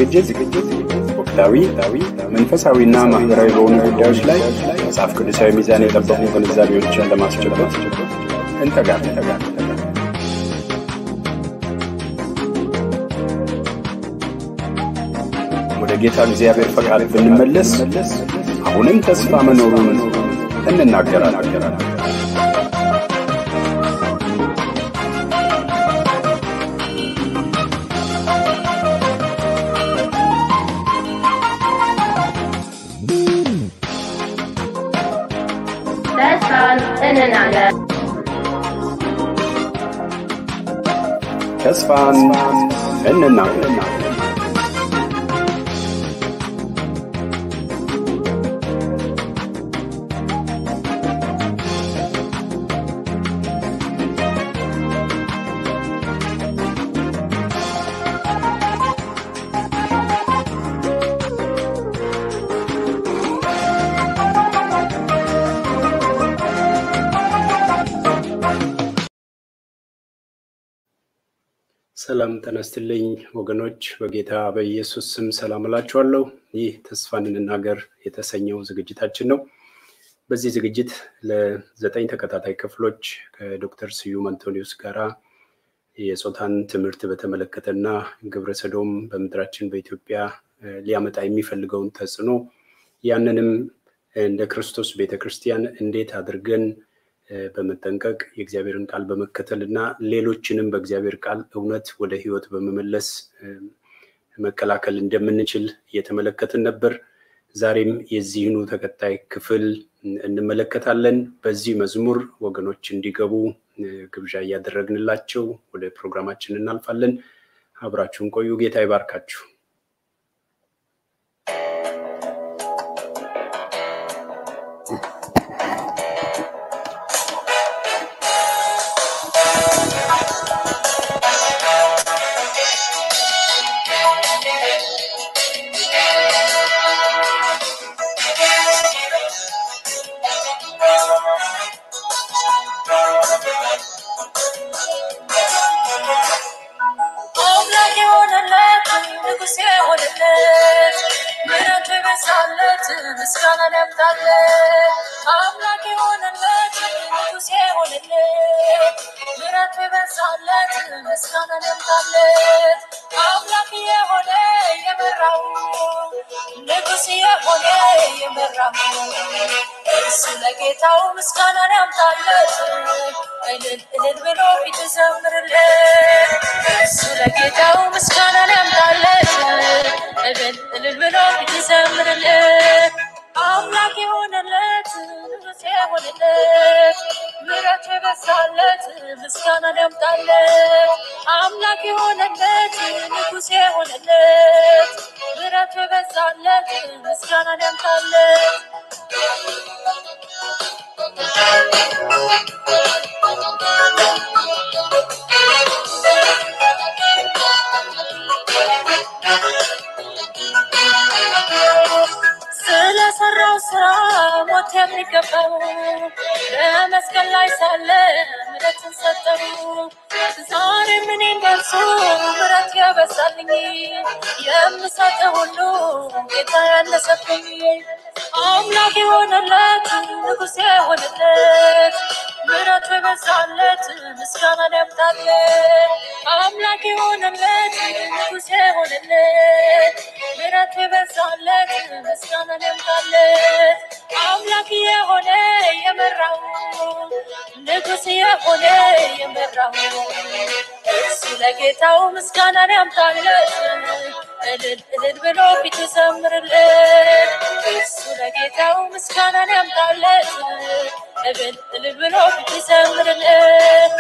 ዝግጅት ወቅታዊ፣ መንፈሳዊና ማህበራዊ በሆኑ ጉዳዮች ላይ መጽሐፍ ቅዱሳዊ ሚዛን የጠበቁ ግንዛቤዎችን ለማስጨበጥ እንተጋለን። ወደ ጌታ እግዚአብሔር ፈቃድ ብንመለስ አሁንም ተስፋ መኖሩን እንናገራለን። ተስፋን እንናገር። ተስፋን እንናገር። ሰላም ተነስትልኝ ወገኖች፣ በጌታ በኢየሱስ ስም ሰላም እላችኋለሁ። ይህ ተስፋን እንናገር የተሰኘው ዝግጅታችን ነው። በዚህ ዝግጅት ለዘጠኝ ተከታታይ ክፍሎች ከዶክተር ስዩም አንቶኒዮስ ጋራ የጾታን ትምህርት በተመለከተና ግብረ ሰዶም በምድራችን በኢትዮጵያ ሊያመጣ የሚፈልገውን ተጽዕኖ ያንንም እንደ ክርስቶስ ቤተክርስቲያን እንዴት አድርገን በመጠንቀቅ የእግዚአብሔርን ቃል በመከተል እና ሌሎችንም በእግዚአብሔር ቃል እውነት ወደ ሕይወት በመመለስ መከላከል እንደምንችል እየተመለከትን ነበር። ዛሬም የዚህኑ ተከታይ ክፍል እንመለከታለን። በዚህ መዝሙር ወገኖች እንዲገቡ ግብዣ እያደረግንላቸው ወደ ፕሮግራማችን እናልፋለን። አብራችሁን ቆዩ። ጌታ ይባርካችሁ። አምላክ የሆነለት ንጉሥ የሆነለት ምሕረቱ የበዛለት ምስጋናን ያምጣለት። አምላክ የሆነለት ንጉሥ የሆነለት ምሕረቱ የበዛለት ምስጋናን ያምጣለት። አምላክ የሆነ የመራው ንጉሥ የሆነ የመራው እርሱ ለጌታው ምስጋናን ያምጣለት። እልል እልል ብሎ ፊት ዘምርለት እሱ ለጌታው ምስጋናን ያምጣለት። እልል እልል ብሎ ፊት ዘምርለት አምላክ የሆነለት ንጉሥ የሆነለት ምሕረቱ የበዛለት ምስጋናን ያምጣለት። አምላክ የሆነለት ንጉሥ የሆነለት ምሕረቱ የበዛለት ምስጋናን ያምጣለት። ስለሰራው ስራ ሞት የሚገባው በመስቀል ላይ ሳለ ምሕረትን ሰጠው። ዛሬ ምን ደርሶ ምሕረት ያበዛልኝ የምሰጥ ሁሉ ጌታ ያነሰብኝ አምላክ የሆነለት ንጉሥ የሆነለት ምሕረቱ የበዛለት ምስጋናን ያምጣለት። አምላክ የሆነለት ንጉሥ የሆነለት ምሕረቱ የበዛለት ምስጋናን ያምጣለት። አምላክ የሆነ የመራው ንጉሥ የሆነ የመራው እሱ ለጌታው ምስጋናን ያምጣለት። እልል እልል ብሎ ፊት ዘምርለት እሱ ለጌታው ምስጋናን ያምጣለት። እልል እልል ብሎ ፊት ዘምርለት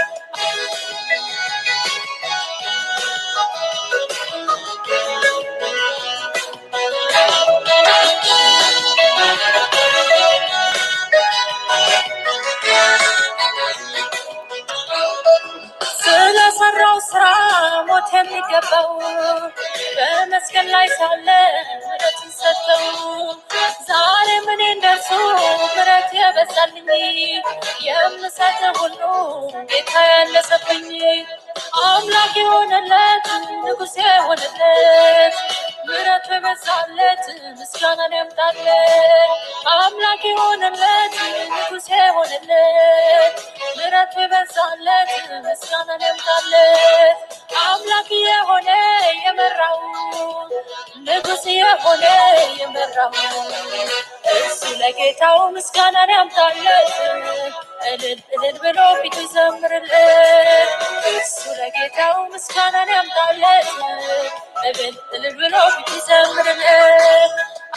ስለሰራው ስራ ሞት የሚገባው በመስቀል ላይ ሳለ ምሕረትን ሰጠው። ዛሬ ምን እንደርሱ ምሕረት የበዛልኝ የምሰጥ ሁሉ ጌታ ያነሰብኝ አምላክ የሆነለት ንጉሥ የሆነለት ምሕረቱ የበዛለት ምስጋናን ያምጣለት አምላክ የሆነለት ንጉሥ የሆነለት ምሕረቱ የበዛለት ምስጋናን ያምጣለት አምላክ የሆነ የመራው ንጉሥ የሆነ የመራው እሱ ለጌታው ምስጋናን ያምጣለት እልል እልል ብሎ ፊቱ ይዘምርለት እሱ ለጌታው ምስጋናን ያምጣለት እልል እልል ብሎ ፊቱ ይዘምርለት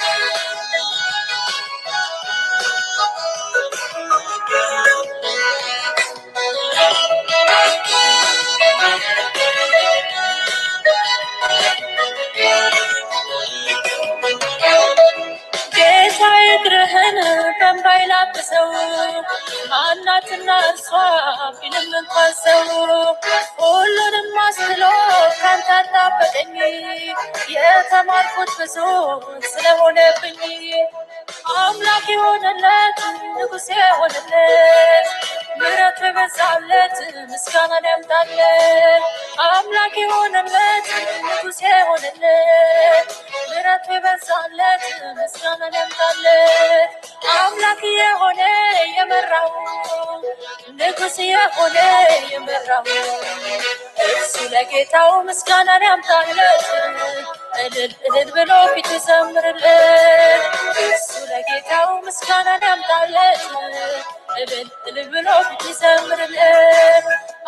ጌታ እግርህን በእንባ ይላብሰው ማናትና እርሷ ቢልም እንኳን ሰው ሁሉንም አስጥሎ ካንተ አጣበቀኝ የተማርኩት ብዙ ስለሆነብኝ አምላክ የሆነለት ንጉሥ የሆነለት ምሕረቱ የበዛለት ምስጋናን ያምጣለት አምላክ የሆነለት ንጉሥ የሆነለት ምሕረቱ የበዛለት ምስጋናን ያምጣለት አምላክ የሆነ የመራው ንጉሥ የሆነ የመራው እሱ ለጌታው ምስጋናን ያምጣለት እልል እልል ብሎ ፊቱ ይዘምርለት እሱ ለጌታው ምስጋናን ያምጣለት እልል እልል ብሎ ፊቱ ይዘምርለት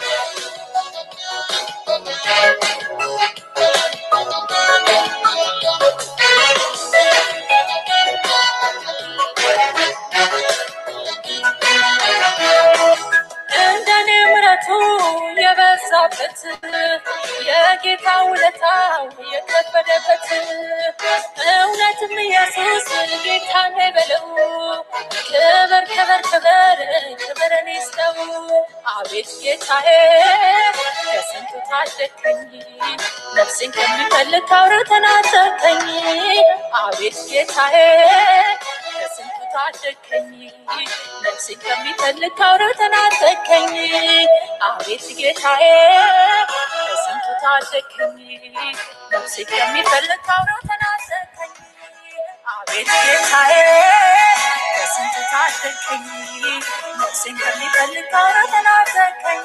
እንደኔ ምሕረቱ የበዛበት የጌታ ውለታው የከበደበት እውነትም ኢየሱስ ጌታ ነው በለው ክብር ክብር ክብር ክብር እኔ ይስጠው አቤት ጌታዬ ከስንቱ ታደግከኝ ነፍሴን ከሚፈልግ ካውረ ተናጠቀኝ አቤት ጌታዬ ከስንቱ ታደግከኝ ነፍሴን ከሚፈልግ ካውረ ተናጠቀኝ አቤት ጌታዬ ከስንቱ ታደግከኝ ነፍሴን ከሚፈልግ ካውረ ተናጠቀኝ አቤት ጌታዬ ከስንቱ ታደግከኝ ነፍሴን ከሚፈልግ ካውረ ተናጠቀኝ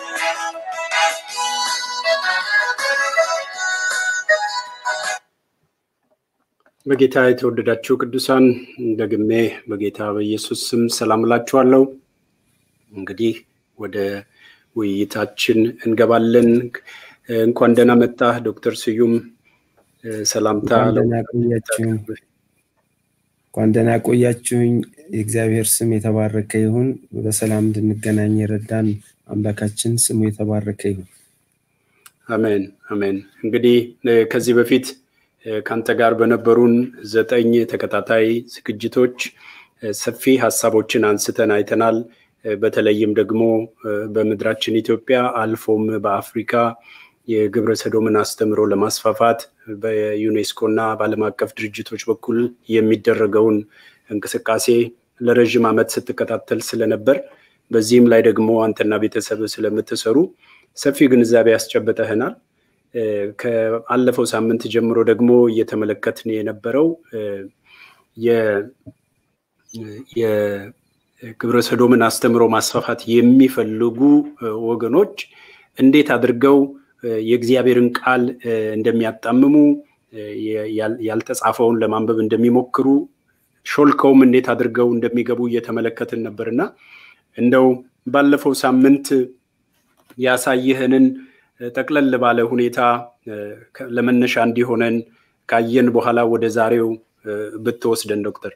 በጌታ የተወደዳችሁ ቅዱሳን ደግሜ በጌታ በኢየሱስ ስም ሰላም እላችኋለሁ። እንግዲህ ወደ ውይይታችን እንገባለን። እንኳን ደህና መጣህ ዶክተር ስዩም። ሰላምታ እንኳን ደህና ቆያችሁኝ። እንኳን ደህና ቆያችሁኝ። የእግዚአብሔር ስም የተባረከ ይሁን። በሰላም እንድንገናኝ የረዳን አምላካችን ስሙ የተባረከ ይሁን። አሜን አሜን። እንግዲህ ከዚህ በፊት ከአንተ ጋር በነበሩን ዘጠኝ ተከታታይ ዝግጅቶች ሰፊ ሀሳቦችን አንስተን አይተናል። በተለይም ደግሞ በምድራችን ኢትዮጵያ አልፎም በአፍሪካ የግብረ ሰዶምን አስተምሮ ለማስፋፋት በዩኔስኮ እና በዓለም አቀፍ ድርጅቶች በኩል የሚደረገውን እንቅስቃሴ ለረዥም ዓመት ስትከታተል ስለነበር በዚህም ላይ ደግሞ አንተና ቤተሰብ ስለምትሰሩ ሰፊ ግንዛቤ ያስጨብጠህናል። ከአለፈው ሳምንት ጀምሮ ደግሞ እየተመለከትን የነበረው የግብረ ሰዶምን አስተምሮ ማስፋፋት የሚፈልጉ ወገኖች እንዴት አድርገው የእግዚአብሔርን ቃል እንደሚያጣምሙ ያልተጻፈውን ለማንበብ እንደሚሞክሩ ሾልከውም እንዴት አድርገው እንደሚገቡ እየተመለከትን ነበርና እንደው ባለፈው ሳምንት ያሳየህንን ጠቅለል ባለ ሁኔታ ለመነሻ እንዲሆነን ካየን በኋላ ወደ ዛሬው ብትወስደን ዶክተር።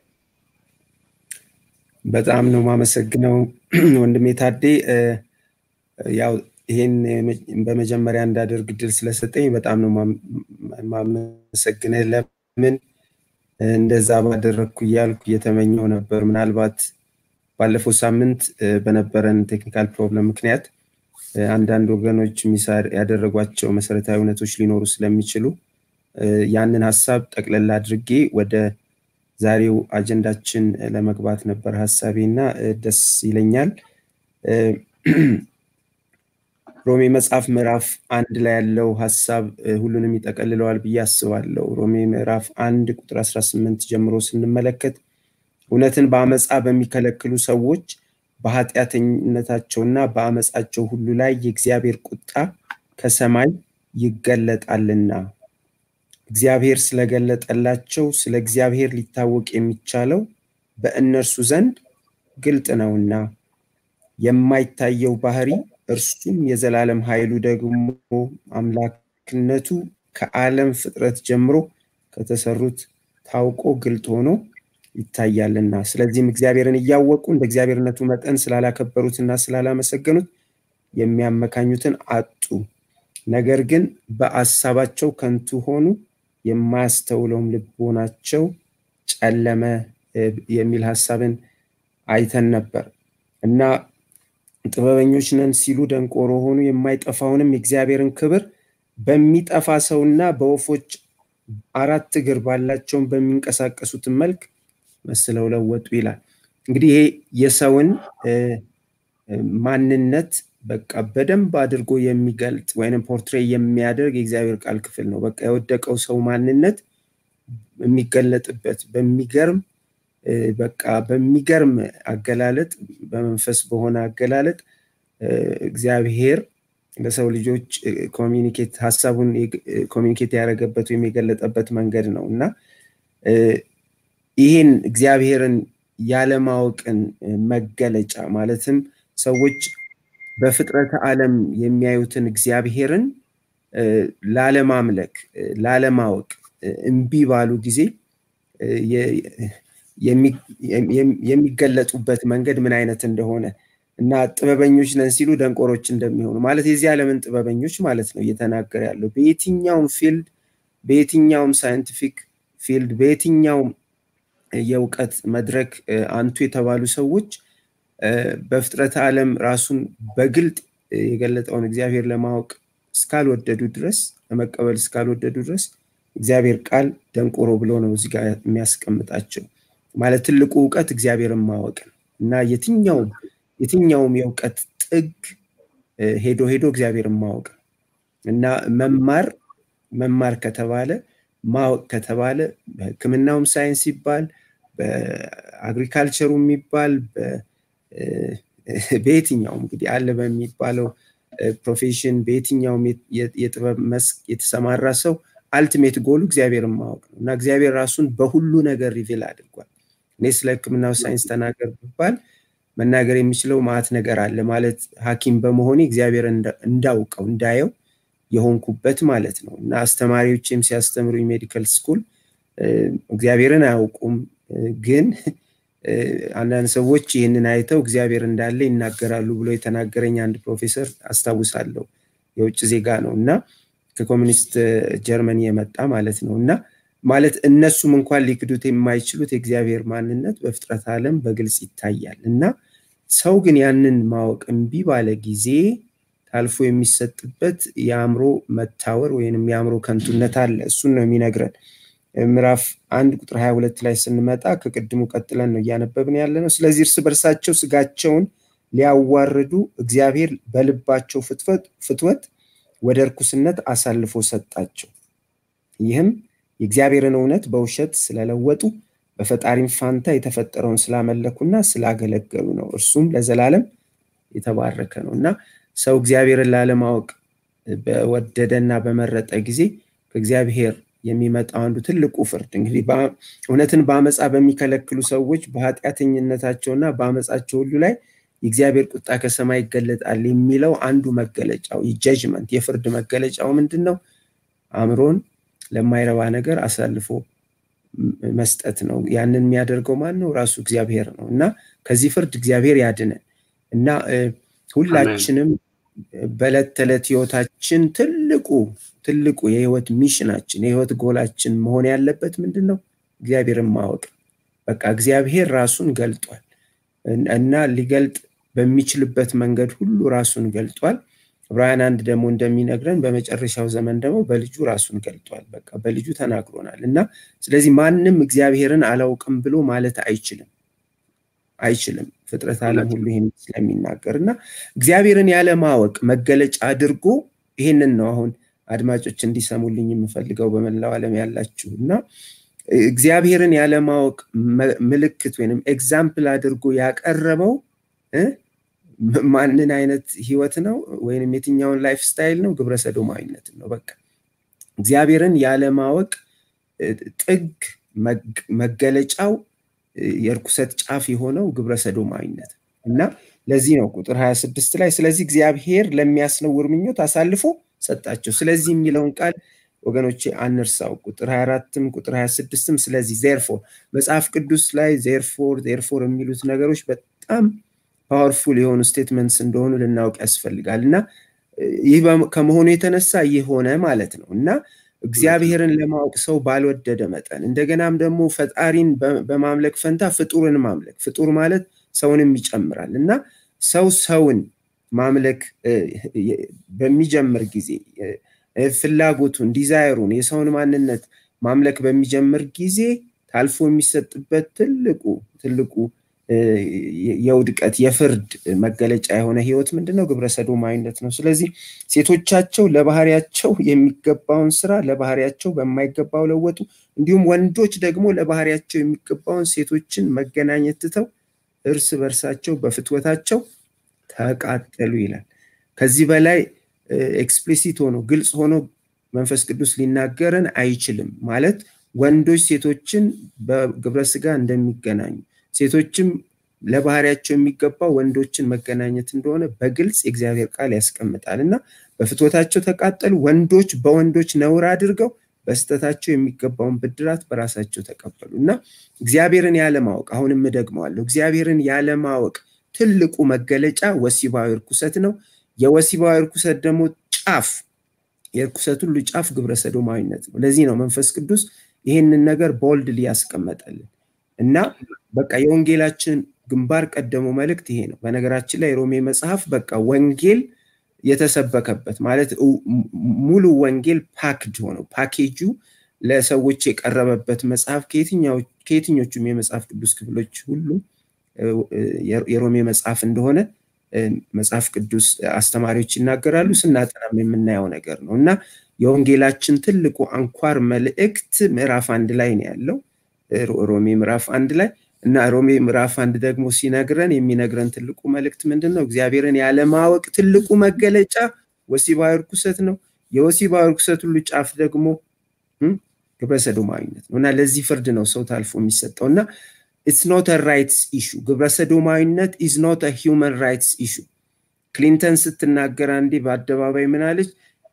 በጣም ነው ማመሰግነው ወንድሜ ታዴ። ያው ይሄን በመጀመሪያ እንዳደርግ ድል ስለሰጠኝ በጣም ነው ማመሰግንህ። ለምን እንደዛ ባደረግኩ እያልኩ እየተመኘው ነበር። ምናልባት ባለፈው ሳምንት በነበረን ቴክኒካል ፕሮብለም ምክንያት አንዳንድ ወገኖች ሚሳር ያደረጓቸው መሰረታዊ እውነቶች ሊኖሩ ስለሚችሉ ያንን ሀሳብ ጠቅለል አድርጌ ወደ ዛሬው አጀንዳችን ለመግባት ነበር ሀሳቤ እና ደስ ይለኛል። ሮሜ መጽሐፍ ምዕራፍ አንድ ላይ ያለው ሀሳብ ሁሉንም ይጠቀልለዋል ብዬ አስባለሁ። ሮሜ ምዕራፍ አንድ ቁጥር 18 ጀምሮ ስንመለከት እውነትን በአመፃ በሚከለክሉ ሰዎች በኃጢአተኝነታቸውና በአመፃቸው ሁሉ ላይ የእግዚአብሔር ቁጣ ከሰማይ ይገለጣልና እግዚአብሔር ስለገለጠላቸው ስለ እግዚአብሔር ሊታወቅ የሚቻለው በእነርሱ ዘንድ ግልጥ ነውና የማይታየው ባህሪ እርሱም የዘላለም ኃይሉ ደግሞ አምላክነቱ ከዓለም ፍጥረት ጀምሮ ከተሰሩት ታውቆ ግልጥ ሆኖ ይታያልና ስለዚህም እግዚአብሔርን እያወቁ እንደ እግዚአብሔርነቱ መጠን ስላላከበሩትና ስላላመሰገኑት የሚያመካኙትን አጡ ነገር ግን በአሳባቸው ከንቱ ሆኑ የማያስተውለውም ልቦናቸው ጨለመ የሚል ሀሳብን አይተን ነበር እና ጥበበኞች ነን ሲሉ ደንቆሮ ሆኑ የማይጠፋውንም የእግዚአብሔርን ክብር በሚጠፋ ሰውና በወፎች አራት እግር ባላቸውን በሚንቀሳቀሱትን መልክ መስለው ለወጡ ይላል እንግዲህ ይሄ የሰውን ማንነት በቃ በደንብ አድርጎ የሚገልጥ ወይም ፖርትሬ የሚያደርግ የእግዚአብሔር ቃል ክፍል ነው በቃ የወደቀው ሰው ማንነት የሚገለጥበት በሚገርም በቃ በሚገርም አገላለጥ በመንፈስ በሆነ አገላለጥ እግዚአብሔር ለሰው ልጆች ኮሚኒኬት ሀሳቡን ኮሚኒኬት ያደረገበት ወይም የገለጠበት መንገድ ነው እና ይህን እግዚአብሔርን ያለማወቅን መገለጫ ማለትም ሰዎች በፍጥረተ ዓለም የሚያዩትን እግዚአብሔርን ላለማምለክ ላለማወቅ እምቢ ባሉ ጊዜ የሚገለጡበት መንገድ ምን አይነት እንደሆነ እና ጥበበኞች ነን ሲሉ ደንቆሮች እንደሚሆኑ ማለት የዚህ ዓለምን ጥበበኞች ማለት ነው እየተናገረ ያለው በየትኛውም ፊልድ በየትኛውም ሳይንቲፊክ ፊልድ በየትኛውም የእውቀት መድረክ አንቱ የተባሉ ሰዎች በፍጥረተ ዓለም ራሱን በግልጥ የገለጠውን እግዚአብሔር ለማወቅ እስካልወደዱ ድረስ ለመቀበል እስካልወደዱ ድረስ እግዚአብሔር ቃል ደንቆሮ ብሎ ነው እዚህ ጋር የሚያስቀምጣቸው ማለት ትልቁ እውቀት እግዚአብሔርን ማወቅ ነው እና የትኛውም የትኛውም የእውቀት ጥግ ሄዶ ሄዶ እግዚአብሔርን ማወቅ ነው እና መማር መማር ከተባለ ማወቅ ከተባለ በህክምናውም ሳይንስ ይባል በአግሪካልቸሩ የሚባል በየትኛውም እንግዲህ አለ በሚባለው ፕሮፌሽን በየትኛውም የጥበብ መስክ የተሰማራ ሰው አልቲሜት ጎሉ እግዚአብሔርን ማወቅ ነው እና እግዚአብሔር ራሱን በሁሉ ነገር ሪቪል አድርጓል እኔ ስለ ህክምናው ሳይንስ ተናገር ብባል መናገር የሚችለው ማት ነገር አለ ማለት ሀኪም በመሆኔ እግዚአብሔር እንዳውቀው እንዳየው የሆንኩበት ማለት ነው እና አስተማሪዎችም ሲያስተምሩ ሜዲካል ስኩል እግዚአብሔርን አያውቁም ግን አንዳንድ ሰዎች ይህንን አይተው እግዚአብሔር እንዳለ ይናገራሉ ብሎ የተናገረኝ አንድ ፕሮፌሰር አስታውሳለሁ የውጭ ዜጋ ነው እና ከኮሚኒስት ጀርመኒ የመጣ ማለት ነው እና ማለት እነሱም እንኳን ሊክዱት የማይችሉት የእግዚአብሔር ማንነት በፍጥረት ዓለም በግልጽ ይታያል እና ሰው ግን ያንን ማወቅ እምቢ ባለ ጊዜ ታልፎ የሚሰጥበት የአእምሮ መታወር ወይንም የአእምሮ ከንቱነት አለ እሱን ነው የሚነግረን ምዕራፍ አንድ ቁጥር 22 ላይ ስንመጣ ከቅድሙ ቀጥለን ነው እያነበብን ያለ ነው ስለዚህ እርስ በርሳቸው ስጋቸውን ሊያዋርዱ እግዚአብሔር በልባቸው ፍትወት ወደ እርኩስነት አሳልፎ ሰጣቸው ይህም የእግዚአብሔርን እውነት በውሸት ስለለወጡ በፈጣሪም ፋንታ የተፈጠረውን ስላመለኩና ስላገለገሉ ነው እርሱም ለዘላለም የተባረከ ነው እና ሰው እግዚአብሔርን ላለማወቅ በወደደና በመረጠ ጊዜ ከእግዚአብሔር የሚመጣው አንዱ ትልቁ ፍርድ እንግዲህ እውነትን በአመፃ በሚከለክሉ ሰዎች በኃጢአተኝነታቸውና በአመፃቸው ሁሉ ላይ የእግዚአብሔር ቁጣ ከሰማይ ይገለጣል የሚለው አንዱ መገለጫው የጀጅመንት የፍርድ መገለጫው ምንድን ነው አእምሮን ለማይረባ ነገር አሳልፎ መስጠት ነው ያንን የሚያደርገው ማን ነው ራሱ እግዚአብሔር ነው እና ከዚህ ፍርድ እግዚአብሔር ያድነን እና ሁላችንም በዕለት ተዕለት ህይወታችን ትልቁ ትልቁ የህይወት ሚሽናችን የህይወት ጎላችን መሆን ያለበት ምንድን ነው እግዚአብሔርን ማወቅ በቃ እግዚአብሔር ራሱን ገልጧል እና ሊገልጥ በሚችልበት መንገድ ሁሉ ራሱን ገልጧል ዕብራውያን አንድ ደግሞ እንደሚነግረን በመጨረሻው ዘመን ደግሞ በልጁ ራሱን ገልጧል በቃ በልጁ ተናግሮናል እና ስለዚህ ማንም እግዚአብሔርን አላውቅም ብሎ ማለት አይችልም አይችልም። ፍጥረት ዓለም ሁሉ ይህን ስለሚናገር እና እግዚአብሔርን ያለማወቅ መገለጫ አድርጎ ይህንን ነው አሁን አድማጮች እንዲሰሙልኝ የምፈልገው በመላው ዓለም ያላችሁ እና እግዚአብሔርን ያለማወቅ ምልክት ወይም ኤግዛምፕል አድርጎ ያቀረበው ማንን አይነት ህይወት ነው ወይም የትኛውን ላይፍ ስታይል ነው? ግብረ ሰዶማዊነትን ነው። በቃ እግዚአብሔርን ያለማወቅ ጥግ መገለጫው የእርኩሰት ጫፍ የሆነው ግብረ ሰዶማዊነት እና ለዚህ ነው ቁጥር 26 ላይ ስለዚህ እግዚአብሔር ለሚያስነውር ምኞት አሳልፎ ሰጣቸው። ስለዚህ የሚለውን ቃል ወገኖቼ አንርሳው። ቁጥር 24ም ቁጥር 26ም ስለዚህ ዜርፎር መጽሐፍ ቅዱስ ላይ ዜርፎር ዜርፎር የሚሉት ነገሮች በጣም ፓወርፉል የሆኑ ስቴትመንትስ እንደሆኑ ልናውቅ ያስፈልጋል እና ይህ ከመሆኑ የተነሳ ይህ ሆነ ማለት ነው እና እግዚአብሔርን ለማወቅ ሰው ባልወደደ መጠን እንደገናም ደግሞ ፈጣሪን በማምለክ ፈንታ ፍጡርን ማምለክ ፍጡር ማለት ሰውንም ይጨምራል እና ሰው ሰውን ማምለክ በሚጀምር ጊዜ ፍላጎቱን ዲዛይሩን የሰውን ማንነት ማምለክ በሚጀምር ጊዜ ታልፎ የሚሰጥበት ትልቁ ትልቁ የውድቀት የፍርድ መገለጫ የሆነ ህይወት ምንድነው? ግብረ ሰዶማዊነት ነው። ስለዚህ ሴቶቻቸው ለባህሪያቸው የሚገባውን ስራ ለባህሪያቸው በማይገባው ለወጡ። እንዲሁም ወንዶች ደግሞ ለባህሪያቸው የሚገባውን ሴቶችን መገናኘት ትተው እርስ በርሳቸው በፍትወታቸው ተቃጠሉ ይላል። ከዚህ በላይ ኤክስፕሊሲት ሆኖ ግልጽ ሆኖ መንፈስ ቅዱስ ሊናገረን አይችልም። ማለት ወንዶች ሴቶችን በግብረ ስጋ እንደሚገናኙ ሴቶችም ለባህሪያቸው የሚገባው ወንዶችን መገናኘት እንደሆነ በግልጽ የእግዚአብሔር ቃል ያስቀምጣል እና በፍትወታቸው ተቃጠሉ። ወንዶች በወንዶች ነውር አድርገው በስተታቸው የሚገባውን ብድራት በራሳቸው ተቀበሉ እና እግዚአብሔርን ያለማወቅ አሁንም እደግመዋለሁ፣ እግዚአብሔርን ያለማወቅ ትልቁ መገለጫ ወሲባዊ እርኩሰት ነው። የወሲባዊ እርኩሰት ደግሞ ጫፍ የእርኩሰት ሁሉ ጫፍ ግብረ ሰዶማዊነት ነው። ለዚህ ነው መንፈስ ቅዱስ ይህንን ነገር ቦልድ ያስቀመጠልን እና በቃ የወንጌላችን ግንባር ቀደሙ መልእክት ይሄ ነው። በነገራችን ላይ ሮሜ መጽሐፍ በቃ ወንጌል የተሰበከበት ማለት ሙሉ ወንጌል ፓክድ ሆነው ፓኬጁ ለሰዎች የቀረበበት መጽሐፍ ከየትኞቹም የመጽሐፍ ቅዱስ ክፍሎች ሁሉ የሮሜ መጽሐፍ እንደሆነ መጽሐፍ ቅዱስ አስተማሪዎች ይናገራሉ። ስናጠናም የምናየው ነገር ነው እና የወንጌላችን ትልቁ አንኳር መልእክት ምዕራፍ አንድ ላይ ነው ያለው ሮሜ ምዕራፍ አንድ ላይ እና ሮሜ ምዕራፍ አንድ ደግሞ ሲነግረን የሚነግረን ትልቁ መልእክት ምንድን ነው? እግዚአብሔርን ያለማወቅ ትልቁ መገለጫ ወሲባዊ እርኩሰት ነው። የወሲባዊ እርኩሰት ሁሉ ጫፍ ደግሞ ግብረ ሰዶማዊነት ነው እና ለዚህ ፍርድ ነው ሰው ታልፎ የሚሰጠው እና ኢትስ ኖት ራይትስ ኢሹ ግብረ ሰዶማዊነት ኢዝ ኖት ሂውመን ራይትስ ኢሹ። ክሊንተን ስትናገር አንዴ በአደባባይ ምናለች?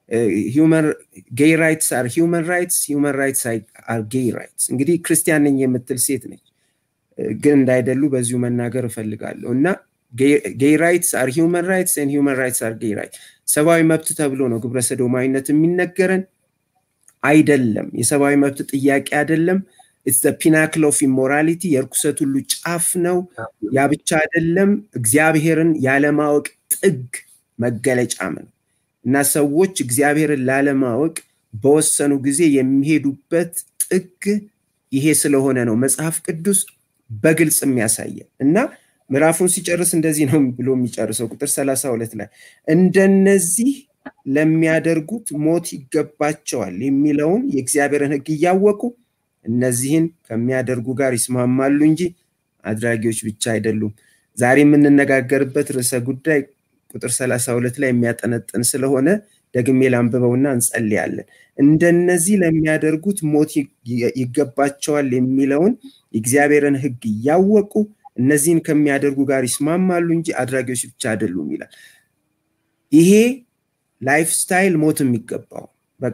ጌይ ራይትስ አር ሂውመን ራይትስ ሂውመን ራይትስ አር ጌይ ራይትስ። እንግዲህ ክርስቲያን ነኝ የምትል ሴት ነች፣ ግን እንዳይደሉ በዚሁ መናገር እፈልጋለሁ እና ጌይ ራይትስ አር ሂውመን ራይትስ ን ሂውመን ራይትስ አር ጌይ ራይትስ። ሰብአዊ መብት ተብሎ ነው ግብረ ሰዶማዊነት የሚነገረን አይደለም። የሰብአዊ መብት ጥያቄ አይደለም። ኢትስ ፒናክል ኦፍ ኢሞራሊቲ የእርኩሰት ሁሉ ጫፍ ነው። ያ ብቻ አይደለም፣ እግዚአብሔርን ያለማወቅ ጥግ መገለጫም ነው እና ሰዎች እግዚአብሔርን ላለማወቅ በወሰኑ ጊዜ የሚሄዱበት ጥግ ይሄ ስለሆነ ነው መጽሐፍ ቅዱስ በግልጽ የሚያሳየን እና ምዕራፉን ሲጨርስ እንደዚህ ነው ብሎ የሚጨርሰው ቁጥር ሰላሳ ሁለት ላይ እንደነዚህ ለሚያደርጉት ሞት ይገባቸዋል የሚለውን የእግዚአብሔርን ሕግ እያወቁ እነዚህን ከሚያደርጉ ጋር ይስማማሉ እንጂ አድራጊዎች ብቻ አይደሉም። ዛሬ የምንነጋገርበት ርዕሰ ጉዳይ ቁጥር ሰላሳ ሁለት ላይ የሚያጠነጥን ስለሆነ ደግሜ ላንብበውና እንጸልያለን። እንደነዚህ ለሚያደርጉት ሞት ይገባቸዋል የሚለውን የእግዚአብሔርን ሕግ እያወቁ እነዚህን ከሚያደርጉ ጋር ይስማማሉ እንጂ አድራጊዎች ብቻ አይደሉም ይላል። ይሄ ላይፍ ስታይል ሞት የሚገባው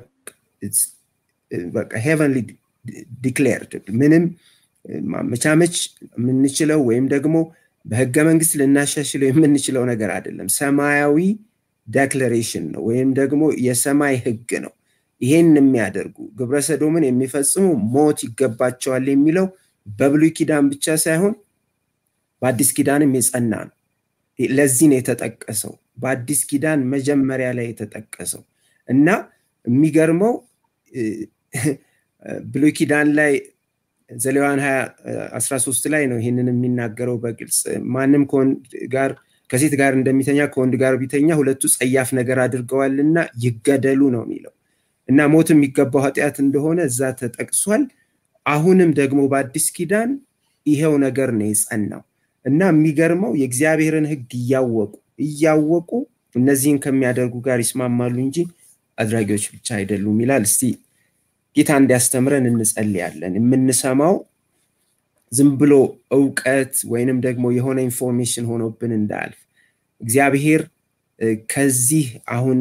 በቃ ሄቨንሊ ዲክሌርድ ምንም ማመቻመች የምንችለው ወይም ደግሞ በህገ መንግስት ልናሻሽለው የምንችለው ነገር አይደለም። ሰማያዊ ዴክለሬሽን ነው ወይም ደግሞ የሰማይ ህግ ነው። ይሄን የሚያደርጉ ግብረ ሰዶምን የሚፈጽሙ ሞት ይገባቸዋል የሚለው በብሉይ ኪዳን ብቻ ሳይሆን በአዲስ ኪዳንም የጸና ነው። ለዚህ ነው የተጠቀሰው፣ በአዲስ ኪዳን መጀመሪያ ላይ የተጠቀሰው እና የሚገርመው ብሉይ ኪዳን ላይ ዘሌዋን 13 ላይ ነው ይህንን የሚናገረው በግልጽ ማንም ከወንድ ጋር ከሴት ጋር እንደሚተኛ ከወንድ ጋር ቢተኛ ሁለቱ ጸያፍ ነገር አድርገዋልና ይገደሉ ነው የሚለው እና ሞት የሚገባው ኃጢአት እንደሆነ እዛ ተጠቅሷል አሁንም ደግሞ በአዲስ ኪዳን ይሄው ነገር ነው የጸናው እና የሚገርመው የእግዚአብሔርን ህግ እያወቁ እያወቁ እነዚህን ከሚያደርጉ ጋር ይስማማሉ እንጂ አድራጊዎች ብቻ አይደሉም ይላል እስቲ ጌታ እንዲያስተምረን እንጸልያለን የምንሰማው ዝም ብሎ እውቀት ወይንም ደግሞ የሆነ ኢንፎርሜሽን ሆኖብን እንዳያልፍ እግዚአብሔር ከዚህ አሁን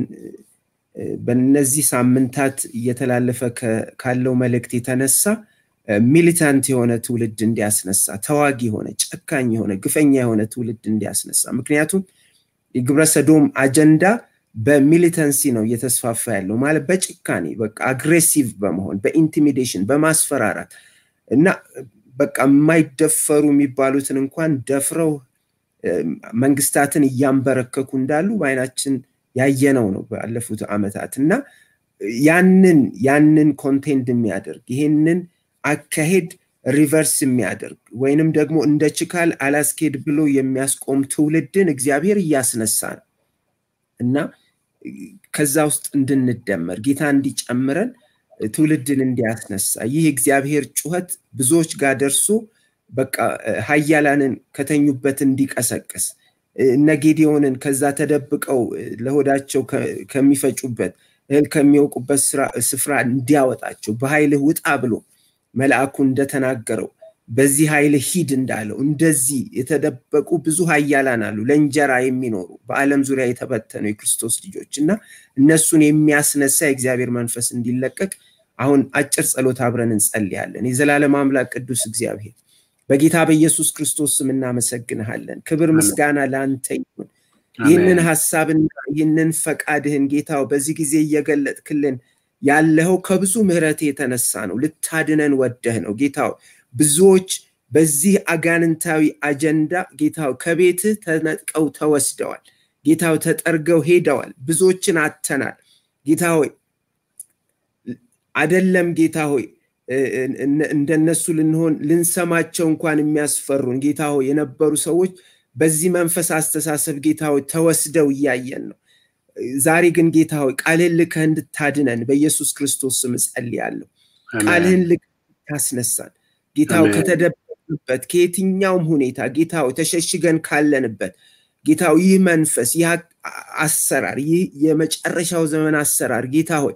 በነዚህ ሳምንታት እየተላለፈ ካለው መልእክት የተነሳ ሚሊታንት የሆነ ትውልድ እንዲያስነሳ ተዋጊ የሆነ ጨካኝ የሆነ ግፈኛ የሆነ ትውልድ እንዲያስነሳ ምክንያቱም የግብረ ሰዶም አጀንዳ በሚሊተንሲ ነው እየተስፋፋ ያለው ማለት በጭካኔ በቃ አግሬሲቭ በመሆን በኢንቲሚዴሽን በማስፈራራት እና በቃ የማይደፈሩ የሚባሉትን እንኳን ደፍረው መንግስታትን እያንበረከኩ እንዳሉ በአይናችን ያየነው ነው ባለፉት አመታት እና ያንን ያንን ኮንቴንድ የሚያደርግ ይሄንን አካሄድ ሪቨርስ የሚያደርግ ወይንም ደግሞ እንደ ችካል አላስኬድ ብሎ የሚያስቆም ትውልድን እግዚአብሔር እያስነሳ ነው እና ከዛ ውስጥ እንድንደመር ጌታ እንዲጨምረን ትውልድን እንዲያስነሳ ይህ እግዚአብሔር ጩኸት ብዙዎች ጋር ደርሶ በቃ ሀያላንን ከተኙበት እንዲቀሰቅስ እነ ጌዲዮንን ከዛ ተደብቀው ለሆዳቸው ከሚፈጩበት እህል ከሚወቁበት ስፍራ እንዲያወጣቸው በኃይልህ ውጣ ብሎ መልአኩ እንደተናገረው በዚህ ኃይል ሂድ እንዳለው እንደዚህ የተደበቁ ብዙ ሀያላን አሉ ለእንጀራ የሚኖሩ በአለም ዙሪያ የተበተኑ የክርስቶስ ልጆች እና እነሱን የሚያስነሳ የእግዚአብሔር መንፈስ እንዲለቀቅ አሁን አጭር ጸሎት አብረን እንጸልያለን የዘላለም አምላክ ቅዱስ እግዚአብሔር በጌታ በኢየሱስ ክርስቶስ ስም እናመሰግንሃለን ክብር ምስጋና ለአንተ ይሁን ይህንን ሀሳብና ይህንን ፈቃድህን ጌታው በዚህ ጊዜ እየገለጥክልን ያለኸው ከብዙ ምህረት የተነሳ ነው ልታድነን ወደህ ነው ጌታው ብዙዎች በዚህ አጋንንታዊ አጀንዳ ጌታው ከቤትህ ተነጥቀው ተወስደዋል ጌታው ተጠርገው ሄደዋል ብዙዎችን አተናል ጌታ ሆይ አደለም ጌታ ሆይ እንደነሱ ልንሆን ልንሰማቸው እንኳን የሚያስፈሩን ጌታ ሆይ የነበሩ ሰዎች በዚህ መንፈስ አስተሳሰብ ጌታ ሆይ ተወስደው እያየን ነው ዛሬ ግን ጌታ ሆይ ቃልህን ልከህ እንድታድነን በኢየሱስ ክርስቶስ ስም እጸልያለሁ ቃልህን ልከህ ታስነሳን ጌታው ከተደበቅንበት ከየትኛውም ሁኔታ ጌታው ተሸሽገን ካለንበት ጌታው ይህ መንፈስ ይህ አሰራር ይህ የመጨረሻው ዘመን አሰራር ጌታ ሆይ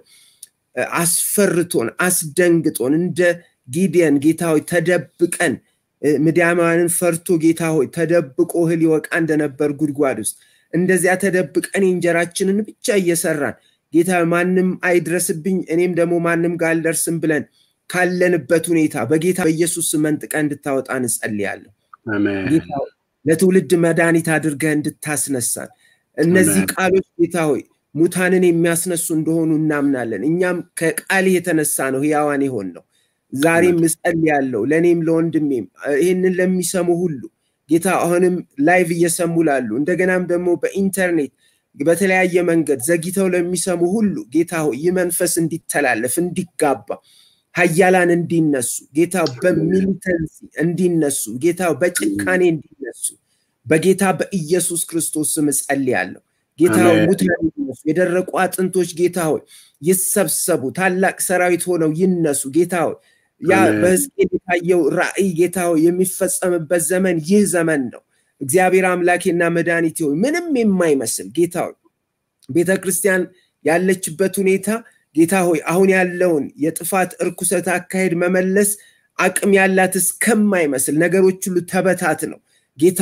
አስፈርቶን አስደንግጦን እንደ ጊዲየን ጌታ ሆይ ተደብቀን ምድያማንን ፈርቶ ጌታ ሆይ ተደብቆ እህል ይወቃ እንደነበር ጉድጓድ ውስጥ እንደዚያ ተደብቀን እንጀራችንን ብቻ እየሰራን ጌታ ማንም አይድረስብኝ እኔም ደግሞ ማንም ጋር አልደርስም ብለን ካለንበት ሁኔታ በጌታ በኢየሱስ መንጥቀ እንድታወጣ እንጸልያለሁ ለትውልድ መድኃኒት አድርገህ እንድታስነሳን እነዚህ ቃሎች ጌታ ሆይ ሙታንን የሚያስነሱ እንደሆኑ እናምናለን እኛም ከቃል የተነሳ ነው ህያዋን የሆን ነው ዛሬም እጸልያለሁ ለእኔም ለወንድሜም ይህንን ለሚሰሙ ሁሉ ጌታ አሁንም ላይቭ እየሰሙ ላሉ እንደገናም ደግሞ በኢንተርኔት በተለያየ መንገድ ዘግተው ለሚሰሙ ሁሉ ጌታ ሆይ ይህ መንፈስ እንዲተላለፍ እንዲጋባ ሀያላን እንዲነሱ ጌታ በሚሊተንሲ እንዲነሱ ጌታ በጭካኔ እንዲነሱ በጌታ በኢየሱስ ክርስቶስ ስም እጸልያለሁ ጌታ ሙታን ይነሱ የደረቁ አጥንቶች ጌታ ሆይ ይሰብሰቡ ታላቅ ሰራዊት ሆነው ይነሱ ጌታ ሆይ ያ በህዝቅኤል የታየው ራእይ ጌታ ሆይ የሚፈጸምበት ዘመን ይህ ዘመን ነው እግዚአብሔር አምላኬና መድኃኒቴ ሆይ ምንም የማይመስል ጌታ ሆይ ቤተ ክርስቲያን ያለችበት ሁኔታ ጌታ ሆይ አሁን ያለውን የጥፋት እርኩሰት አካሄድ መመለስ አቅም ያላት እስከማይመስል ነገሮች ሁሉ ተበታት ነው ጌታ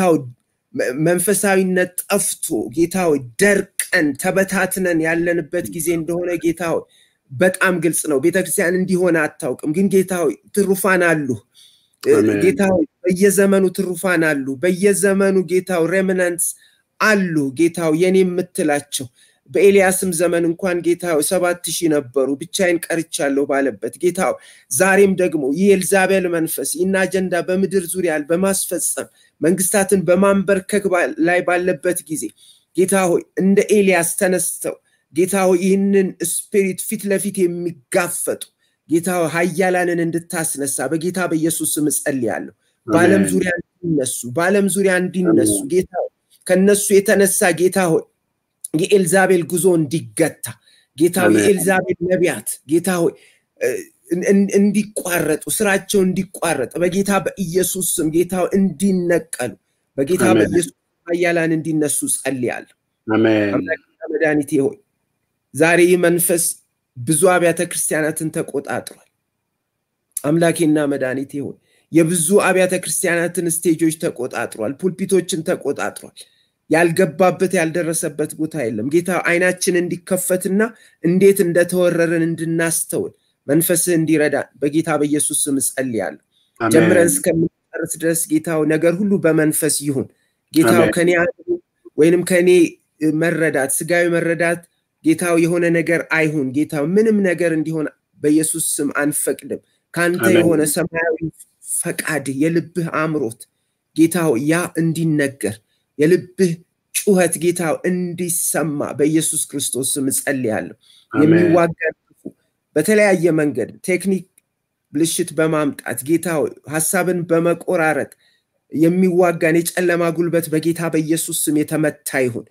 መንፈሳዊነት ጠፍቶ ጌታ ሆይ ደርቀን ተበታትነን ያለንበት ጊዜ እንደሆነ ጌታ ሆይ በጣም ግልጽ ነው ቤተክርስቲያን እንዲሆነ አታውቅም ግን ጌታ ሆይ ትሩፋን አሉ ጌታ ሆይ በየዘመኑ ትሩፋን አሉ በየዘመኑ ጌታው ሬሚናንትስ አሉ ጌታው የኔ የምትላቸው በኤልያስም ዘመን እንኳን ጌታ ሰባት ሺህ ነበሩ ብቻዬን ቀርቻለሁ ባለበት ጌታ ዛሬም ደግሞ ይህ ኤልዛቤል መንፈስ ይህን አጀንዳ በምድር ዙሪያ በማስፈጸም መንግስታትን በማንበርከክ ላይ ባለበት ጊዜ ጌታ ሆይ እንደ ኤልያስ ተነስተው ጌታ ሆይ ይህንን ስፒሪት ፊት ለፊት የሚጋፈጡ ጌታ ሀያላንን እንድታስነሳ በጌታ በኢየሱስ ስም እጸልያለሁ። በዓለም ዙሪያ እንዲነሱ በዓለም ዙሪያ እንዲነሱ ጌታ ከነሱ የተነሳ ጌታ ሆይ የኤልዛቤል ጉዞ እንዲገታ ጌታ የኤልዛቤል ነቢያት ጌታ ሆይ እንዲቋረጡ ስራቸው እንዲቋረጥ በጌታ በኢየሱስ ስም ጌታ እንዲነቀሉ በጌታ በኢየሱስ ኃያላን እንዲነሱ ጸልያለሁ። አምላክና መድኃኒቴ ሆይ ዛሬ ይህ መንፈስ ብዙ አብያተ ክርስቲያናትን ተቆጣጥሯል። አምላኬና መድኃኒቴ ሆይ የብዙ አብያተ ክርስቲያናትን ስቴጆች ተቆጣጥሯል። ፑልፒቶችን ተቆጣጥሯል። ያልገባበት ያልደረሰበት ቦታ የለም። ጌታ አይናችን እንዲከፈትና እንዴት እንደተወረርን እንድናስተውል መንፈስህ እንዲረዳ በጌታ በኢየሱስ ስም እጸልያለሁ። ጀምረን እስከምንጨርስ ድረስ ጌታው ነገር ሁሉ በመንፈስ ይሁን። ጌታው ከኔ ወይንም ከኔ መረዳት ስጋዊ መረዳት ጌታው የሆነ ነገር አይሁን። ጌታው ምንም ነገር እንዲሆን በኢየሱስ ስም አንፈቅድም። ከአንተ የሆነ ሰማያዊ ፈቃድ የልብህ አምሮት ጌታው ያ እንዲነገር የልብህ ጩኸት ጌታው እንዲሰማ በኢየሱስ ክርስቶስ ስም እጸልያለሁ። የሚዋጋን ክፉ በተለያየ መንገድ ቴክኒክ ብልሽት በማምጣት ጌታ ሀሳብን በመቆራረጥ የሚዋጋን የጨለማ ጉልበት በጌታ በኢየሱስ ስም የተመታ ይሁን።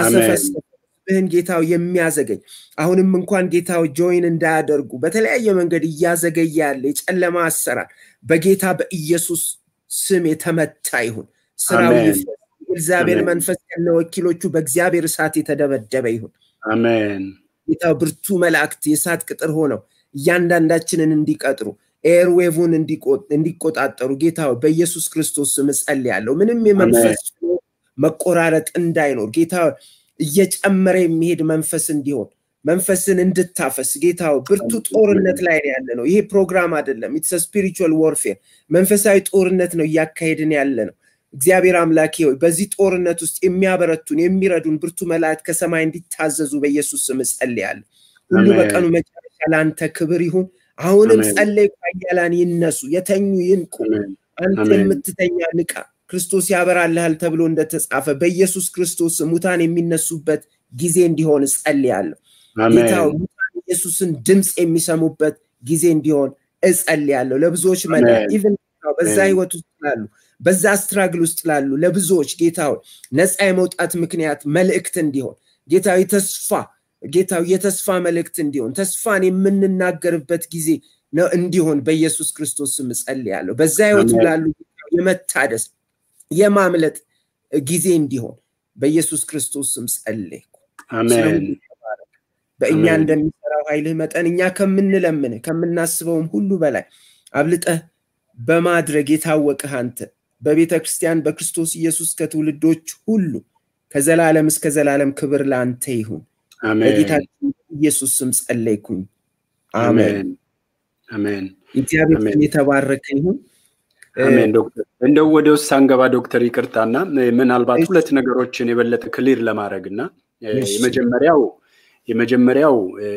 ያሰፈስብህን ጌታው የሚያዘገኝ አሁንም እንኳን ጌታው ጆይን እንዳያደርጉ በተለያየ መንገድ እያዘገየ ያለ የጨለማ አሰራር በጌታ በኢየሱስ ስም የተመታ ይሁን። ስራው ይፍረስ። የእግዚአብሔር መንፈስ ያለ ወኪሎቹ በእግዚአብሔር እሳት የተደበደበ ይሁን። አሜን። ጌታው ብርቱ መላእክት የእሳት ቅጥር ሆነው እያንዳንዳችንን እንዲቀጥሩ ኤርዌቭን እንዲቆጣጠሩ ጌታ በኢየሱስ ክርስቶስ ስም እጸልያለሁ። ምንም የመንፈስ መቆራረጥ እንዳይኖር ጌታ እየጨመረ የሚሄድ መንፈስ እንዲሆን መንፈስን እንድታፈስ ጌታ ብርቱ ጦርነት ላይ ያለ ነው። ይሄ ፕሮግራም አይደለም። ኢትስ ስፒሪቹዋል ዋርፌር መንፈሳዊ ጦርነት ነው እያካሄድን ያለ ነው። እግዚአብሔር አምላኬ ሆይ በዚህ ጦርነት ውስጥ የሚያበረቱን የሚረዱን ብርቱ መላእክት ከሰማይ እንዲታዘዙ በኢየሱስ ስም እጸልያለሁ። ሁሉ በቀኑ መጨረሻ ለአንተ ክብር ይሁን። አሁንም ጸለይ፣ ኃያላን ይነሱ፣ የተኙ ይንቁ። አንተ የምትተኛ ንቃ፣ ክርስቶስ ያበራልሃል ተብሎ እንደተጻፈ በኢየሱስ ክርስቶስ ሙታን የሚነሱበት ጊዜ እንዲሆን እጸልያለሁ። ጌታ ሙታን ኢየሱስን ድምፅ የሚሰሙበት ጊዜ እንዲሆን እጸልያለሁ። ለብዙዎች መዳ ኢቨን በዛ ህይወት ውስጥ ላሉ በዛ ስትራግል ውስጥ ላሉ ለብዙዎች ጌታ ነፃ የመውጣት ምክንያት መልእክት እንዲሆን ጌታ ተስፋ ጌታው የተስፋ መልእክት እንዲሆን ተስፋን የምንናገርበት ጊዜ ነው እንዲሆን በኢየሱስ ክርስቶስ ስም እጸልያለሁ። በዛ ህይወት ላሉ የመታደስ የማምለጥ ጊዜ እንዲሆን በኢየሱስ ክርስቶስ ስም ጸለይኩ። በእኛ እንደሚሰራው ኃይልህ መጠን እኛ ከምንለምንህ ከምናስበውም ሁሉ በላይ አብልጠህ በማድረግ የታወቅህ አንተ በቤተ ክርስቲያን በክርስቶስ ኢየሱስ ከትውልዶች ሁሉ ከዘላለም እስከ ዘላለም ክብር ለአንተ ይሁን። በጌታችን ኢየሱስ ስም ጸለይኩኝ። አሜን አሜን። እግዚአብሔር ስም የተባረከ ይሁን። አሜን። ዶክተር እንደው ወደ ውስጥ ሳንገባ ዶክተር ይቅርታና ምናልባት ሁለት ነገሮችን የበለጠ ክሊር ለማድረግ እና የመጀመሪያው የመጀመሪያው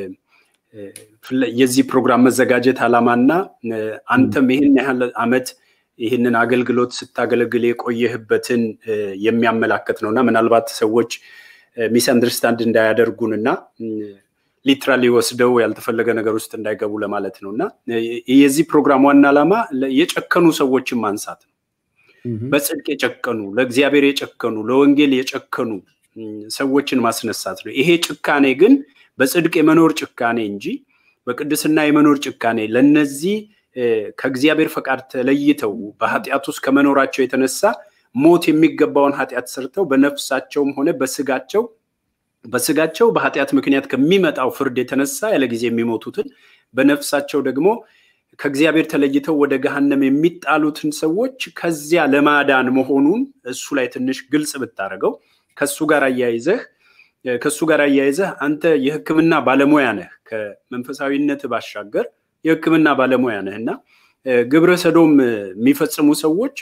የዚህ ፕሮግራም መዘጋጀት ዓላማና አንተም ይህን ያህል አመት ይህንን አገልግሎት ስታገለግል የቆየህበትን የሚያመላክት ነው እና ምናልባት ሰዎች ሚስ አንደርስታንድ እንዳያደርጉን እና ሊትራሊ ወስደው ያልተፈለገ ነገር ውስጥ እንዳይገቡ ለማለት ነው እና የዚህ ፕሮግራም ዋና ዓላማ የጨከኑ ሰዎችን ማንሳት ነው። በጽድቅ የጨከኑ ለእግዚአብሔር የጨከኑ ለወንጌል የጨከኑ ሰዎችን ማስነሳት ነው። ይሄ ጭካኔ ግን በጽድቅ የመኖር ጭካኔ እንጂ በቅድስና የመኖር ጭካኔ ለነዚህ ከእግዚአብሔር ፈቃድ ተለይተው በኃጢአት ውስጥ ከመኖራቸው የተነሳ ሞት የሚገባውን ኃጢአት ሰርተው በነፍሳቸውም ሆነ በስጋቸው በስጋቸው በኃጢአት ምክንያት ከሚመጣው ፍርድ የተነሳ ያለ ጊዜ የሚሞቱትን በነፍሳቸው ደግሞ ከእግዚአብሔር ተለይተው ወደ ገሃነም የሚጣሉትን ሰዎች ከዚያ ለማዳን መሆኑን እሱ ላይ ትንሽ ግልጽ ብታደርገው ከሱ ጋር አያይዘህ ከሱ ጋር አያይዘህ አንተ የሕክምና ባለሙያ ነህ። ከመንፈሳዊነት ባሻገር የሕክምና ባለሙያ ነህ እና ግብረ ሰዶም የሚፈጽሙ ሰዎች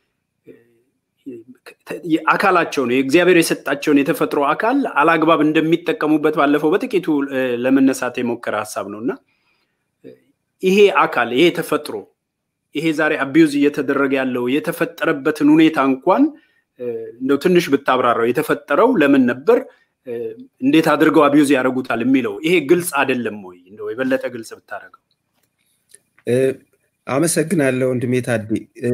አካላቸውን የእግዚአብሔር የሰጣቸውን የተፈጥሮ አካል አላግባብ እንደሚጠቀሙበት ባለፈው በጥቂቱ ለመነሳት የሞከረ ሀሳብ ነው እና ይሄ አካል ይሄ ተፈጥሮ ይሄ ዛሬ አቢዩዝ እየተደረገ ያለው የተፈጠረበትን ሁኔታ እንኳን እንደው ትንሽ ብታብራራው የተፈጠረው ለምን ነበር እንዴት አድርገው አቢዩዝ ያደርጉታል የሚለው ይሄ ግልጽ አይደለም ወይ? እንደው የበለጠ ግልጽ ብታደርገው። አመሰግናለሁ ወንድሜ ታዴ።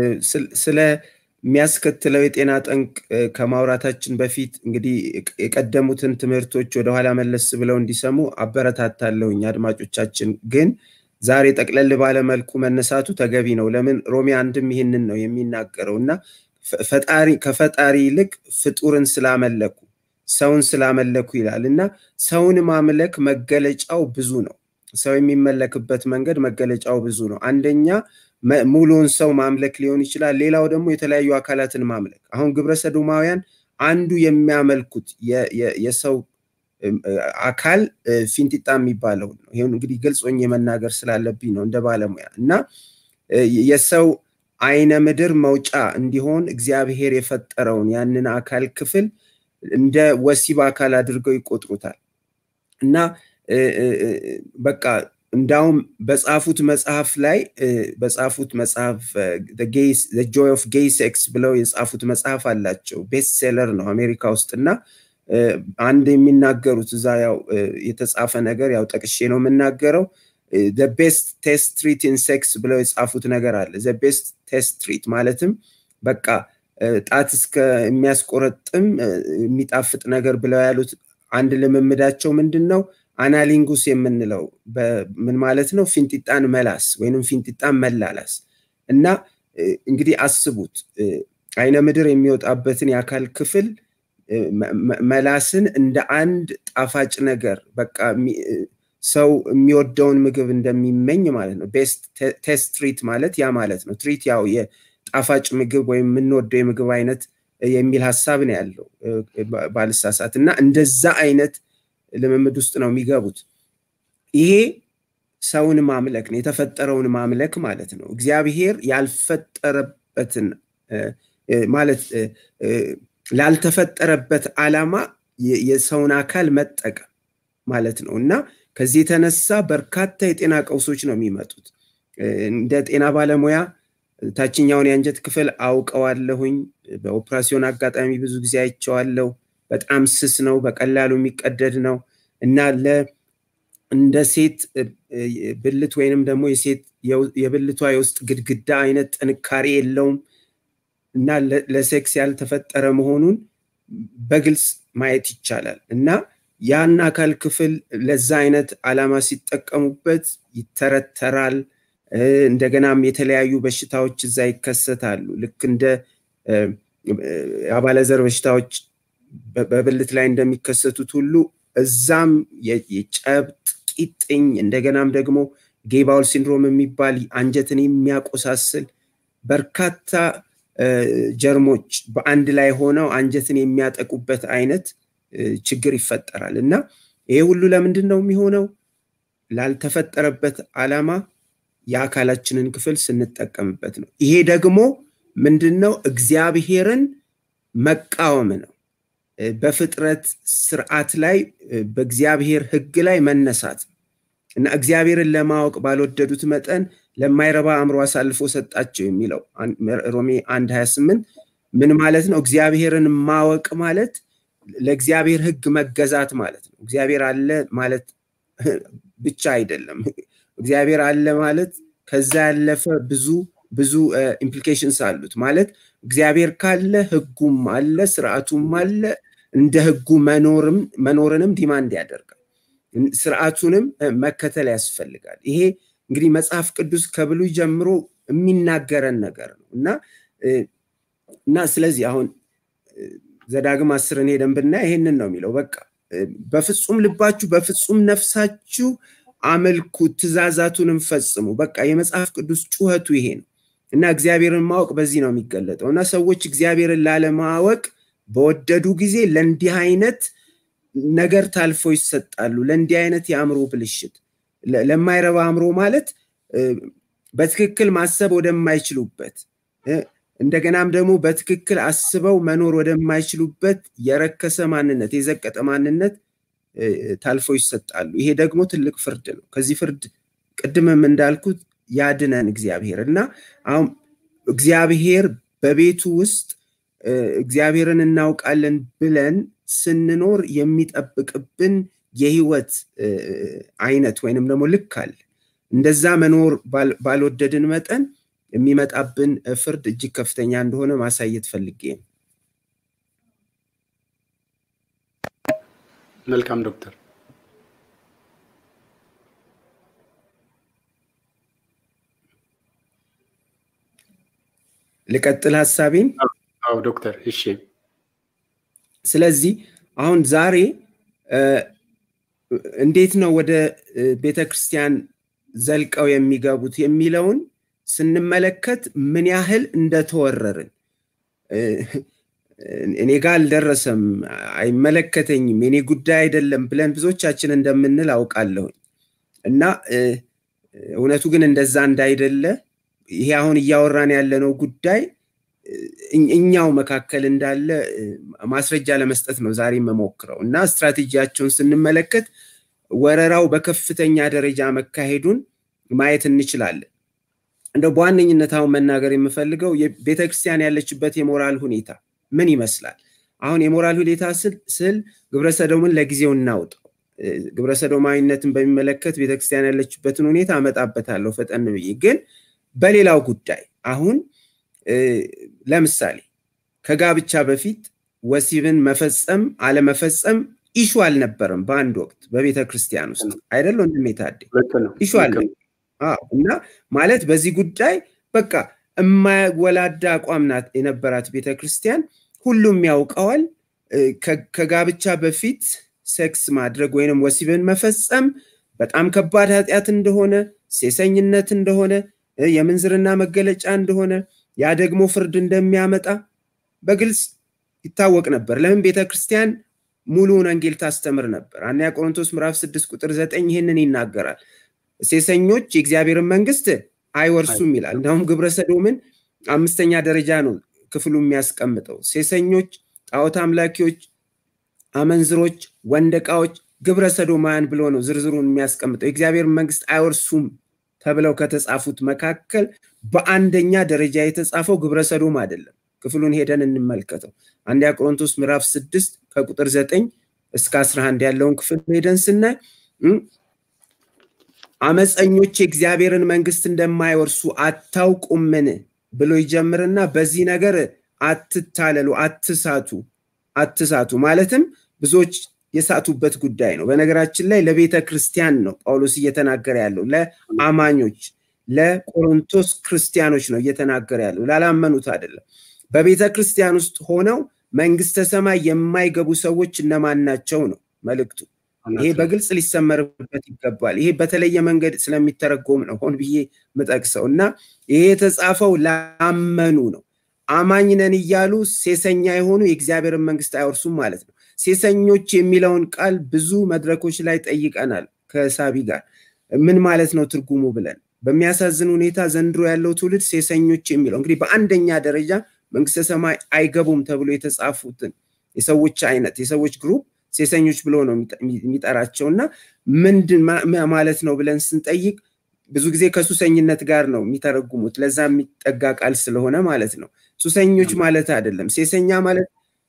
ስለሚያስከትለው የጤና ጠንቅ ከማውራታችን በፊት እንግዲህ የቀደሙትን ትምህርቶች ወደኋላ መለስ ብለው እንዲሰሙ አበረታታለሁኝ። አድማጮቻችን ግን ዛሬ ጠቅለል ባለ መልኩ መነሳቱ ተገቢ ነው። ለምን ሮሜ አንድም ይህንን ነው የሚናገረው እና ፈጣሪ ከፈጣሪ ይልቅ ፍጡርን ስላመለኩ ሰውን ስላመለኩ ይላል እና ሰውን ማምለክ መገለጫው ብዙ ነው። ሰው የሚመለክበት መንገድ መገለጫው ብዙ ነው። አንደኛ ሙሉውን ሰው ማምለክ ሊሆን ይችላል። ሌላው ደግሞ የተለያዩ አካላትን ማምለክ። አሁን ግብረ ሰዶማውያን አንዱ የሚያመልኩት የሰው አካል ፊንጢጣ የሚባለው ነው። ይሁን እንግዲህ ግልጽ ሆኜ መናገር ስላለብኝ ነው እንደ ባለሙያ እና የሰው አይነ ምድር መውጫ እንዲሆን እግዚአብሔር የፈጠረውን ያንን አካል ክፍል እንደ ወሲብ አካል አድርገው ይቆጥሩታል እና በቃ እንዳውም በጻፉት መጽሐፍ ላይ በጻፉት መጽሐፍ ጆይ ኦፍ ጌይ ሴክስ ብለው የጻፉት መጽሐፍ አላቸው። ቤስት ሴለር ነው አሜሪካ ውስጥ እና አንድ የሚናገሩት እዛ ያው የተጻፈ ነገር ያው ጠቅሼ ነው የምናገረው። ቤስት ቴስት ትሪት ኢን ሴክስ ብለው የጻፉት ነገር አለ። ቤስት ቴስት ትሪት ማለትም በቃ ጣት እስከ የሚያስቆረጥም የሚጣፍጥ ነገር ብለው ያሉት አንድ ልምምዳቸው ምንድን ነው? አናሊንጉስ የምንለው ምን ማለት ነው? ፊንጢጣን መላስ ወይንም ፊንጢጣን መላላስ እና እንግዲህ አስቡት አይነ ምድር የሚወጣበትን የአካል ክፍል መላስን እንደ አንድ ጣፋጭ ነገር በቃ ሰው የሚወደውን ምግብ እንደሚመኝ ማለት ነው። ቤስት ቴስት ትሪት ማለት ያ ማለት ነው። ትሪት ያው የጣፋጭ ምግብ ወይም የምንወደው የምግብ አይነት የሚል ሀሳብ ነው ያለው ባልሳሳት እና እንደዛ አይነት ልምምድ ውስጥ ነው የሚገቡት። ይሄ ሰውን ማምለክ ነው፣ የተፈጠረውን ማምለክ ማለት ነው። እግዚአብሔር ያልፈጠረበትን ማለት ላልተፈጠረበት ዓላማ የሰውን አካል መጠቀም ማለት ነው እና ከዚህ የተነሳ በርካታ የጤና ቀውሶች ነው የሚመጡት። እንደ ጤና ባለሙያ ታችኛውን የአንጀት ክፍል አውቀዋለሁኝ። በኦፕራሲዮን አጋጣሚ ብዙ ጊዜ አይቼዋለሁ። በጣም ስስ ነው፣ በቀላሉ የሚቀደድ ነው እና እንደ ሴት ብልት ወይንም ደግሞ የሴት የብልቷ የውስጥ ግድግዳ አይነት ጥንካሬ የለውም እና ለሴክስ ያልተፈጠረ መሆኑን በግልጽ ማየት ይቻላል እና ያን አካል ክፍል ለዛ አይነት ዓላማ ሲጠቀሙበት ይተረተራል። እንደገናም የተለያዩ በሽታዎች እዛ ይከሰታሉ። ልክ እንደ አባለዘር በሽታዎች በብልት ላይ እንደሚከሰቱት ሁሉ እዛም የጨብጥ ቂጥኝ፣ እንደገናም ደግሞ ጌባውል ሲንድሮም የሚባል አንጀትን የሚያቆሳስል በርካታ ጀርሞች በአንድ ላይ ሆነው አንጀትን የሚያጠቁበት አይነት ችግር ይፈጠራል እና ይሄ ሁሉ ለምንድን ነው የሚሆነው? ላልተፈጠረበት ዓላማ የአካላችንን ክፍል ስንጠቀምበት ነው። ይሄ ደግሞ ምንድን ነው? እግዚአብሔርን መቃወም ነው። በፍጥረት ስርዓት ላይ በእግዚአብሔር ሕግ ላይ መነሳት እና እግዚአብሔርን ለማወቅ ባልወደዱት መጠን ለማይረባ አእምሮ አሳልፎ ሰጣቸው የሚለው ሮሜ አንድ 28 ምን ማለት ነው? እግዚአብሔርን ማወቅ ማለት ለእግዚአብሔር ሕግ መገዛት ማለት ነው። እግዚአብሔር አለ ማለት ብቻ አይደለም። እግዚአብሔር አለ ማለት ከዛ ያለፈ ብዙ ብዙ ኢምፕሊኬሽንስ አሉት። ማለት እግዚአብሔር ካለ ህጉም አለ፣ ስርዓቱም አለ። እንደ ህጉ መኖርም መኖርንም ዲማንድ ያደርጋል። ስርዓቱንም መከተል ያስፈልጋል። ይሄ እንግዲህ መጽሐፍ ቅዱስ ከብሉይ ጀምሮ የሚናገረን ነገር ነው እና እና ስለዚህ አሁን ዘዳግም አስርን ሄደን ብናይ ይሄንን ነው የሚለው በቃ በፍጹም ልባችሁ በፍጹም ነፍሳችሁ አመልኩ ትእዛዛቱንም ፈጽሙ። በቃ የመጽሐፍ ቅዱስ ጩኸቱ ይሄ ነው እና እግዚአብሔርን ማወቅ በዚህ ነው የሚገለጠው እና ሰዎች እግዚአብሔርን ላለማወቅ በወደዱ ጊዜ ለእንዲህ አይነት ነገር ታልፈው ይሰጣሉ። ለእንዲህ አይነት የአእምሮ ብልሽት፣ ለማይረባ አእምሮ ማለት በትክክል ማሰብ ወደማይችሉበት እንደገናም ደግሞ በትክክል አስበው መኖር ወደማይችሉበት የረከሰ ማንነት፣ የዘቀጠ ማንነት ታልፈው ይሰጣሉ። ይሄ ደግሞ ትልቅ ፍርድ ነው። ከዚህ ፍርድ ቅድምም እንዳልኩት ያድነን እግዚአብሔር እና አሁን እግዚአብሔር በቤቱ ውስጥ እግዚአብሔርን እናውቃለን ብለን ስንኖር የሚጠብቅብን የህይወት አይነት ወይንም ደግሞ ልክ አለ እንደዛ መኖር ባልወደድን መጠን የሚመጣብን ፍርድ እጅግ ከፍተኛ እንደሆነ ማሳየት ፈልጌ ነው። መልካም ዶክተር። ልቀጥል ሀሳቤን። አዎ ዶክተር፣ እሺ። ስለዚህ አሁን ዛሬ እንዴት ነው ወደ ቤተ ክርስቲያን ዘልቀው የሚገቡት የሚለውን ስንመለከት ምን ያህል እንደተወረርን እኔ ጋር አልደረሰም፣ አይመለከተኝም፣ የኔ ጉዳይ አይደለም ብለን ብዙዎቻችን እንደምንል አውቃለሁኝ እና እውነቱ ግን እንደዛ እንዳይደለ ይሄ አሁን እያወራን ያለነው ጉዳይ እኛው መካከል እንዳለ ማስረጃ ለመስጠት ነው ዛሬ የምሞክረው እና ስትራቴጂያቸውን ስንመለከት ወረራው በከፍተኛ ደረጃ መካሄዱን ማየት እንችላለን። እንደው በዋነኝነት አሁን መናገር የምፈልገው ቤተክርስቲያን ያለችበት የሞራል ሁኔታ ምን ይመስላል? አሁን የሞራል ሁኔታ ስል ግብረሰዶምን ለጊዜው እናውጠው። ግብረሰዶማዊነትን በሚመለከት ቤተክርስቲያን ያለችበትን ሁኔታ አመጣበታለሁ ፈጠን ብዬ። ግን በሌላው ጉዳይ አሁን ለምሳሌ ከጋብቻ በፊት ወሲብን መፈጸም አለመፈጸም ኢሹ አልነበረም በአንድ ወቅት በቤተ ክርስቲያን ውስጥ አይደለ ወንድሜ ታዴ? ኢሹ አለ እና ማለት በዚህ ጉዳይ በቃ የማያወላዳ አቋም ናት የነበራት ቤተ ክርስቲያን። ሁሉም ያውቀዋል። ከጋብቻ በፊት ሴክስ ማድረግ ወይንም ወሲብን መፈጸም በጣም ከባድ ኃጢአት እንደሆነ፣ ሴሰኝነት እንደሆነ፣ የምንዝርና መገለጫ እንደሆነ ያ ደግሞ ፍርድ እንደሚያመጣ በግልጽ ይታወቅ ነበር። ለምን ቤተ ክርስቲያን ሙሉውን ወንጌል ታስተምር ነበር። አንደኛ ቆሮንቶስ ምዕራፍ ስድስት ቁጥር ዘጠኝ ይህንን ይናገራል። ሴሰኞች የእግዚአብሔርን መንግስት አይወርሱም ይላል። እንዲሁም ግብረ ሰዶምን አምስተኛ ደረጃ ነው ክፍሉ የሚያስቀምጠው። ሴሰኞች፣ ጣዖት አምላኪዎች፣ አመንዝሮች፣ ወንደቃዎች፣ ግብረ ሰዶማውያን ብሎ ነው ዝርዝሩን የሚያስቀምጠው። የእግዚአብሔርን መንግስት አይወርሱም ተብለው ከተጻፉት መካከል በአንደኛ ደረጃ የተጻፈው ግብረ ሰዶም አይደለም። ክፍሉን ሄደን እንመልከተው። አንደኛ ቆሮንቶስ ምዕራፍ ስድስት ከቁጥር ዘጠኝ እስከ አስራ አንድ ያለውን ክፍል ሄደን ስናይ አመፀኞች የእግዚአብሔርን መንግስት እንደማይወርሱ አታውቁምን ብሎ ይጀምርና በዚህ ነገር አትታለሉ፣ አትሳቱ፣ አትሳቱ ማለትም ብዙዎች የሳቱበት ጉዳይ ነው። በነገራችን ላይ ለቤተ ክርስቲያን ነው ጳውሎስ እየተናገረ ያለው ለአማኞች ለቆሮንቶስ ክርስቲያኖች ነው እየተናገረ ያለው ላላመኑት አይደለም። በቤተ ክርስቲያን ውስጥ ሆነው መንግስተ ሰማይ የማይገቡ ሰዎች እነማን ናቸው ነው መልእክቱ። ይሄ በግልጽ ሊሰመርበት ይገባል። ይሄ በተለየ መንገድ ስለሚተረጎም ነው ሆን ብዬ ምጠቅሰው እና ይሄ የተጻፈው ላመኑ ነው። አማኝ ነን እያሉ ሴሰኛ የሆኑ የእግዚአብሔርን መንግስት አይወርሱም ማለት ነው። ሴሰኞች የሚለውን ቃል ብዙ መድረኮች ላይ ጠይቀናል ከሳቢ ጋር ምን ማለት ነው ትርጉሙ ብለን በሚያሳዝን ሁኔታ ዘንድሮ ያለው ትውልድ ሴሰኞች የሚለው እንግዲህ በአንደኛ ደረጃ መንግስተ ሰማይ አይገቡም ተብሎ የተጻፉትን የሰዎች አይነት የሰዎች ግሩፕ ሴሰኞች ብሎ ነው የሚጠራቸው እና ምንድን ማለት ነው ብለን ስንጠይቅ ብዙ ጊዜ ከሱሰኝነት ጋር ነው የሚተረጉሙት ለዛ የሚጠጋ ቃል ስለሆነ ማለት ነው ሱሰኞች ማለት አይደለም ሴሰኛ ማለት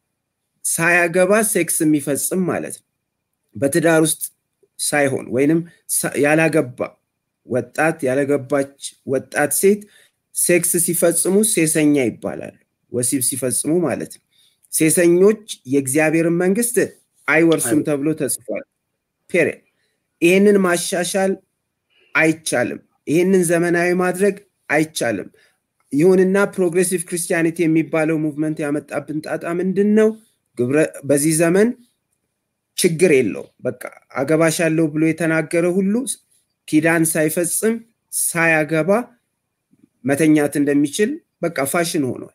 ሳያገባ ሴክስ የሚፈጽም ማለት ነው በትዳር ውስጥ ሳይሆን ወይንም ያላገባ ወጣት ያለገባች ወጣት ሴት ሴክስ ሲፈጽሙ ሴሰኛ ይባላሉ ወሲብ ሲፈጽሙ ማለት ነው ሴሰኞች የእግዚአብሔርን መንግስት አይወርሱም ተብሎ ተጽፏል ፔሪድ ይህንን ማሻሻል አይቻልም ይህንን ዘመናዊ ማድረግ አይቻልም ይሁንና ፕሮግሬሲቭ ክርስቲያኒቲ የሚባለው ሙቭመንት ያመጣብን ጣጣ ምንድን ነው በዚህ ዘመን ችግር የለው በቃ አገባሻለሁ ብሎ የተናገረ ሁሉ ኪዳን ሳይፈጽም ሳያገባ መተኛት እንደሚችል በቃ ፋሽን ሆኗል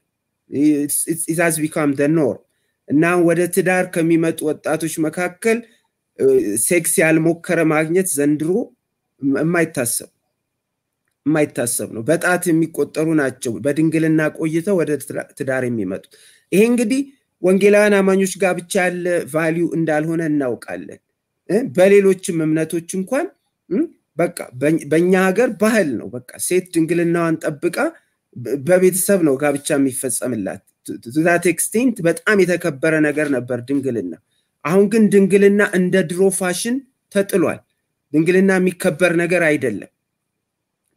ኢትዝ ቢካም ደ ኖርም እና ወደ ትዳር ከሚመጡ ወጣቶች መካከል ሴክስ ያልሞከረ ማግኘት ዘንድሮ የማይታሰብ የማይታሰብ ነው በጣት የሚቆጠሩ ናቸው በድንግልና ቆይተው ወደ ትዳር የሚመጡት ይሄ እንግዲህ ወንጌላውያን አማኞች ጋር ብቻ ያለ ቫሊዩ እንዳልሆነ እናውቃለን በሌሎችም እምነቶች እንኳን በቃ በእኛ ሀገር ባህል ነው በቃ ሴት ድንግልናዋን ጠብቃ በቤተሰብ ነው ጋብቻ የሚፈጸምላት ቱዛት ኤክስቴንት በጣም የተከበረ ነገር ነበር ድንግልና አሁን ግን ድንግልና እንደ ድሮ ፋሽን ተጥሏል ድንግልና የሚከበር ነገር አይደለም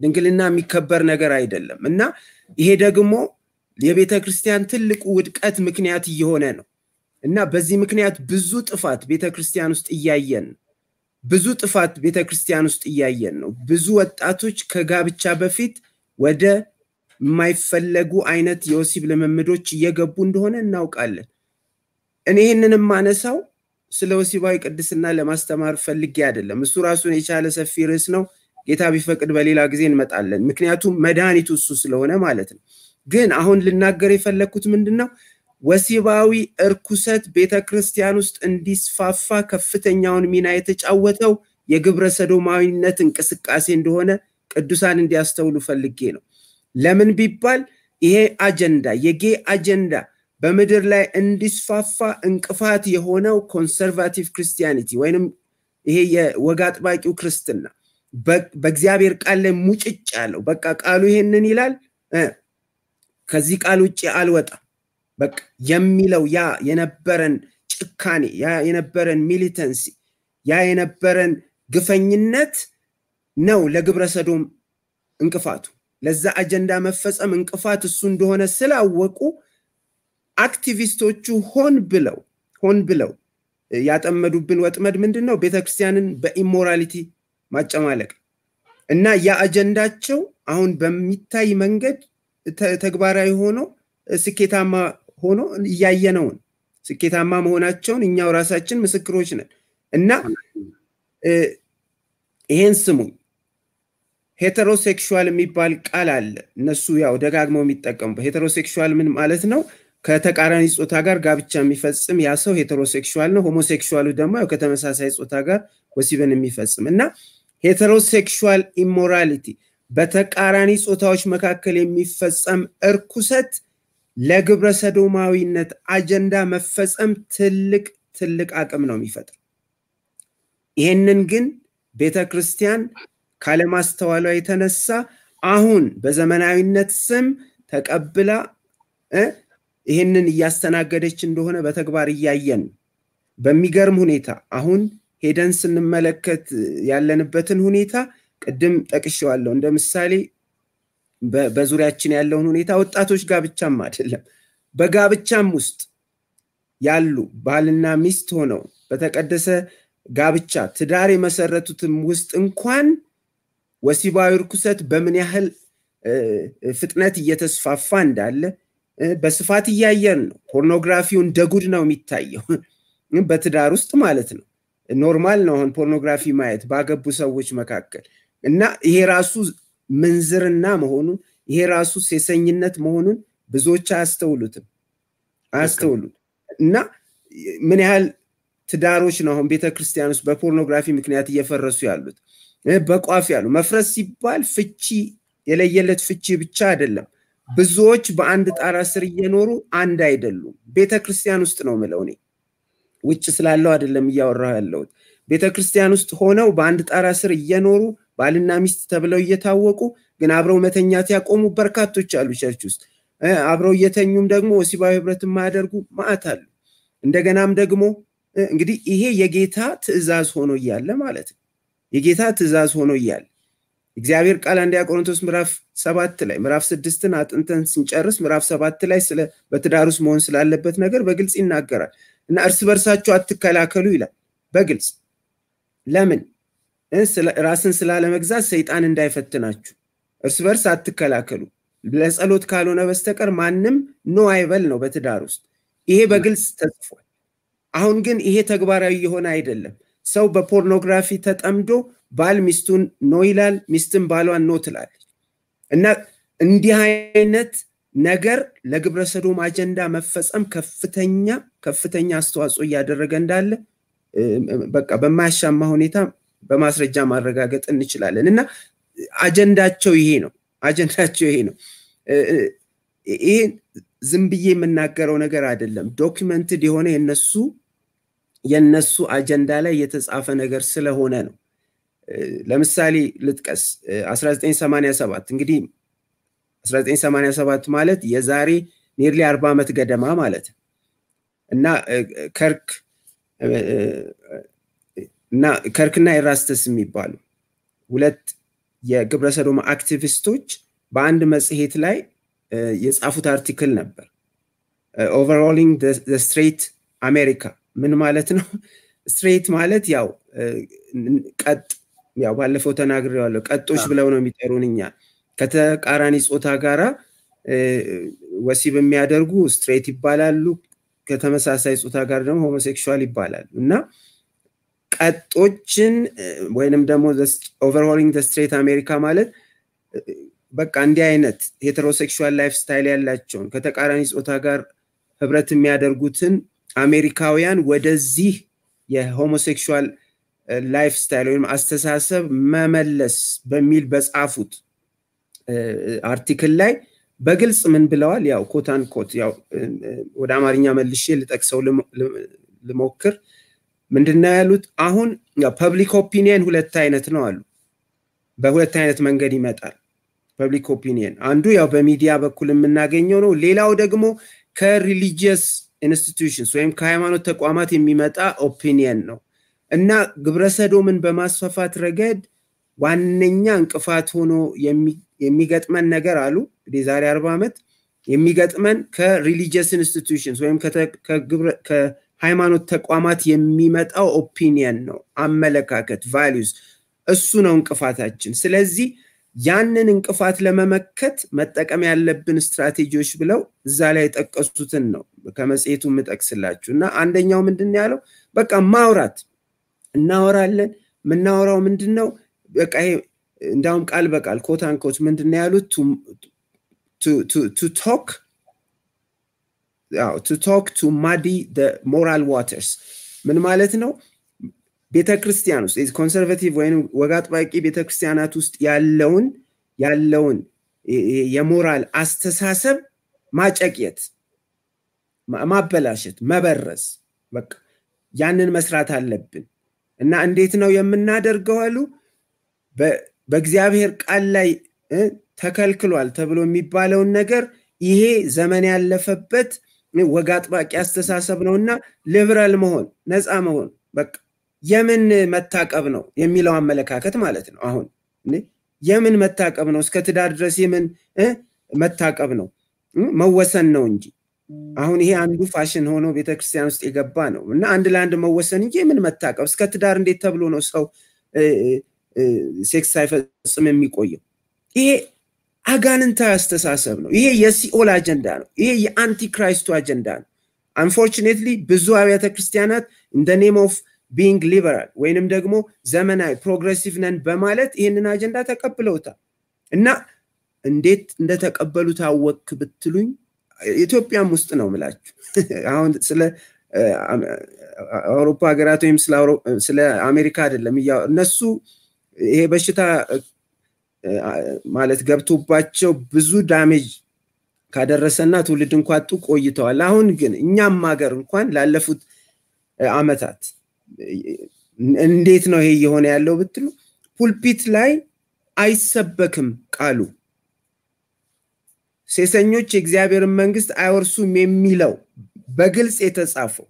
ድንግልና የሚከበር ነገር አይደለም እና ይሄ ደግሞ የቤተ ክርስቲያን ትልቁ ውድቀት ምክንያት እየሆነ ነው እና በዚህ ምክንያት ብዙ ጥፋት ቤተ ክርስቲያን ውስጥ እያየን ነው። ብዙ ጥፋት ቤተ ክርስቲያን ውስጥ እያየን ነው። ብዙ ወጣቶች ከጋብቻ በፊት ወደ የማይፈለጉ አይነት የወሲብ ልምምዶች እየገቡ እንደሆነ እናውቃለን። እኔ ይህንን የማነሳው ስለ ወሲባዊ ቅድስና ለማስተማር ፈልጌ አይደለም። እሱ ራሱን የቻለ ሰፊ ርዕስ ነው። ጌታ ቢፈቅድ በሌላ ጊዜ እንመጣለን። ምክንያቱም መድኃኒቱ እሱ ስለሆነ ማለት ነው። ግን አሁን ልናገር የፈለግኩት ምንድን ነው? ወሲባዊ እርኩሰት ቤተ ክርስቲያን ውስጥ እንዲስፋፋ ከፍተኛውን ሚና የተጫወተው የግብረ ሰዶማዊነት እንቅስቃሴ እንደሆነ ቅዱሳን እንዲያስተውሉ ፈልጌ ነው። ለምን ቢባል ይሄ አጀንዳ የጌ አጀንዳ በምድር ላይ እንዲስፋፋ እንቅፋት የሆነው ኮንሰርቫቲቭ ክርስቲያኒቲ ወይንም ይሄ የወግ አጥባቂው ክርስትና በእግዚአብሔር ቃል ላይ ሙጭጭ ያለው በቃ ቃሉ ይሄንን ይላል፣ ከዚህ ቃል ውጭ አልወጣም በቃ የሚለው ያ የነበረን ጭካኔ ያ የነበረን ሚሊተንሲ ያ የነበረን ግፈኝነት ነው ለግብረ ሰዶም እንቅፋቱ። ለዛ አጀንዳ መፈጸም እንቅፋት እሱ እንደሆነ ስላወቁ አክቲቪስቶቹ ሆን ብለው ሆን ብለው ያጠመዱብን ወጥመድ ምንድን ነው? ቤተክርስቲያንን በኢሞራሊቲ ማጨማለቅ እና ያ አጀንዳቸው አሁን በሚታይ መንገድ ተግባራዊ ሆኖ ስኬታማ ሆኖ እያየነውን ስኬታማ መሆናቸውን እኛው ራሳችን ምስክሮች ነን እና ይሄን ስሙኝ ሄተሮሴክሹዋል የሚባል ቃል አለ እነሱ ያው ደጋግመው የሚጠቀሙበት ሄተሮሴክሹዋል ምን ማለት ነው ከተቃራኒ ጾታ ጋር ጋብቻ የሚፈጽም ያ ሰው ሄተሮሴክሹዋል ነው ሆሞሴክሹዋሉ ደግሞ ያው ከተመሳሳይ ጾታ ጋር ወሲብን የሚፈጽም እና ሄተሮሴክሹዋል ኢሞራሊቲ በተቃራኒ ጾታዎች መካከል የሚፈጸም እርኩሰት ለግብረ ሰዶማዊነት አጀንዳ መፈጸም ትልቅ ትልቅ አቅም ነው የሚፈጥር ይሄንን ግን ቤተ ክርስቲያን ካለማስተዋሏ የተነሳ አሁን በዘመናዊነት ስም ተቀብላ ይህንን እያስተናገደች እንደሆነ በተግባር እያየን በሚገርም ሁኔታ አሁን ሄደን ስንመለከት ያለንበትን ሁኔታ ቅድም ጠቅሼዋለሁ እንደ ምሳሌ በዙሪያችን ያለውን ሁኔታ ወጣቶች ጋብቻም አይደለም በጋብቻም ውስጥ ያሉ ባልና ሚስት ሆነው በተቀደሰ ጋብቻ ትዳር የመሰረቱትም ውስጥ እንኳን ወሲባዊ ርኩሰት በምን ያህል ፍጥነት እየተስፋፋ እንዳለ በስፋት እያየን ነው። ፖርኖግራፊው እንደ ጉድ ነው የሚታየው በትዳር ውስጥ ማለት ነው። ኖርማል ነው አሁን ፖርኖግራፊ ማየት ባገቡ ሰዎች መካከል እና ይሄ ራሱ ምንዝርና መሆኑን ይሄ ራሱ ሴሰኝነት መሆኑን ብዙዎች አያስተውሉትም አያስተውሉት እና ምን ያህል ትዳሮች ነው አሁን ቤተክርስቲያን ውስጥ በፖርኖግራፊ ምክንያት እየፈረሱ ያሉት በቋፍ ያሉ መፍረስ ሲባል ፍቺ የለየለት ፍቺ ብቻ አይደለም ብዙዎች በአንድ ጣራ ስር እየኖሩ አንድ አይደሉም ቤተ ክርስቲያን ውስጥ ነው ምለው እኔ ውጭ ስላለው አይደለም እያወራሁ ያለሁት ቤተ ክርስቲያን ውስጥ ሆነው በአንድ ጣራ ስር እየኖሩ ባልና ሚስት ተብለው እየታወቁ ግን አብረው መተኛት ያቆሙ በርካቶች አሉ ቸርች ውስጥ አብረው እየተኙም ደግሞ ወሲባዊ ህብረት የማያደርጉ ማዕት አሉ እንደገናም ደግሞ እንግዲህ ይሄ የጌታ ትእዛዝ ሆኖ እያለ ማለት ነው የጌታ ትእዛዝ ሆኖ እያለ እግዚአብሔር ቃል አንደኛ ቆሮንቶስ ምዕራፍ ሰባት ላይ ምዕራፍ ስድስትን አጥንተን ስንጨርስ ምዕራፍ ሰባት ላይ ስለ በትዳር ውስጥ መሆን ስላለበት ነገር በግልጽ ይናገራል እና እርስ በርሳችሁ አትከላከሉ ይላል በግልጽ ለምን ራስን ስላለመግዛት ሰይጣን እንዳይፈትናችሁ እርስ በርስ አትከላከሉ ለጸሎት ካልሆነ በስተቀር ማንም ኖ አይበል ነው በትዳር ውስጥ ይሄ በግልጽ ተጽፏል አሁን ግን ይሄ ተግባራዊ የሆነ አይደለም ሰው በፖርኖግራፊ ተጠምዶ ባል ሚስቱን ኖ ይላል ሚስትን ባሏን ኖ ትላለች እና እንዲህ አይነት ነገር ለግብረ ሰዶም አጀንዳ መፈጸም ከፍተኛ ከፍተኛ አስተዋጽኦ እያደረገ እንዳለ በቃ በማያሻማ ሁኔታ በማስረጃ ማረጋገጥ እንችላለን እና አጀንዳቸው ይሄ ነው አጀንዳቸው ይሄ ነው ይሄ ዝም ብዬ የምናገረው ነገር አይደለም ዶክመንትድ የሆነ የነሱ የነሱ አጀንዳ ላይ የተጻፈ ነገር ስለሆነ ነው ለምሳሌ ልጥቀስ 1987 እንግዲህ 1987 ማለት የዛሬ ኒርሊ 40 ዓመት ገደማ ማለት እና ከርክ እና ከርክና ኤራስተስ የሚባሉ ሁለት የግብረ ሰዶም አክቲቪስቶች በአንድ መጽሔት ላይ የጻፉት አርቲክል ነበር። ኦቨርኦሊንግ ስትሬት አሜሪካ ምን ማለት ነው? ስትሬት ማለት ያው ቀጥ ያው ባለፈው ተናግሬዋለሁ። ቀጦች ብለው ነው የሚጠሩን እኛ ከተቃራኒ ጾታ ጋራ ወሲብ የሚያደርጉ ስትሬት ይባላሉ። ከተመሳሳይ ጾታ ጋር ደግሞ ሆሞሴክሹዋል ይባላሉ እና ቀጦችን ወይንም ደግሞ ኦቨርሆሊንግ ስትሬት አሜሪካ ማለት በቃ እንዲህ አይነት ሄተሮሴክሹዋል ላይፍ ስታይል ያላቸውን ከተቃራኒ ጾታ ጋር ህብረት የሚያደርጉትን አሜሪካውያን ወደዚህ የሆሞሴክሹዋል ላይፍ ስታይል ወይም አስተሳሰብ መመለስ በሚል በጻፉት አርቲክል ላይ በግልጽ ምን ብለዋል? ያው ኮታን ኮት ያው ወደ አማርኛ መልሼ ልጠቅሰው ልሞክር። ምንድነው ያሉት? አሁን ፐብሊክ ኦፒኒየን ሁለት አይነት ነው አሉ። በሁለት አይነት መንገድ ይመጣል ፐብሊክ ኦፒኒየን። አንዱ ያው በሚዲያ በኩል የምናገኘው ነው። ሌላው ደግሞ ከሪሊጂየስ ኢንስቲትዩሽንስ ወይም ከሃይማኖት ተቋማት የሚመጣ ኦፒኒየን ነው እና ግብረሰዶምን በማስፋፋት ረገድ ዋነኛ እንቅፋት ሆኖ የሚገጥመን ነገር አሉ እንግዲህ ዛሬ አርባ ዓመት የሚገጥመን ከሪሊጂየስ ኢንስቲትዩሽንስ ወይም ከሃይማኖት ተቋማት የሚመጣው ኦፒኒየን ነው፣ አመለካከት ቫሊዩስ፣ እሱ ነው እንቅፋታችን። ስለዚህ ያንን እንቅፋት ለመመከት መጠቀም ያለብን ስትራቴጂዎች ብለው እዛ ላይ የጠቀሱትን ነው ከመጽሔቱ የምጠቅስላችሁ እና አንደኛው ምንድን ያለው በቃ ማውራት እናወራለን። የምናወራው ምንድን ነው? በቃ ይሄ እንዳውም ቃል በቃል ኮት አንኮት ምንድን ነው ያሉት? ቱ ቶክ ቱ ቶክ ቱ ማዲ ሞራል ዋተርስ ምን ማለት ነው? ቤተ ክርስቲያን ውስጥ ኮንሰርቫቲቭ ወይም ወግ አጥባቂ ቤተ ክርስቲያናት ውስጥ ያለውን ያለውን የሞራል አስተሳሰብ ማጨቅየት፣ ማበላሸት፣ መበረዝ በቃ ያንን መስራት አለብን እና እንዴት ነው የምናደርገው አሉ በእግዚአብሔር ቃል ላይ ተከልክሏል ተብሎ የሚባለውን ነገር ይሄ ዘመን ያለፈበት ወግ አጥባቂ አስተሳሰብ ነው እና ሊበራል መሆን ነፃ መሆን በቃ የምን መታቀብ ነው የሚለው አመለካከት ማለት ነው። አሁን የምን መታቀብ ነው? እስከ ትዳር ድረስ የምን መታቀብ ነው? መወሰን ነው እንጂ አሁን ይሄ አንዱ ፋሽን ሆኖ ቤተክርስቲያን ውስጥ የገባ ነው እና አንድ ለአንድ መወሰን እንጂ የምን መታቀብ እስከ ትዳር እንዴት ተብሎ ነው ሰው ሴክስ ሳይፈጽም የሚቆየው? ይሄ አጋንንታዊ አስተሳሰብ ነው። ይሄ የሲኦል አጀንዳ ነው። ይሄ የአንቲክራይስቱ አጀንዳ ነው። አንፎርቹኔትሊ ብዙ አብያተ ክርስቲያናት እንደ ኔም ኦፍ ቢንግ ሊበራል ወይንም ደግሞ ዘመናዊ ፕሮግሬሲቭ ነን በማለት ይህንን አጀንዳ ተቀብለውታል እና እንዴት እንደተቀበሉት አወክ ብትሉኝ ኢትዮጵያም ውስጥ ነው ምላችሁ። አሁን ስለ አውሮፓ ሀገራት ወይም ስለ አሜሪካ አይደለም። እነሱ ይሄ በሽታ ማለት ገብቶባቸው ብዙ ዳሜጅ ካደረሰና ትውልድ እንኳጡ ቆይተዋል። አሁን ግን እኛም ሀገር እንኳን ላለፉት አመታት እንዴት ነው ይሄ እየሆነ ያለው ብትሉ ፑልፒት ላይ አይሰበክም ቃሉ ሴሰኞች የእግዚአብሔርን መንግስት አይወርሱም የሚለው በግልጽ የተጻፈው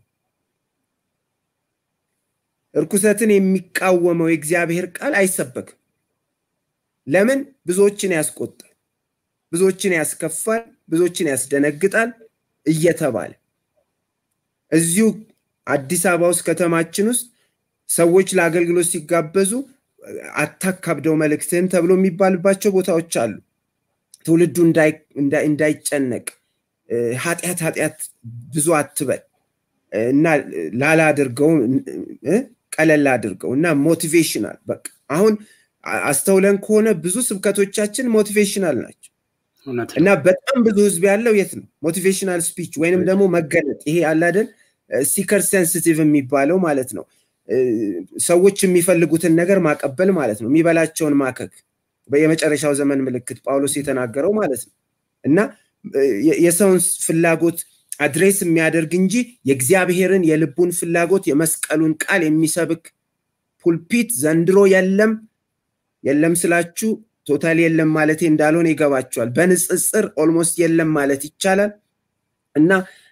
እርኩሰትን የሚቃወመው የእግዚአብሔር ቃል አይሰበክም። ለምን? ብዙዎችን ያስቆጣል፣ ብዙዎችን ያስከፋል፣ ብዙዎችን ያስደነግጣል እየተባለ እዚሁ አዲስ አበባ ውስጥ ከተማችን ውስጥ ሰዎች ለአገልግሎት ሲጋበዙ አታካብደው መልእክትህን ተብሎ የሚባልባቸው ቦታዎች አሉ። ትውልዱ እንዳይጨነቅ ኃጢአት ኃጢአት ብዙ አትበል እና ላላ አድርገው ቀለል አድርገው እና ሞቲቬሽናል በቃ አሁን አስተውለን ከሆነ ብዙ ስብከቶቻችን ሞቲቬሽናል ናቸው እና በጣም ብዙ ህዝብ ያለው የት ነው ሞቲቬሽናል ስፒች ወይንም ደግሞ መገለጥ ይሄ አላደን ሲከር ሴንሲቲቭ የሚባለው ማለት ነው ሰዎች የሚፈልጉትን ነገር ማቀበል ማለት ነው የሚበላቸውን ማከክ የመጨረሻው ዘመን ምልክት ጳውሎስ የተናገረው ማለት ነው እና የሰውን ፍላጎት አድሬስ የሚያደርግ እንጂ የእግዚአብሔርን የልቡን ፍላጎት የመስቀሉን ቃል የሚሰብክ ፑልፒት ዘንድሮ የለም የለም ስላችሁ ቶታል የለም ማለቴ እንዳልሆነ ይገባቸዋል በንጽጽር ኦልሞስት የለም ማለት ይቻላል እና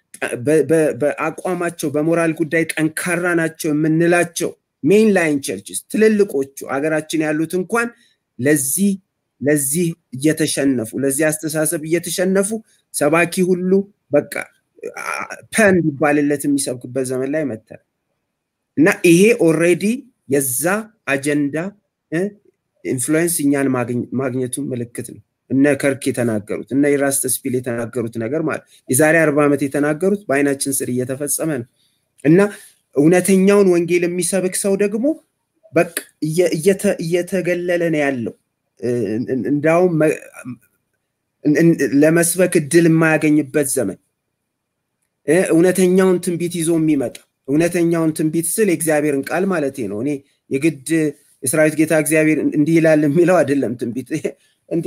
በአቋማቸው በሞራል ጉዳይ ጠንካራ ናቸው የምንላቸው ሜን ላይን ቸርችስ ትልልቆቹ አገራችን ያሉት እንኳን ለዚህ ለዚህ እየተሸነፉ ለዚህ አስተሳሰብ እየተሸነፉ ሰባኪ ሁሉ በቃ ፐ እንዲባልለት የሚሰብክበት ዘመን ላይ መተል እና ይሄ ኦልሬዲ የዛ አጀንዳ ኢንፍሉዌንስ እኛን ማግኘቱን ምልክት ነው። እነ ከርክ የተናገሩት እነ ኢራስተስ ፒል የተናገሩት ነገር ማለት የዛሬ አርባ ዓመት የተናገሩት በአይናችን ስር እየተፈጸመ ነው እና እውነተኛውን ወንጌል የሚሰብክ ሰው ደግሞ በቃ እየተገለለ ነው ያለው። እንዳውም ለመስበክ እድል የማያገኝበት ዘመን እውነተኛውን ትንቢት ይዞ የሚመጣ እውነተኛውን ትንቢት ስል የእግዚአብሔርን ቃል ማለት ነው። እኔ የግድ የሰራዊት ጌታ እግዚአብሔር እንዲህ ይላል የሚለው አይደለም ትንቢት እንዴ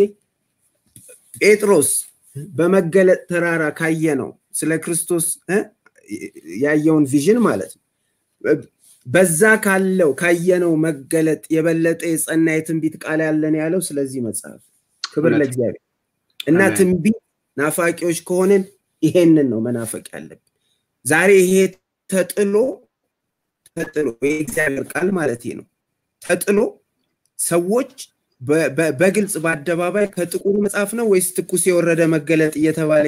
ጴጥሮስ በመገለጥ ተራራ ካየ ነው ስለ ክርስቶስ ያየውን ቪዥን ማለት ነው። በዛ ካለው ካየነው መገለጥ የበለጠ የጸና የትንቢት ቃል ያለን ያለው ስለዚህ መጽሐፍ ክብር ለእግዚአብሔር እና ትንቢት ናፋቂዎች ከሆንን ይሄንን ነው መናፈቅ ያለብን። ዛሬ ይሄ ተጥሎ ተጥሎ የእግዚአብሔር ቃል ማለት ነው ተጥሎ ሰዎች በግልጽ በአደባባይ ከጥቁሩ መጽሐፍ ነው ወይስ ትኩስ የወረደ መገለጥ እየተባለ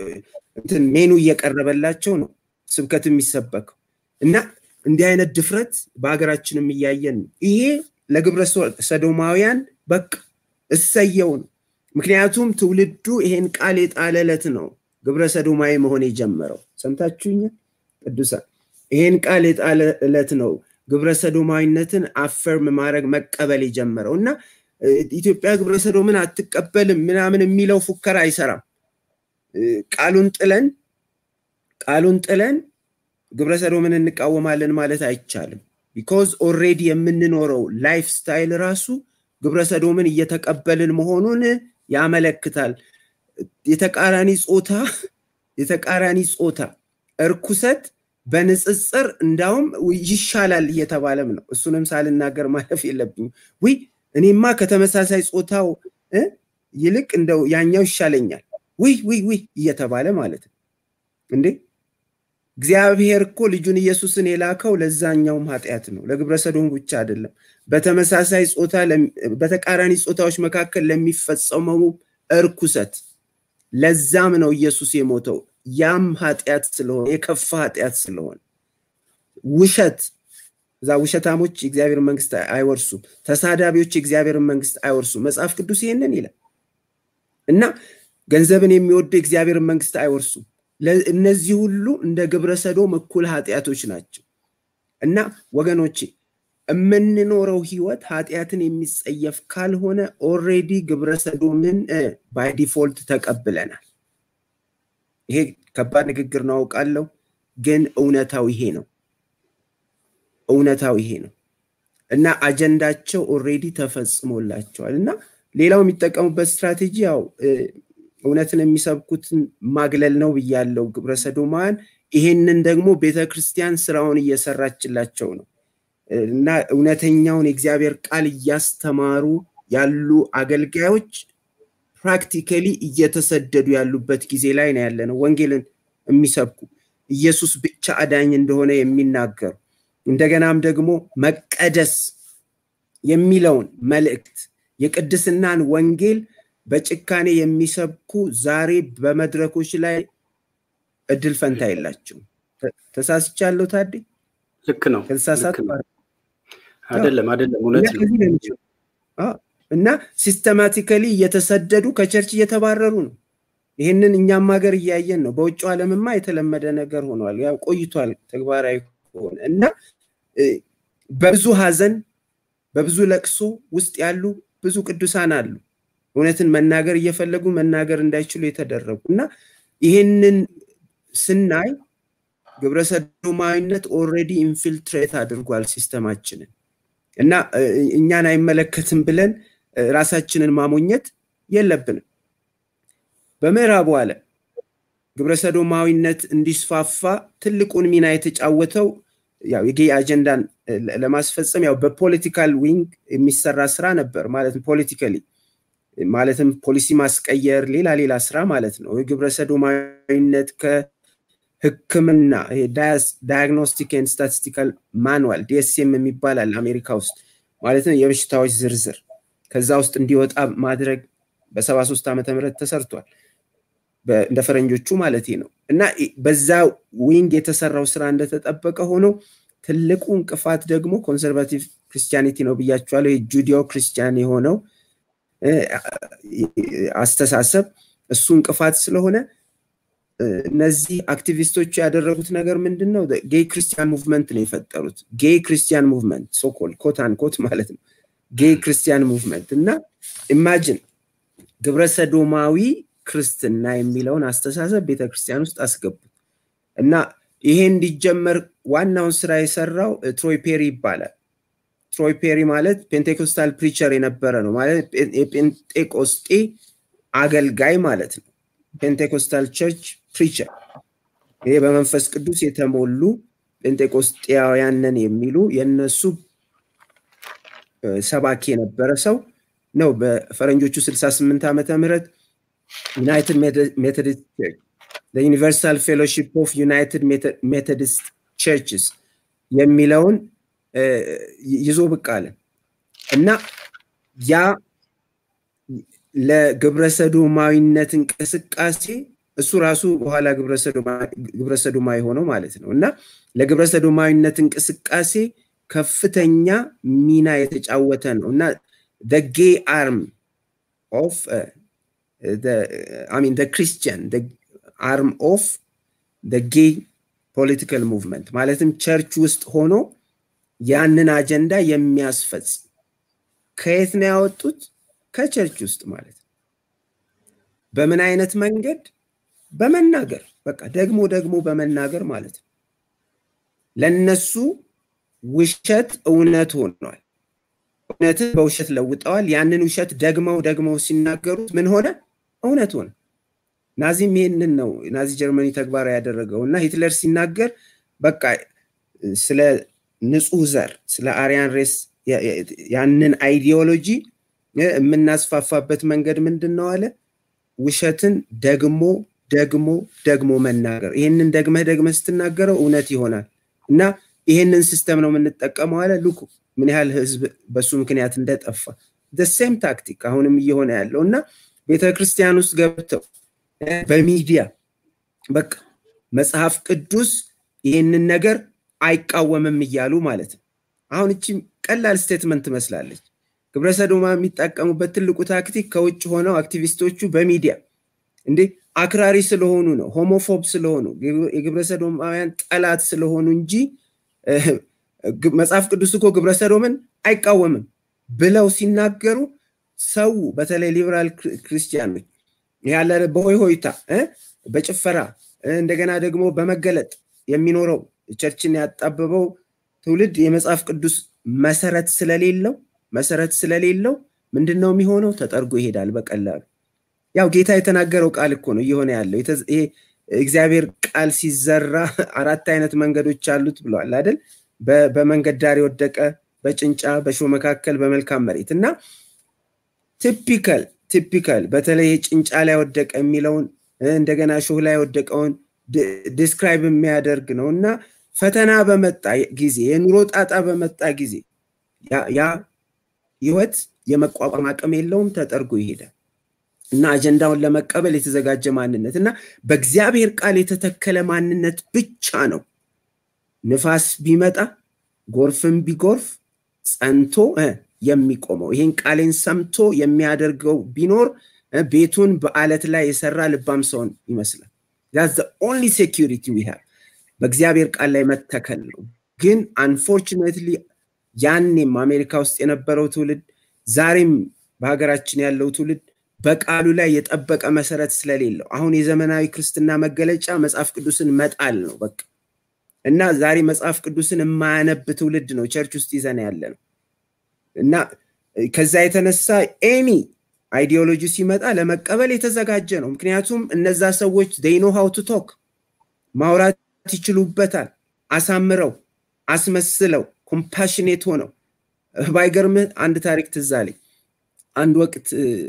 ሜኑ እየቀረበላቸው ነው ስብከት የሚሰበከው እና እንዲህ አይነት ድፍረት በሀገራችንም እያየን ነው። ይሄ ለግብረ ሰዶማውያን በቃ እሰየው ነው። ምክንያቱም ትውልዱ ይሄን ቃል የጣለለት ነው ግብረ ሰዶማዊ መሆን የጀመረው። ሰምታችሁኛል ቅዱሳን? ይሄን ቃል የጣለለት ነው ግብረ ሰዶማዊነትን አፈርም ማድረግ መቀበል የጀመረው እና ኢትዮጵያ ግብረ ሰዶምን አትቀበልም ምናምን የሚለው ፉከራ አይሰራም። ቃሉን ጥለን ቃሉን ጥለን ግብረ ሰዶምን እንቃወማለን ማለት አይቻልም። ቢኮዝ ኦልሬዲ የምንኖረው ላይፍ ስታይል ራሱ ግብረ ሰዶምን እየተቀበልን መሆኑን ያመለክታል። የተቃራኒ ጾታ የተቃራኒ ጾታ እርኩሰት በንጽጽር እንዳውም ይሻላል እየተባለም ነው። እሱንም ሳልናገር ማለፍ የለብኝም። ውይ እኔማ ከተመሳሳይ ጾታው ይልቅ እንደው ያኛው ይሻለኛል ውይ ውይ ውይ እየተባለ ማለት ነው እንዴ እግዚአብሔር እኮ ልጁን ኢየሱስን የላከው ለዛኛውም ኃጢአት ነው፣ ለግብረ ሰዶም ብቻ አይደለም። በተመሳሳይ ጾታ በተቃራኒ ጾታዎች መካከል ለሚፈጸመው እርኩሰት ለዛም ነው ኢየሱስ የሞተው። ያም ኃጢአት ስለሆነ የከፋ ኃጢአት ስለሆነ ውሸት እዛ ውሸታሞች የእግዚአብሔር መንግስት አይወርሱም፣ ተሳዳቢዎች የእግዚአብሔር መንግስት አይወርሱም። መጽሐፍ ቅዱስ ይህንን ይላል እና ገንዘብን የሚወዱ የእግዚአብሔር መንግስት አይወርሱም። እነዚህ ሁሉ እንደ ግብረ ሰዶም እኩል ኃጢአቶች ናቸው እና ወገኖቼ የምንኖረው ህይወት ኃጢአትን የሚጸየፍ ካልሆነ ኦሬዲ ግብረ ሰዶምን ባይ ዲፎልት ተቀብለናል። ይሄ ከባድ ንግግር ነው አውቃለሁ፣ ግን እውነታው ይሄ ነው። እውነታው ይሄ ነው እና አጀንዳቸው ኦሬዲ ተፈጽሞላቸዋል እና ሌላው የሚጠቀሙበት ስትራቴጂ ያው እውነትን የሚሰብኩትን ማግለል ነው ብያለው ግብረ ሰዶማውያን። ይሄንን ደግሞ ቤተ ክርስቲያን ስራውን እየሰራችላቸው ነው እና እውነተኛውን የእግዚአብሔር ቃል እያስተማሩ ያሉ አገልጋዮች ፕራክቲካሊ እየተሰደዱ ያሉበት ጊዜ ላይ ነው ያለ ነው። ወንጌልን የሚሰብኩ ኢየሱስ ብቻ አዳኝ እንደሆነ የሚናገሩ እንደገናም ደግሞ መቀደስ የሚለውን መልእክት የቅድስናን ወንጌል በጭካኔ የሚሰብኩ ዛሬ በመድረኮች ላይ እድል ፈንታ የላቸውም። ተሳስቻለሁ ታዴ? ልክ ነው። ከተሳሳት አይደለም አይደለም፣ እውነት ነው። እና ሲስተማቲካሊ እየተሰደዱ ከቸርች እየተባረሩ ነው። ይህንን እኛም ሀገር እያየን ነው። በውጭው ዓለምማ የተለመደ ነገር ሆኗል። ያው ቆይቷል ተግባራዊ ሆነ እና በብዙ ሀዘን በብዙ ለቅሶ ውስጥ ያሉ ብዙ ቅዱሳን አሉ። እውነትን መናገር እየፈለጉ መናገር እንዳይችሉ የተደረጉ እና ይህንን ስናይ ግብረሰዶማዊነት ኦልሬዲ ኢንፊልትሬት አድርጓል ሲስተማችንን እና እኛን አይመለከትም ብለን ራሳችንን ማሞኘት የለብንም። በምዕራቡ ዓለም ግብረሰዶማዊነት እንዲስፋፋ ትልቁን ሚና የተጫወተው ያው የጌ አጀንዳን ለማስፈጸም ያው በፖለቲካል ዊንግ የሚሰራ ስራ ነበር ማለት ፖለቲካሊ ማለትም ፖሊሲ ማስቀየር ሌላ ሌላ ስራ ማለት ነው። የግብረ ሰዶማዊነት ከህክምና ዳያግኖስቲክ ኤንድ ስታቲስቲካል ማኑዋል ዲኤስኤም የሚባል አለ አሜሪካ ውስጥ ማለት ነው የበሽታዎች ዝርዝር ከዛ ውስጥ እንዲወጣ ማድረግ በሰባ ሶስት ዓመተ ምህረት ተሰርቷል እንደ ፈረንጆቹ ማለት ነው እና በዛ ዊንግ የተሰራው ስራ እንደተጠበቀ ሆኖ ትልቁ እንቅፋት ደግሞ ኮንሰርቫቲቭ ክርስቲያኒቲ ነው ብያቸዋለሁ የጁዲዮ ክርስቲያን የሆነው አስተሳሰብ እሱ እንቅፋት ስለሆነ እነዚህ አክቲቪስቶቹ ያደረጉት ነገር ምንድን ነው ጌይ ክርስቲያን ሙቭመንት ነው የፈጠሩት ጌይ ክርስቲያን ሙቭመንት ሶኮል ኮት አንኮት ማለት ነው ጌይ ክርስቲያን ሙቭመንት እና ኢማጅን ግብረሰዶማዊ ክርስትና የሚለውን አስተሳሰብ ቤተክርስቲያን ውስጥ አስገቡት እና ይሄ እንዲጀመር ዋናውን ስራ የሰራው ትሮይ ፔሪ ይባላል ትሮይ ፔሪ ማለት ፔንቴኮስታል ፕሪቸር የነበረ ነው ማለት የጴንጤቆስጤ አገልጋይ ማለት ነው ፔንቴኮስታል ቸርች ፕሪቸር ይሄ በመንፈስ ቅዱስ የተሞሉ ጴንጤቆስጤያውያንን የሚሉ የነሱ ሰባኪ የነበረ ሰው ነው በፈረንጆቹ 68 ዓመተ ምህረት ዩናይትድ ሜቶዲስት ቸርች ዩኒቨርሳል ፌሎሺፕ ኦፍ ዩናይትድ ሜቶዲስት ቸርችስ የሚለውን ይዞ ብቅ አለ እና ያ ለግብረሰዶማዊነት እንቅስቃሴ እሱ ራሱ በኋላ ግብረሰዶማ የሆነው ማለት ነው እና ለግብረሰዶማዊነት እንቅስቃሴ ከፍተኛ ሚና የተጫወተ ነው እና ጌ አርም ኦፍ ሚን ክርስቲያን አርም ኦፍ ጌ ፖለቲካል ሙቭመንት ማለትም ቸርች ውስጥ ሆኖ ያንን አጀንዳ የሚያስፈጽም ከየት ነው ያወጡት ከቸርች ውስጥ ማለት ነው በምን አይነት መንገድ በመናገር በቃ ደግሞ ደግሞ በመናገር ማለት ነው ለነሱ ውሸት እውነት ሆኗል እውነትን በውሸት ለውጠዋል ያንን ውሸት ደግመው ደግመው ሲናገሩት ምን ሆነ እውነት ሆነ ናዚም ይህንን ነው ናዚ ጀርመኒ ተግባራዊ ያደረገው እና ሂትለር ሲናገር በቃ ስለ ንጹህ ዘር ስለ አሪያን ሬስ ያንን አይዲዮሎጂ የምናስፋፋበት መንገድ ምንድን ነው አለ ውሸትን ደግሞ ደግሞ ደግሞ መናገር ይህንን ደግመህ ደግመህ ስትናገረው እውነት ይሆናል እና ይህንን ሲስተም ነው የምንጠቀመው አለ ልኩ ምን ያህል ህዝብ በሱ ምክንያት እንደጠፋ ሴም ታክቲክ አሁንም እየሆነ ያለው እና ቤተክርስቲያን ውስጥ ገብተው በሚዲያ በቃ መጽሐፍ ቅዱስ ይህንን ነገር አይቃወምም እያሉ ማለት ነው አሁን እቺ ቀላል ስቴትመንት ትመስላለች ግብረሰዶማ የሚጠቀሙበት ትልቁ ታክቲክ ከውጭ ሆነው አክቲቪስቶቹ በሚዲያ እንዴ አክራሪ ስለሆኑ ነው ሆሞፎብ ስለሆኑ የግብረሰዶማውያን ጠላት ስለሆኑ እንጂ መጽሐፍ ቅዱስ እኮ ግብረሰዶምን አይቃወምም ብለው ሲናገሩ ሰው በተለይ ሊበራል ክርስቲያኖች ያለ በሆይ ሆይታ በጭፈራ እንደገና ደግሞ በመገለጥ የሚኖረው ቸርችን ያጣበበው ትውልድ የመጽሐፍ ቅዱስ መሰረት ስለሌለው መሰረት ስለሌለው ምንድን ነው የሚሆነው ተጠርጎ ይሄዳል በቀላሉ ያው ጌታ የተናገረው ቃል እኮ ነው እየሆነ ያለው ይሄ እግዚአብሔር ቃል ሲዘራ አራት አይነት መንገዶች አሉት ብለዋል አይደል በመንገድ ዳር የወደቀ በጭንጫ በሾ መካከል በመልካም መሬት እና ቲፒካል ቲፒካል በተለይ ጭንጫ ላይ ወደቀ የሚለውን እንደገና ሾህ ላይ ወደቀውን ዲስክራይብ የሚያደርግ ነው እና ፈተና በመጣ ጊዜ የኑሮ ጣጣ በመጣ ጊዜ ያ ህይወት የመቋቋም አቅም የለውም ተጠርጎ ይሄዳል እና አጀንዳውን ለመቀበል የተዘጋጀ ማንነት እና በእግዚአብሔር ቃል የተተከለ ማንነት ብቻ ነው ንፋስ ቢመጣ ጎርፍም ቢጎርፍ ጸንቶ የሚቆመው ይህን ቃሌን ሰምቶ የሚያደርገው ቢኖር ቤቱን በአለት ላይ የሰራ ልባም ሰውን ይመስላል ኦንሊ ሴኪሪቲ ዊ በእግዚአብሔር ቃል ላይ መተከል ነው ግን አንፎርችኔትሊ ያኔም አሜሪካ ውስጥ የነበረው ትውልድ ዛሬም በሀገራችን ያለው ትውልድ በቃሉ ላይ የጠበቀ መሰረት ስለሌለው አሁን የዘመናዊ ክርስትና መገለጫ መጽሐፍ ቅዱስን መጣል ነው በቃ እና ዛሬ መጽሐፍ ቅዱስን የማያነብ ትውልድ ነው ቸርች ውስጥ ይዘን ያለ ነው እና ከዛ የተነሳ ኤኒ አይዲዮሎጂ ሲመጣ ለመቀበል የተዘጋጀ ነው ምክንያቱም እነዛ ሰዎች ዴይኖ ሀው ቱ ቶክ ማውራት ይችሉበታል አሳምረው አስመስለው ኮምፓሽኔት ሆነው ባይገርምህ አንድ ታሪክ ትዛለኝ አንድ ወቅት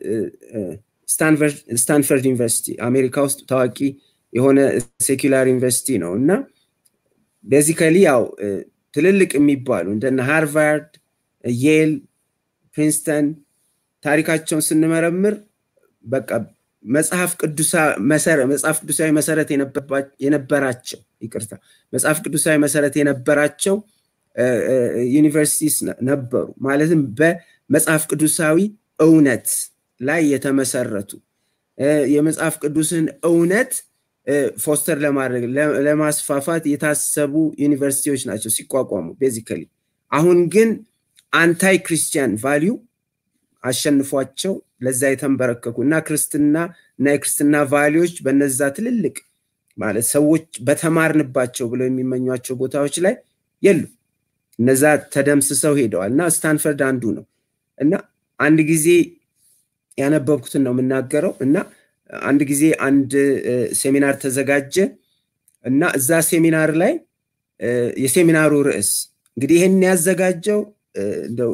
ስታንፈርድ ዩኒቨርሲቲ አሜሪካ ውስጥ ታዋቂ የሆነ ሴኩላር ዩኒቨርሲቲ ነው እና ቤዚካሊ ያው ትልልቅ የሚባሉ እንደነ ሃርቫርድ የል ፕሪንስተን ታሪካቸውን ስንመረምር በቃ መጽሐፍ ቅዱሳዊ መሰረት የነበራቸው ይቅርታ መጽሐፍ ቅዱሳዊ መሰረት የነበራቸው ዩኒቨርሲቲስ ነበሩ። ማለትም በመጽሐፍ ቅዱሳዊ እውነት ላይ የተመሰረቱ የመጽሐፍ ቅዱስን እውነት ፎስተር ለማድረግ ለማስፋፋት የታሰቡ ዩኒቨርሲቲዎች ናቸው ሲቋቋሙ ቤዚካሊ። አሁን ግን አንታይ ክርስቲያን ቫሊዩ አሸንፏቸው ለዛ የተንበረከኩ እና ክርስትና እና የክርስትና ቫሊዎች በነዛ ትልልቅ ማለት ሰዎች በተማርንባቸው ብለው የሚመኟቸው ቦታዎች ላይ የሉ። እነዛ ተደምስሰው ሄደዋል እና ስታንፈርድ አንዱ ነው እና አንድ ጊዜ ያነበብኩትን ነው የምናገረው እና አንድ ጊዜ አንድ ሴሚናር ተዘጋጀ እና እዛ ሴሚናር ላይ የሴሚናሩ ርዕስ እንግዲህ ይህን ያዘጋጀው እንደው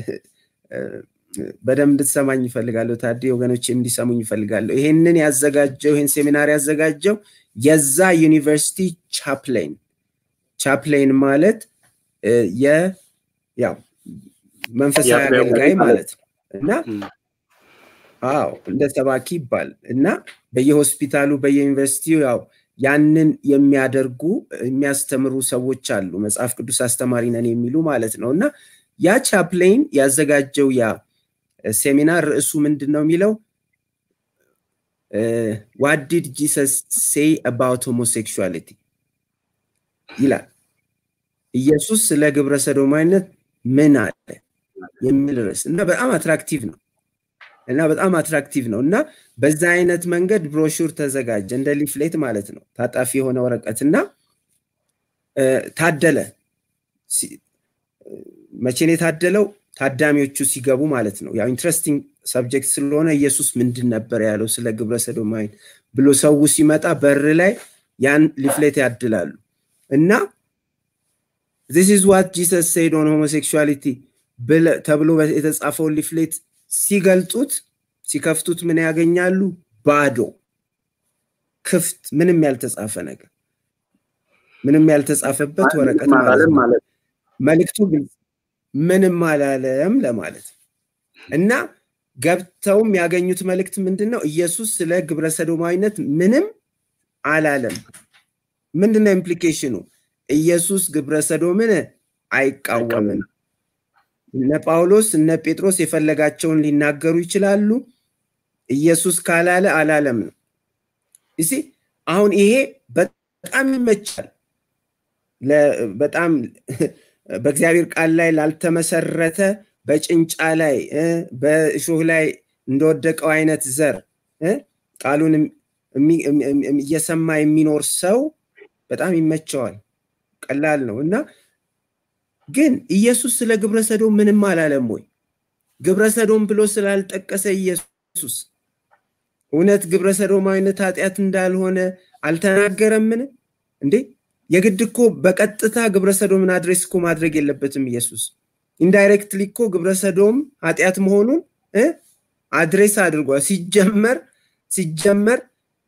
በደንብ እንድትሰማኝ ይፈልጋለሁ። ታዲ ወገኖች እንዲሰሙኝ ይፈልጋለሁ። ይሄንን ያዘጋጀው ይህን ሴሚናር ያዘጋጀው የዛ ዩኒቨርሲቲ ቻፕሌን ቻፕሌን ማለት ያው መንፈሳዊ አገልጋይ ማለት ነው እና አዎ እንደ ሰባኪ ይባል እና በየሆስፒታሉ በየዩኒቨርሲቲው ያው ያንን የሚያደርጉ የሚያስተምሩ ሰዎች አሉ። መጽሐፍ ቅዱስ አስተማሪ ነን የሚሉ ማለት ነው እና ያ ቻፕሌን ያዘጋጀው ያ ሴሚናር ርዕሱ ምንድን ነው የሚለው ዋት ዲድ ጂሰስ ሴይ አባውት ሆሞሴክሹዋሊቲ ይላል። ኢየሱስ ስለ ግብረ ሰዶማዊነት ምን አለ የሚል ርዕስ እና በጣም አትራክቲቭ ነው እና በጣም አትራክቲቭ ነው እና በዛ አይነት መንገድ ብሮሹር ተዘጋጀ እንደ ሊፍሌት ማለት ነው ታጣፊ የሆነ ወረቀት እና ታደለ መቼን የታደለው ታዳሚዎቹ ሲገቡ ማለት ነው ያው ኢንትረስቲንግ ሰብጀክት ስለሆነ ኢየሱስ ምንድን ነበር ያለው ስለ ግብረ ሰዶማዊን ብሎ ሰው ሲመጣ በር ላይ ያን ሊፍሌት ያድላሉ እና ዚስ ኢዝ ዋት ጂሰስ ሴድ ኦን ሆሞሴክሹዋሊቲ ተብሎ የተጻፈውን ሊፍሌት ሲገልጡት ሲከፍቱት ምን ያገኛሉ? ባዶ ክፍት፣ ምንም ያልተጻፈ ነገር፣ ምንም ያልተጻፈበት ወረቀት ማለት ነው። መልእክቱ ግልጽ ምንም አላለም ለማለት እና ገብተውም ያገኙት መልእክት ምንድን ነው? ኢየሱስ ስለ ግብረ ሰዶማዊነት ምንም አላለም። ምንድን ነው ኢምፕሊኬሽኑ? ኢየሱስ ግብረ ሰዶምን አይቃወምም። እነ ጳውሎስ እነ ጴጥሮስ የፈለጋቸውን ሊናገሩ ይችላሉ። ኢየሱስ ካላለ አላለም ነው። እሲ አሁን ይሄ በጣም ይመቻል። በጣም በእግዚአብሔር ቃል ላይ ላልተመሰረተ በጭንጫ ላይ በእሾህ ላይ እንደወደቀው አይነት ዘር ቃሉን እየሰማ የሚኖር ሰው በጣም ይመቸዋል። ቀላል ነው እና ግን ኢየሱስ ስለ ግብረ ሰዶም ምንም አላለም ወይ? ግብረ ሰዶም ብሎ ስላልጠቀሰ ኢየሱስ እውነት ግብረ ሰዶማዊነት ኃጢአት እንዳልሆነ አልተናገረምን እንዴ? የግድ እኮ በቀጥታ ግብረ ሰዶምን አድሬስ እኮ ማድረግ የለበትም ኢየሱስ። ኢንዳይሬክትሊ እኮ ግብረ ሰዶም ኃጢአት መሆኑን አድሬስ አድርጓል። ሲጀመር ሲጀመር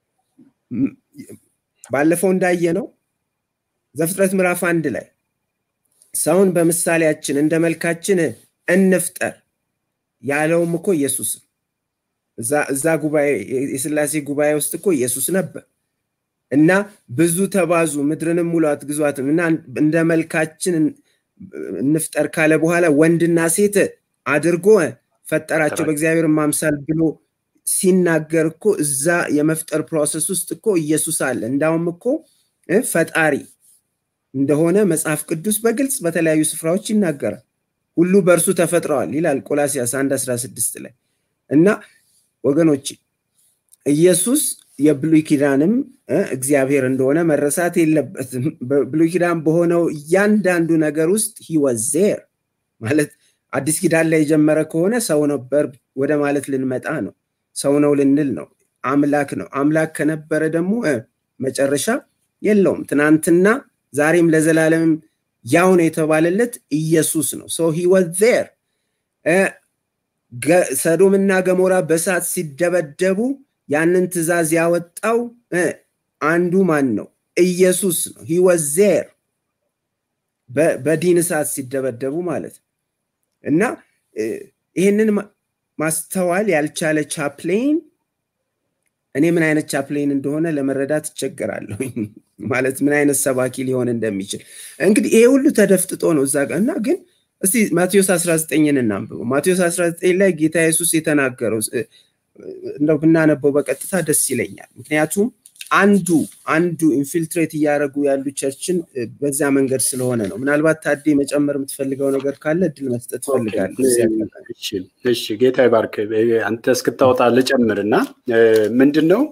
ባለፈው እንዳየ ነው ዘፍጥረት ምዕራፍ አንድ ላይ ሰውን በምሳሌያችን እንደ መልካችን እንፍጠር ያለውም እኮ ኢየሱስ እዛ ጉባኤ የስላሴ ጉባኤ ውስጥ እኮ ኢየሱስ ነበር እና ብዙ ተባዙ ምድርንም ሙሏት ግዟትም እና እንደ መልካችን እንፍጠር ካለ በኋላ ወንድና ሴት አድርጎ ፈጠራቸው በእግዚአብሔር ማምሳል ብሎ ሲናገር እኮ እዛ የመፍጠር ፕሮሰስ ውስጥ እኮ ኢየሱስ አለ እንዳውም እኮ ፈጣሪ እንደሆነ መጽሐፍ ቅዱስ በግልጽ በተለያዩ ስፍራዎች ይናገራል። ሁሉ በእርሱ ተፈጥረዋል ይላል ቆላሲያስ 1 16 ላይ እና ወገኖች ኢየሱስ የብሉይ ኪዳንም እግዚአብሔር እንደሆነ መረሳት የለበትም። በብሉይ ኪዳን በሆነው እያንዳንዱ ነገር ውስጥ ሂወዜር ማለት አዲስ ኪዳን ላይ የጀመረ ከሆነ ሰው ነበር ወደ ማለት ልንመጣ ነው። ሰው ነው ልንል ነው። አምላክ ነው። አምላክ ከነበረ ደግሞ መጨረሻ የለውም። ትናንትና ዛሬም ለዘላለምም ያው ነው የተባለለት ኢየሱስ ነው። ሶ ሂ ዋዝ ዜር። ሰዶምና ገሞራ በእሳት ሲደበደቡ ያንን ትእዛዝ ያወጣው አንዱ ማን ነው? ኢየሱስ ነው። ሂ ዋዝ ዜር በዲን እሳት ሲደበደቡ ማለት ነው። እና ይህንን ማስተዋል ያልቻለ ቻፕሌን እኔ ምን አይነት ቻፕሌን እንደሆነ ለመረዳት እቸገራለሁ። ማለት ምን አይነት ሰባኪ ሊሆን እንደሚችል እንግዲህ ይሄ ሁሉ ተደፍጥጦ ነው እዛ ጋር እና ግን እስቲ ማቴዎስ 19ን እናንብበው። ማቴዎስ 19 ላይ ጌታ ኢየሱስ የተናገረው እንደው ብናነበው በቀጥታ ደስ ይለኛል። ምክንያቱም አንዱ አንዱ ኢንፊልትሬት እያደረጉ ያሉ ቸርችን በዛ መንገድ ስለሆነ ነው። ምናልባት ታዴ መጨመር የምትፈልገው ነገር ካለ እድል መስጠት እፈልጋለሁ። እሺ፣ ጌታ ይባርክ። አንተ እስክታወጣ ልጨምር እና ምንድን ነው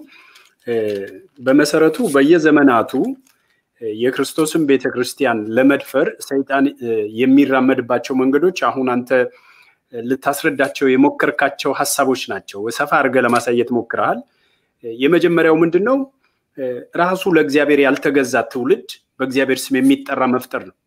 በመሰረቱ በየዘመናቱ የክርስቶስን ቤተክርስቲያን ለመድፈር ሰይጣን የሚራመድባቸው መንገዶች አሁን አንተ ልታስረዳቸው የሞከርካቸው ሀሳቦች ናቸው። ሰፋ አድርገህ ለማሳየት ሞክረሃል። የመጀመሪያው ምንድን ነው? ራሱ ለእግዚአብሔር ያልተገዛ ትውልድ በእግዚአብሔር ስም የሚጠራ መፍጠር ነው።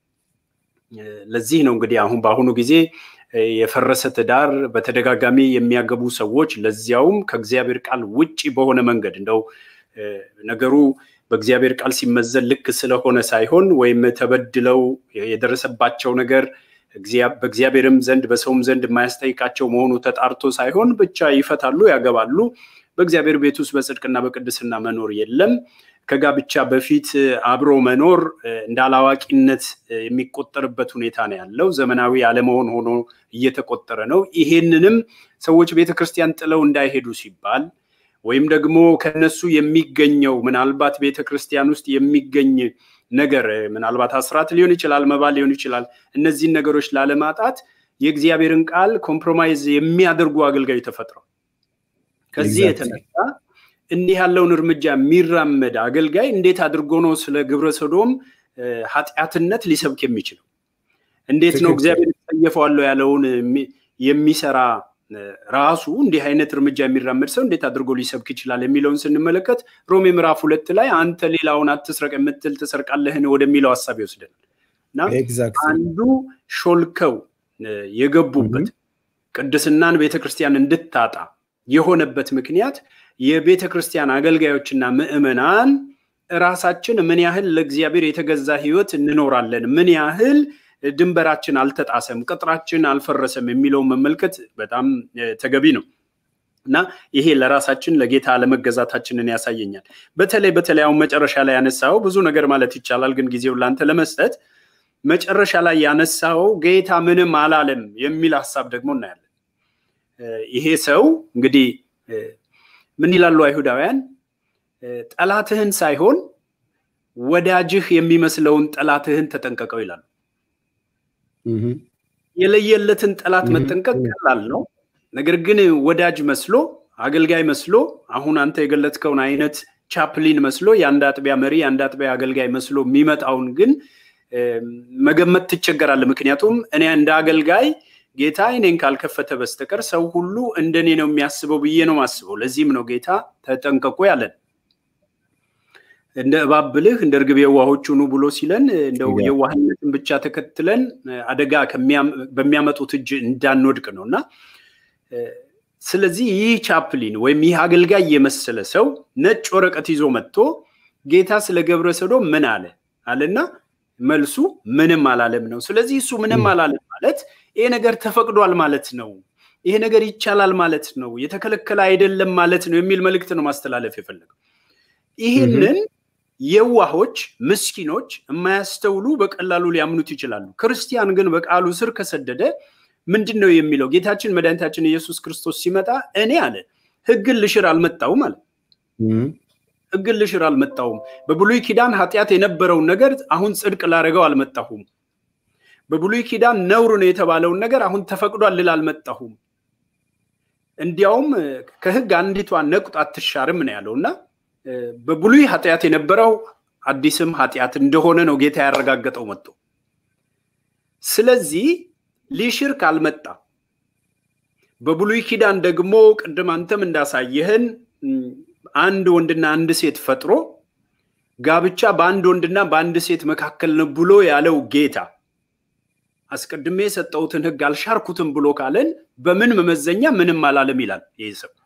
ለዚህ ነው እንግዲህ አሁን በአሁኑ ጊዜ የፈረሰ ትዳር በተደጋጋሚ የሚያገቡ ሰዎች ለዚያውም ከእግዚአብሔር ቃል ውጭ በሆነ መንገድ እንደው ነገሩ በእግዚአብሔር ቃል ሲመዘን ልክ ስለሆነ ሳይሆን ወይም ተበድለው የደረሰባቸው ነገር በእግዚአብሔርም ዘንድ በሰውም ዘንድ የማያስጠይቃቸው መሆኑ ተጣርቶ ሳይሆን ብቻ ይፈታሉ፣ ያገባሉ። በእግዚአብሔር ቤት ውስጥ በጽድቅና በቅድስና መኖር የለም። ከጋብቻ በፊት አብሮ መኖር እንደ አላዋቂነት የሚቆጠርበት ሁኔታ ነው ያለው። ዘመናዊ አለመሆን ሆኖ እየተቆጠረ ነው። ይሄንንም ሰዎች ቤተክርስቲያን ጥለው እንዳይሄዱ ሲባል ወይም ደግሞ ከነሱ የሚገኘው ምናልባት ቤተክርስቲያን ውስጥ የሚገኝ ነገር ምናልባት አስራት ሊሆን ይችላል፣ መባ ሊሆን ይችላል። እነዚህን ነገሮች ላለማጣት የእግዚአብሔርን ቃል ኮምፕሮማይዝ የሚያደርጉ አገልጋዮች ተፈጥረው ከዚህ የተነሳ እንዲህ ያለውን እርምጃ የሚራመድ አገልጋይ እንዴት አድርጎ ነው ስለ ግብረ ሰዶም ኃጢአትነት ሊሰብክ የሚችለው? እንዴት ነው እግዚአብሔር ተጸየፈዋለሁ ያለውን የሚሰራ ራሱ እንዲህ አይነት እርምጃ የሚራመድ ሰው እንዴት አድርጎ ሊሰብክ ይችላል የሚለውን ስንመለከት ሮሜ ምዕራፍ ሁለት ላይ አንተ ሌላውን አትስረቅ የምትል ትሰርቃለህን ወደሚለው ሀሳብ ይወስደናል እና አንዱ ሾልከው የገቡበት ቅድስናን ቤተክርስቲያን እንድታጣ የሆነበት ምክንያት የቤተ ክርስቲያን አገልጋዮችና ምዕመናን ራሳችን ምን ያህል ለእግዚአብሔር የተገዛ ህይወት እንኖራለን፣ ምን ያህል ድንበራችን አልተጣሰም፣ ቅጥራችን አልፈረሰም የሚለውን መመልከት በጣም ተገቢ ነው እና ይሄ ለራሳችን ለጌታ አለመገዛታችንን ያሳየኛል። በተለይ በተለይ አሁን መጨረሻ ላይ ያነሳው ብዙ ነገር ማለት ይቻላል፣ ግን ጊዜውን ለአንተ ለመስጠት መጨረሻ ላይ ያነሳው ጌታ ምንም አላለም የሚል ሀሳብ ደግሞ እናያለን። ይሄ ሰው እንግዲህ ምን ይላሉ አይሁዳውያን? ጠላትህን ሳይሆን ወዳጅህ የሚመስለውን ጠላትህን ተጠንቀቀው ይላሉ። የለየለትን ጠላት መጠንቀቅ ቀላል ነው። ነገር ግን ወዳጅ መስሎ አገልጋይ መስሎ አሁን አንተ የገለጥከውን አይነት ቻፕሊን መስሎ የአንድ አጥቢያ መሪ የአንድ አጥቢያ አገልጋይ መስሎ የሚመጣውን ግን መገመት ትቸገራለህ። ምክንያቱም እኔ እንደ አገልጋይ ጌታ እኔን ካልከፈተ በስተቀር ሰው ሁሉ እንደኔ ነው የሚያስበው ብዬ ነው ማስበው። ለዚህም ነው ጌታ ተጠንቀቁ ያለን። እንደ እባብ ብልህ እንደ እርግብ የዋሆች ሁኑ ብሎ ሲለን እንደው የዋህነትን ብቻ ተከትለን አደጋ በሚያመጡት እጅ እንዳንወድቅ ነው እና ስለዚህ ይህ ቻፕሊን ወይም ይህ አገልጋይ የመሰለ ሰው ነጭ ወረቀት ይዞ መጥቶ ጌታ ስለ ገብረ ሰዶም ምን አለ አለና መልሱ ምንም አላለም ነው። ስለዚህ እሱ ምንም አላለም ማለት ይሄ ነገር ተፈቅዷል ማለት ነው፣ ይሄ ነገር ይቻላል ማለት ነው፣ የተከለከለ አይደለም ማለት ነው የሚል መልእክት ነው ማስተላለፍ የፈለገው። ይህንን የዋሆች ምስኪኖች የማያስተውሉ በቀላሉ ሊያምኑት ይችላሉ። ክርስቲያን ግን በቃሉ ስር ከሰደደ ምንድን ነው የሚለው? ጌታችን መድኃኒታችን ኢየሱስ ክርስቶስ ሲመጣ እኔ አለ ሕግን ልሽር አልመጣውም አለ። ሕግን ልሽር አልመጣሁም። በብሉይ ኪዳን ኃጢአት የነበረውን ነገር አሁን ጽድቅ ላደረገው አልመጣሁም። በብሉይ ኪዳን ነውር ነው የተባለውን ነገር አሁን ተፈቅዷል ልል አልመጣሁም። እንዲያውም ከሕግ አንዲቷ ነቁጥ አትሻርም ነው ያለው እና በብሉይ ኃጢአት የነበረው አዲስም ኃጢአት እንደሆነ ነው ጌታ ያረጋገጠው መጥቶ። ስለዚህ ሊሽር ካልመጣ በብሉይ ኪዳን ደግሞ ቅድም አንተም እንዳሳየህን አንድ ወንድና አንድ ሴት ፈጥሮ ጋብቻ በአንድ ወንድና በአንድ ሴት መካከል ነው ብሎ ያለው ጌታ አስቀድሜ የሰጠሁትን ሕግ አልሻርኩትም ብሎ ካለን በምን መመዘኛ ምንም አላለም ይላል ይህ ሰው።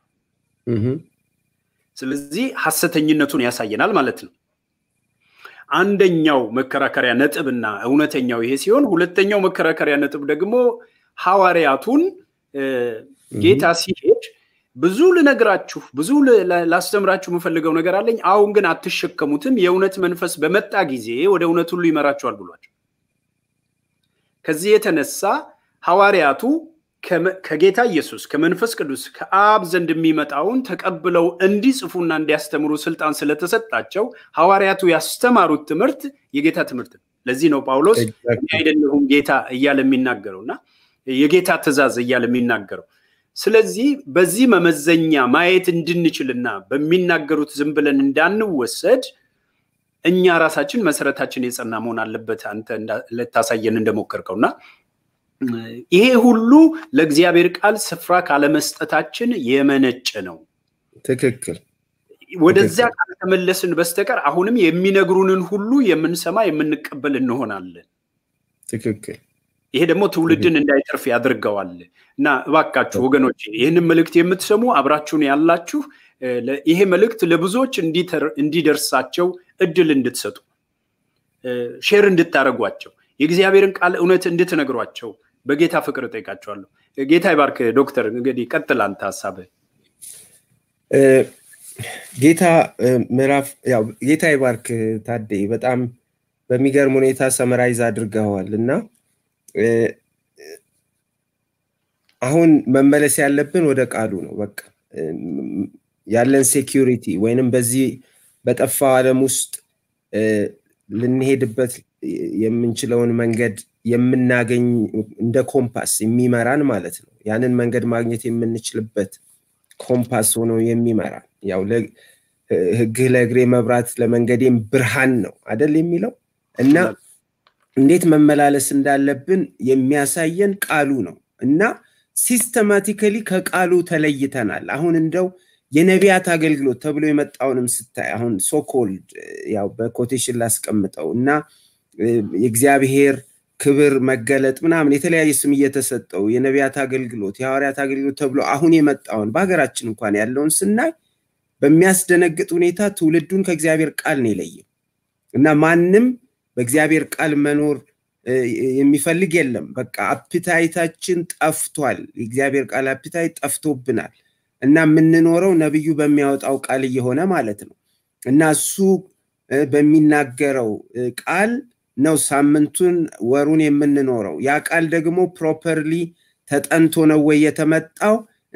ስለዚህ ሐሰተኝነቱን ያሳየናል ማለት ነው። አንደኛው መከራከሪያ ነጥብና እውነተኛው ይሄ ሲሆን፣ ሁለተኛው መከራከሪያ ነጥብ ደግሞ ሐዋርያቱን ጌታ ሲሄድ ብዙ ልነግራችሁ ብዙ ላስተምራችሁ የምፈልገው ነገር አለኝ፣ አሁን ግን አትሸከሙትም። የእውነት መንፈስ በመጣ ጊዜ ወደ እውነት ሁሉ ይመራችኋል ብሏቸው ከዚህ የተነሳ ሐዋርያቱ ከጌታ ኢየሱስ ከመንፈስ ቅዱስ ከአብ ዘንድ የሚመጣውን ተቀብለው እንዲጽፉና እንዲያስተምሩ ስልጣን ስለተሰጣቸው ሐዋርያቱ ያስተማሩት ትምህርት የጌታ ትምህርት ነው። ለዚህ ነው ጳውሎስ እኔ አይደለሁም ጌታ እያለ የሚናገረው እና የጌታ ትእዛዝ እያለ የሚናገረው። ስለዚህ በዚህ መመዘኛ ማየት እንድንችልና በሚናገሩት ዝም ብለን እንዳንወሰድ እኛ ራሳችን መሰረታችን የጸና መሆን አለበት። አንተ ልታሳየን እንደሞከርከው እና ይሄ ሁሉ ለእግዚአብሔር ቃል ስፍራ ካለመስጠታችን የመነጨ ነው። ትክክል። ወደዚያ ካልተመለስን በስተቀር አሁንም የሚነግሩንን ሁሉ የምንሰማ የምንቀበል እንሆናለን። ትክክል። ይሄ ደግሞ ትውልድን እንዳይተርፍ ያደርገዋል እና እባካችሁ ወገኖች ይህንን መልእክት የምትሰሙ አብራችሁን ያላችሁ ይሄ መልእክት ለብዙዎች እንዲደርሳቸው እድል እንድትሰጡ ሼር እንድታደርጓቸው የእግዚአብሔርን ቃል እውነት እንድትነግሯቸው በጌታ ፍቅር እጠይቃቸዋለሁ። ጌታ ይባርክ። ዶክተር እንግዲህ ቀጥል አንተ ሀሳብህ። ጌታ ምዕራፍ ያው ጌታ ይባርክ ታዴ፣ በጣም በሚገርም ሁኔታ ሰመራይዝ አድርገዋል እና አሁን መመለስ ያለብን ወደ ቃሉ ነው። በቃ ያለን ሴኪሪቲ ወይንም በዚህ በጠፋው ዓለም ውስጥ ልንሄድበት የምንችለውን መንገድ የምናገኝ እንደ ኮምፓስ የሚመራን ማለት ነው። ያንን መንገድ ማግኘት የምንችልበት ኮምፓስ ሆኖ የሚመራን ያው ሕግህ ለእግሬ መብራት ለመንገዴም ብርሃን ነው አደል የሚለው እና እንዴት መመላለስ እንዳለብን የሚያሳየን ቃሉ ነው እና ሲስተማቲካሊ ከቃሉ ተለይተናል። አሁን እንደው የነቢያት አገልግሎት ተብሎ የመጣውንም ስታይ አሁን ሶኮልድ ያው በኮቴሽን ላስቀምጠው እና የእግዚአብሔር ክብር መገለጥ ምናምን የተለያየ ስም እየተሰጠው የነቢያት አገልግሎት የሐዋርያት አገልግሎት ተብሎ አሁን የመጣውን በሀገራችን እንኳን ያለውን ስናይ በሚያስደነግጥ ሁኔታ ትውልዱን ከእግዚአብሔር ቃል ነው የለየው እና ማንም በእግዚአብሔር ቃል መኖር የሚፈልግ የለም። በቃ አፕታይታችን ጠፍቷል። የእግዚአብሔር ቃል አፕታይት ጠፍቶብናል እና የምንኖረው ነብዩ በሚያወጣው ቃል እየሆነ ማለት ነው እና እሱ በሚናገረው ቃል ነው ሳምንቱን ወሩን የምንኖረው። ያ ቃል ደግሞ ፕሮፐርሊ ተጠንቶ ነው ወይ የተመጣው?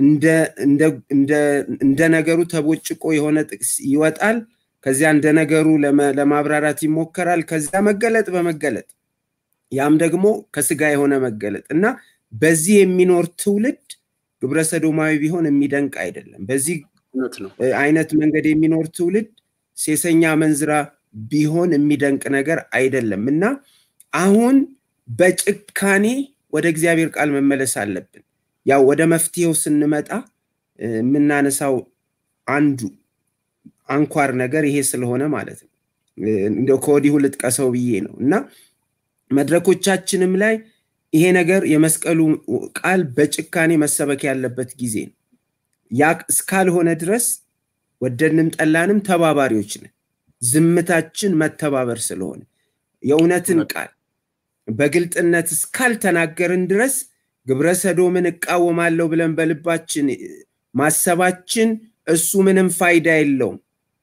እንደ ነገሩ ተቦጭቆ የሆነ ጥቅስ ይወጣል። ከዚያ እንደ ነገሩ ለማብራራት ይሞከራል። ከዚያ መገለጥ በመገለጥ ያም ደግሞ ከስጋ የሆነ መገለጥ እና በዚህ የሚኖር ትውልድ ግብረ ሰዶማዊ ቢሆን የሚደንቅ አይደለም። በዚህ አይነት መንገድ የሚኖር ትውልድ ሴሰኛ መንዝራ ቢሆን የሚደንቅ ነገር አይደለም እና አሁን በጭካኔ ወደ እግዚአብሔር ቃል መመለስ አለብን። ያው ወደ መፍትሄው ስንመጣ የምናነሳው አንዱ አንኳር ነገር ይሄ ስለሆነ ማለት ነው። እንደው ከወዲሁ ልጥቀሰው ብዬ ነው እና መድረኮቻችንም ላይ ይሄ ነገር የመስቀሉ ቃል በጭካኔ መሰበክ ያለበት ጊዜ ነው። ያ እስካልሆነ ድረስ ወደድንም ጠላንም ተባባሪዎች ነን። ዝምታችን መተባበር ስለሆነ የእውነትን ቃል በግልጥነት እስካልተናገርን ድረስ ግብረ ሰዶምን እቃወማለሁ ብለን በልባችን ማሰባችን እሱ ምንም ፋይዳ የለውም።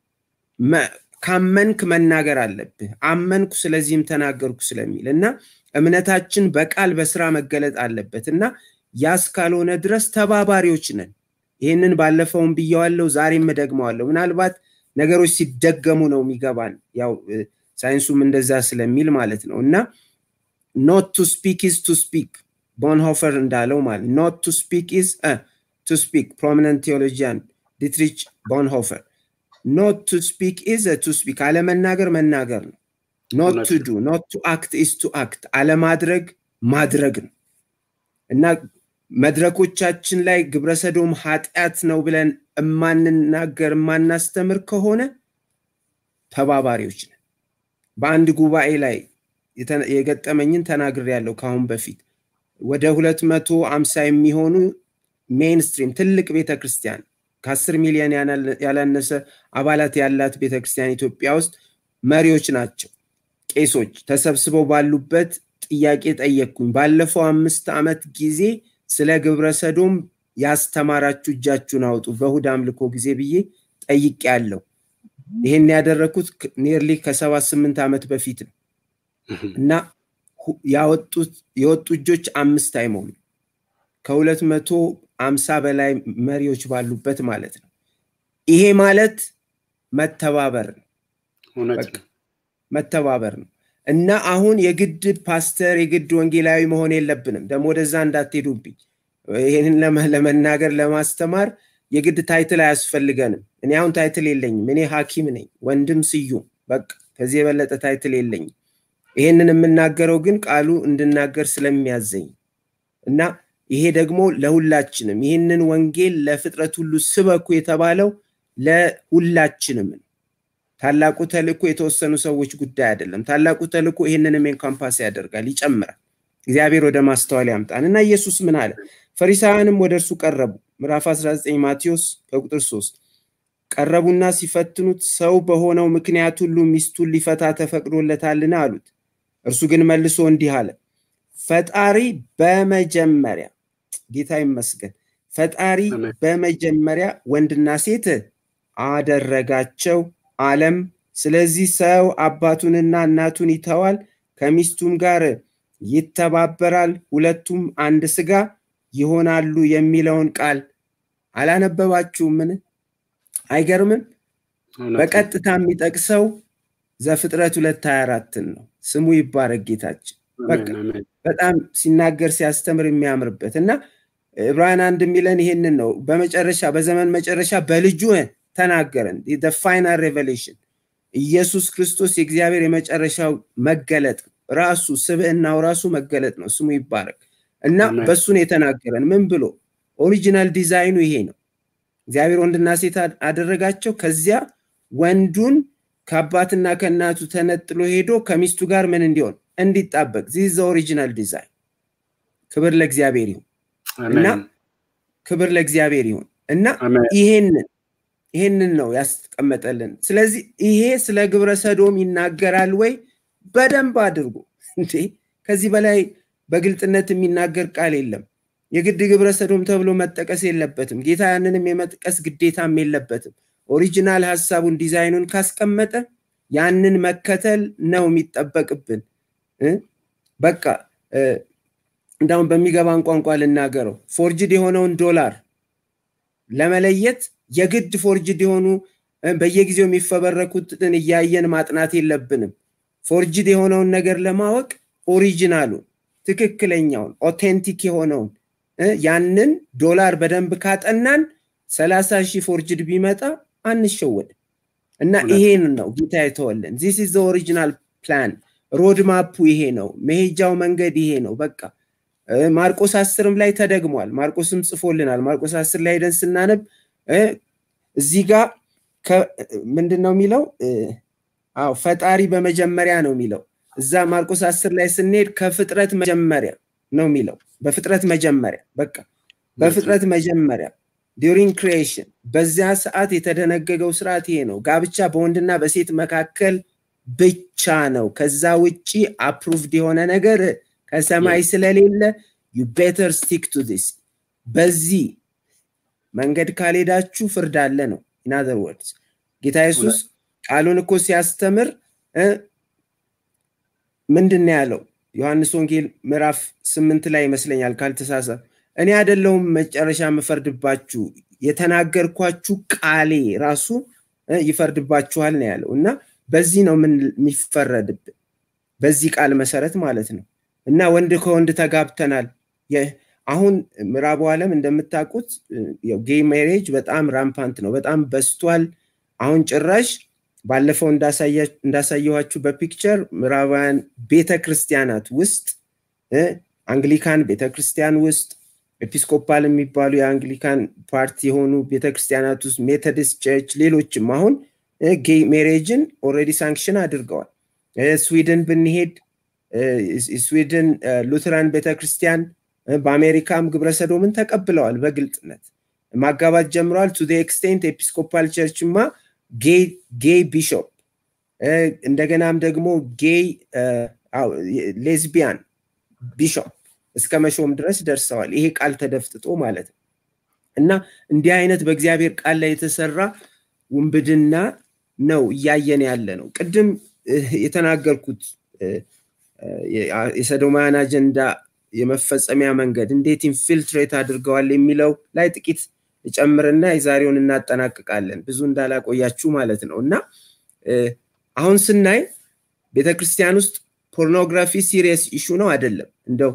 ካመንክ መናገር አለብህ። አመንኩ ስለዚህም ተናገርኩ ስለሚል እና እምነታችን በቃል በስራ መገለጥ አለበት እና ያ እስካልሆነ ድረስ ተባባሪዎች ነን። ይህንን ባለፈውም ብየዋለሁ፣ ዛሬም እደግመዋለሁ። ምናልባት ነገሮች ሲደገሙ ነው የሚገባን፣ ያው ሳይንሱም እንደዛ ስለሚል ማለት ነው እና ኖት ቱ ስፒክ ኢዝ ቱ ስፒክ ቦንሆፈር እንዳለው ማለት ኖት ቱ ስፒክ ኢዝ ቱ ስፒክ ፕሮሚነንት ቴዎሎጂያን ዲትሪች ቦንሆፈር ኖት ቱ ስፒክ ኢዝ ቱ ስፒክ አለመናገር መናገር ነው። ኖት ቱ ዱ ኖት ቱ አክት ኢዝ ቱ አክት አለማድረግ ማድረግ ነው እና መድረኮቻችን ላይ ግብረሰዶም ኃጢአት ነው ብለን እማንናገር የማናስተምር ከሆነ ተባባሪዎች ነን። በአንድ ጉባኤ ላይ የገጠመኝን ተናግር ያለው ከአሁን በፊት ወደ ሁለት መቶ አምሳ የሚሆኑ ሜይንስትሪም ትልቅ ቤተክርስቲያን ከአስር ሚሊዮን ያላነሰ አባላት ያላት ቤተክርስቲያን ኢትዮጵያ ውስጥ መሪዎች ናቸው። ቄሶች ተሰብስበው ባሉበት ጥያቄ ጠየቅኩኝ። ባለፈው አምስት ዓመት ጊዜ ስለ ግብረ ሰዶም ያስተማራችሁ እጃችሁን አውጡ በእሁድ አምልኮ ጊዜ ብዬ ጠይቄ ያለው ይህን ያደረግኩት ኒርሊ ከሰባ ስምንት ዓመት በፊት ነው እና የወጡ እጆች አምስት አይሞሉ ከሁለት መቶ አምሳ በላይ መሪዎች ባሉበት ማለት ነው ይሄ ማለት መተባበር ነው መተባበር ነው እና አሁን የግድ ፓስተር የግድ ወንጌላዊ መሆን የለብንም ደግሞ ወደዛ እንዳትሄዱብኝ ይህንን ለመናገር ለማስተማር የግድ ታይትል አያስፈልገንም እኔ አሁን ታይትል የለኝም እኔ ሀኪም ነኝ ወንድም ስዩም በቃ ከዚህ የበለጠ ታይትል የለኝም ይሄንን የምናገረው ግን ቃሉ እንድናገር ስለሚያዘኝ እና ይሄ ደግሞ ለሁላችንም ይህንን ወንጌል ለፍጥረት ሁሉ ስበኩ የተባለው ለሁላችንም ነው ታላቁ ተልእኮ የተወሰኑ ሰዎች ጉዳይ አይደለም ታላቁ ተልእኮ ይህንንም ኤንካምፓስ ያደርጋል ይጨምራል እግዚአብሔር ወደ ማስተዋል ያምጣን እና ኢየሱስ ምን አለ ፈሪሳውያንም ወደ እርሱ ቀረቡ ምዕራፍ 19 ማቴዎስ ከቁጥር 3 ቀረቡና ሲፈትኑት ሰው በሆነው ምክንያት ሁሉ ሚስቱን ሊፈታ ተፈቅዶለታልን አሉት እርሱ ግን መልሶ እንዲህ አለ ፈጣሪ በመጀመሪያ ጌታ ይመስገን ፈጣሪ በመጀመሪያ ወንድና ሴት አደረጋቸው አለም ስለዚህ ሰው አባቱንና እናቱን ይተዋል ከሚስቱም ጋር ይተባበራል ሁለቱም አንድ ስጋ ይሆናሉ የሚለውን ቃል አላነበባችሁምን አይገርምም በቀጥታ የሚጠቅሰው ዘፍጥረት ሁለት ሀያ አራትን ነው ስሙ ይባረክ ጌታችን በጣም ሲናገር ሲያስተምር የሚያምርበት እና ዕብራውያን አንድ የሚለን ይሄንን ነው በመጨረሻ በዘመን መጨረሻ በልጁ ተናገረን ፋይናል ሬቨሌሽን ኢየሱስ ክርስቶስ የእግዚአብሔር የመጨረሻው መገለጥ ራሱ ስብዕናው ራሱ መገለጥ ነው ስሙ ይባረክ እና በሱን የተናገረን ምን ብሎ ኦሪጂናል ዲዛይኑ ይሄ ነው እግዚአብሔር ወንድና ሴት አደረጋቸው ከዚያ ወንዱን ከአባትና ከእናቱ ተነጥሎ ሄዶ ከሚስቱ ጋር ምን እንዲሆን እንዲጣበቅ ዚህ ኦሪጂናል ዲዛይን ክብር ለእግዚአብሔር ይሁን እና ክብር ለእግዚአብሔር ይሁን እና ይሄንን ይሄንን ነው ያስቀመጠልን ስለዚህ ይሄ ስለ ግብረ ሰዶም ይናገራል ወይ በደንብ አድርጎ እንዴ ከዚህ በላይ በግልጥነት የሚናገር ቃል የለም የግድ ግብረ ሰዶም ተብሎ መጠቀስ የለበትም ጌታ ያንንም የመጥቀስ ግዴታም የለበትም ኦሪጂናል ሀሳቡን ዲዛይኑን ካስቀመጠ ያንን መከተል ነው የሚጠበቅብን በቃ እንዳሁን በሚገባን ቋንቋ ልናገረው ፎርጅድ የሆነውን ዶላር ለመለየት የግድ ፎርጅድ የሆኑ በየጊዜው የሚፈበረኩትን እያየን ማጥናት የለብንም ፎርጅድ የሆነውን ነገር ለማወቅ ኦሪጂናሉን ትክክለኛውን ኦቴንቲክ የሆነውን ያንን ዶላር በደንብ ካጠናን ሰላሳ ሺህ ፎርጅድ ቢመጣ አንሸወድ እና ይሄን ነው ጌታ የተወለን ዚስ ኢዝ ኦሪጂናል ፕላን ሮድማፑ ይሄ ነው መሄጃው መንገድ ይሄ ነው በቃ ማርቆስ አስርም ላይ ተደግሟል ማርቆስም ጽፎልናል ማርቆስ አስር ላይ ሄደን ስናነብ እዚህ ጋር ምንድን ነው የሚለው አዎ ፈጣሪ በመጀመሪያ ነው የሚለው እዛ ማርቆስ አስር ላይ ስንሄድ ከፍጥረት መጀመሪያ ነው የሚለው በፍጥረት መጀመሪያ በቃ በፍጥረት መጀመሪያ ዲሪንግ ክሪኤሽን በዚያ ሰዓት የተደነገገው ስርዓት ይሄ ነው ጋብቻ በወንድና በሴት መካከል ብቻ ነው ከዛ ውጭ አፕሩቭድ የሆነ ነገር ከሰማይ ስለሌለ ዩ ቤተር ስቲክ ቱ ዲስ በዚህ መንገድ ካልሄዳችሁ ፍርድ አለ ነው ኢናዘር ወርድስ ጌታ ኢየሱስ ቃሉን እኮ ሲያስተምር ምንድን ነው ያለው ዮሐንስ ወንጌል ምዕራፍ ስምንት ላይ ይመስለኛል ካልተሳሳት እኔ አደለውም መጨረሻ የምፈርድባችሁ የተናገርኳችሁ ቃሌ ራሱ ይፈርድባችኋል ነው ያለው እና በዚህ ነው ምን የሚፈረድብን በዚህ ቃል መሰረት ማለት ነው እና ወንድ ከወንድ ተጋብተናል አሁን ምዕራቡ ዓለም እንደምታውቁት ጌይ ሜሬጅ በጣም ራምፓንት ነው በጣም በስቷል አሁን ጭራሽ ባለፈው እንዳሳየኋችሁ በፒክቸር ምዕራባውያን ቤተ ክርስቲያናት ውስጥ አንግሊካን ቤተ ክርስቲያን ውስጥ ኤፒስኮፓል የሚባሉ የአንግሊካን ፓርቲ የሆኑ ቤተክርስቲያናት ውስጥ ሜቶዲስት ቸርች ሌሎችም አሁን ጌይ ሜሬጅን ኦልሬዲ ሳንክሽን አድርገዋል ስዊድን ብንሄድ ስዊድን ሉትራን ቤተክርስቲያን በአሜሪካም ግብረሰዶምን ተቀብለዋል በግልጥነት ማጋባት ጀምረዋል ቱ ኤክስቴንት ኤፒስኮፓል ቸርችማ ጌይ ቢሾፕ እንደገናም ደግሞ ጌይ ሌዝቢያን ቢሾፕ እስከ መሾም ድረስ ደርሰዋል ይሄ ቃል ተደፍጥጦ ማለት ነው እና እንዲህ አይነት በእግዚአብሔር ቃል ላይ የተሰራ ውንብድና ነው እያየን ያለ ነው። ቅድም የተናገርኩት የሰዶማውያን አጀንዳ የመፈጸሚያ መንገድ እንዴት ኢንፊልትሬት አድርገዋል የሚለው ላይ ጥቂት ጨምርና የዛሬውን እናጠናቅቃለን። ብዙ እንዳላቆያችሁ ማለት ነው እና አሁን ስናይ ቤተክርስቲያን ውስጥ ፖርኖግራፊ ሲሪየስ ኢሹ ነው አይደለም። እንደው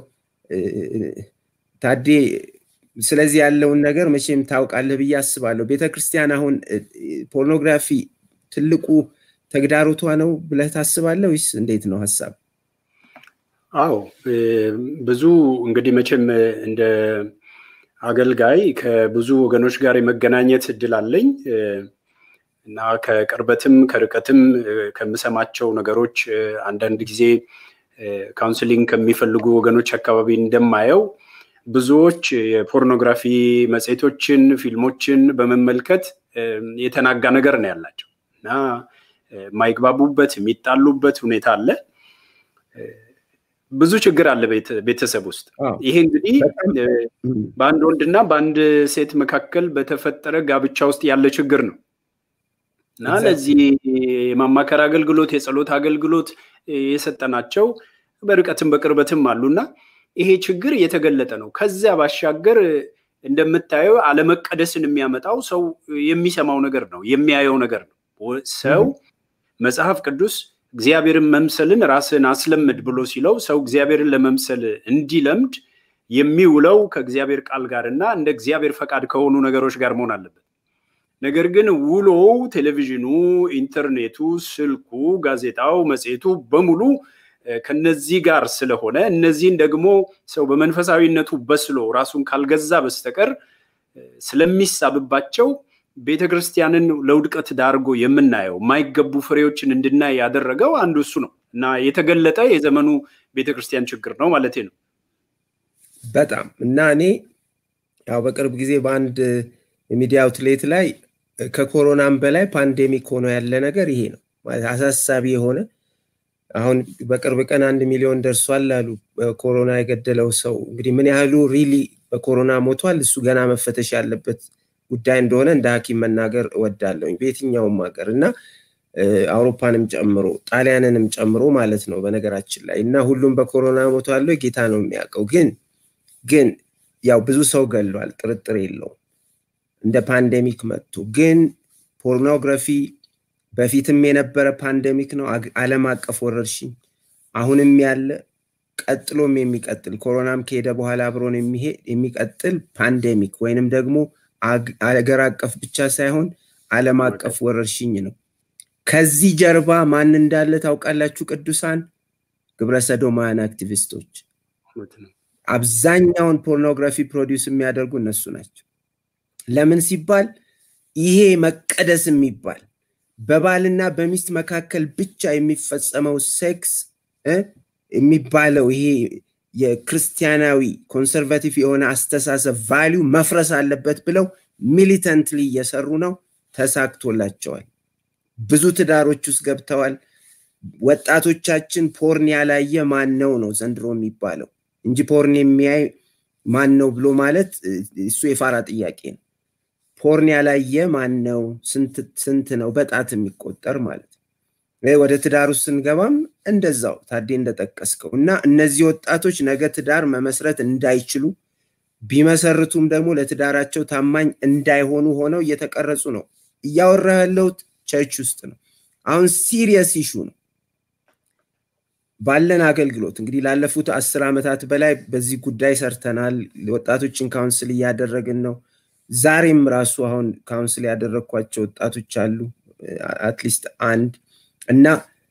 ታዴ ስለዚህ ያለውን ነገር መቼም ታውቃለህ ብዬ አስባለሁ። ቤተክርስቲያን አሁን ፖርኖግራፊ ትልቁ ተግዳሮቷ ነው ብለህ ታስባለህ ወይስ እንዴት ነው ሀሳብ? አዎ ብዙ እንግዲህ መቼም እንደ አገልጋይ ከብዙ ወገኖች ጋር የመገናኘት እድል አለኝ እና ከቅርበትም ከርቀትም ከምሰማቸው ነገሮች አንዳንድ ጊዜ ካውንስሊንግ ከሚፈልጉ ወገኖች አካባቢ እንደማየው ብዙዎች የፖርኖግራፊ መጽሔቶችን፣ ፊልሞችን በመመልከት የተናጋ ነገር ነው ያላቸው እና የማይግባቡበት የሚጣሉበት ሁኔታ አለ። ብዙ ችግር አለ ቤተሰብ ውስጥ። ይሄ እንግዲህ በአንድ ወንድና በአንድ ሴት መካከል በተፈጠረ ጋብቻ ውስጥ ያለ ችግር ነው እና ለዚህ የማማከር አገልግሎት፣ የጸሎት አገልግሎት የሰጠናቸው በርቀትም በቅርበትም አሉና ይሄ ችግር እየተገለጠ ነው። ከዚያ ባሻገር እንደምታየው አለመቀደስን የሚያመጣው ሰው የሚሰማው ነገር ነው፣ የሚያየው ነገር ነው። ሰው መጽሐፍ ቅዱስ እግዚአብሔርን መምሰልን ራስን አስለምድ ብሎ ሲለው ሰው እግዚአብሔርን ለመምሰል እንዲለምድ የሚውለው ከእግዚአብሔር ቃል ጋር እና እንደ እግዚአብሔር ፈቃድ ከሆኑ ነገሮች ጋር መሆን አለበት። ነገር ግን ውሎው ቴሌቪዥኑ፣ ኢንተርኔቱ፣ ስልኩ፣ ጋዜጣው፣ መጽሔቱ በሙሉ ከነዚህ ጋር ስለሆነ እነዚህን ደግሞ ሰው በመንፈሳዊነቱ በስሎ ራሱን ካልገዛ በስተቀር ስለሚሳብባቸው ቤተ ክርስቲያንን ለውድቀት ዳርጎ የምናየው የማይገቡ ፍሬዎችን እንድናይ ያደረገው አንዱ እሱ ነው እና የተገለጠ የዘመኑ ቤተ ክርስቲያን ችግር ነው ማለት ነው። በጣም እና እኔ ያው በቅርብ ጊዜ በአንድ የሚዲያ አውትሌት ላይ ከኮሮናም በላይ ፓንዴሚክ ሆኖ ያለ ነገር ይሄ ነው አሳሳቢ የሆነ አሁን በቅርብ ቀን አንድ ሚሊዮን ደርሷል አሉ ኮሮና የገደለው ሰው እንግዲህ ምን ያህሉ ሪሊ በኮሮና ሞቷል እሱ ገና መፈተሽ ያለበት ጉዳይ እንደሆነ እንደ ሐኪም መናገር እወዳለሁኝ በየትኛውም ሀገር እና አውሮፓንም ጨምሮ ጣሊያንንም ጨምሮ ማለት ነው በነገራችን ላይ እና ሁሉም በኮሮና ሞቷል ጌታ ነው የሚያውቀው ግን ግን ያው ብዙ ሰው ገሏል ጥርጥር የለውም እንደ ፓንዴሚክ መጥቶ ግን ፖርኖግራፊ በፊትም የነበረ ፓንደሚክ ነው አለም አቀፍ ወረርሽኝ አሁንም ያለ ቀጥሎም የሚቀጥል ኮሮናም ከሄደ በኋላ አብሮን የሚቀጥል ፓንዴሚክ ወይንም ደግሞ አገር አቀፍ ብቻ ሳይሆን አለም አቀፍ ወረርሽኝ ነው ከዚህ ጀርባ ማን እንዳለ ታውቃላችሁ ቅዱሳን ግብረሰዶማያን አክቲቪስቶች አብዛኛውን ፖርኖግራፊ ፕሮዲውስ የሚያደርጉ እነሱ ናቸው ለምን ሲባል ይሄ መቀደስ የሚባል በባልና በሚስት መካከል ብቻ የሚፈጸመው ሴክስ የሚባለው ይሄ የክርስቲያናዊ ኮንሰርቫቲቭ የሆነ አስተሳሰብ ቫሊዩ መፍረስ አለበት ብለው ሚሊተንትሊ እየሰሩ ነው ተሳክቶላቸዋል ብዙ ትዳሮች ውስጥ ገብተዋል ወጣቶቻችን ፖርን ያላየ ማን ነው ነው ዘንድሮ የሚባለው እንጂ ፖርን የሚያይ ማን ነው ብሎ ማለት እሱ የፋራ ጥያቄ ነው ፖርን ያላየ ማን ነው ስንት ነው በጣት የሚቆጠር ማለት ነው ወደ ትዳር ውስጥ ስንገባም እንደዛው ታዴ እንደጠቀስከው እና እነዚህ ወጣቶች ነገ ትዳር መመስረት እንዳይችሉ ቢመሰርቱም ደግሞ ለትዳራቸው ታማኝ እንዳይሆኑ ሆነው እየተቀረጹ ነው እያወራ ያለሁት ቸርች ውስጥ ነው አሁን ሲሪየስ ኢሹ ነው ባለን አገልግሎት እንግዲህ ላለፉት አስር ዓመታት በላይ በዚህ ጉዳይ ሰርተናል ወጣቶችን ካውንስል እያደረግን ነው ዛሬም ራሱ አሁን ካውንስል ያደረግኳቸው ወጣቶች አሉ አትሊስት አንድ እና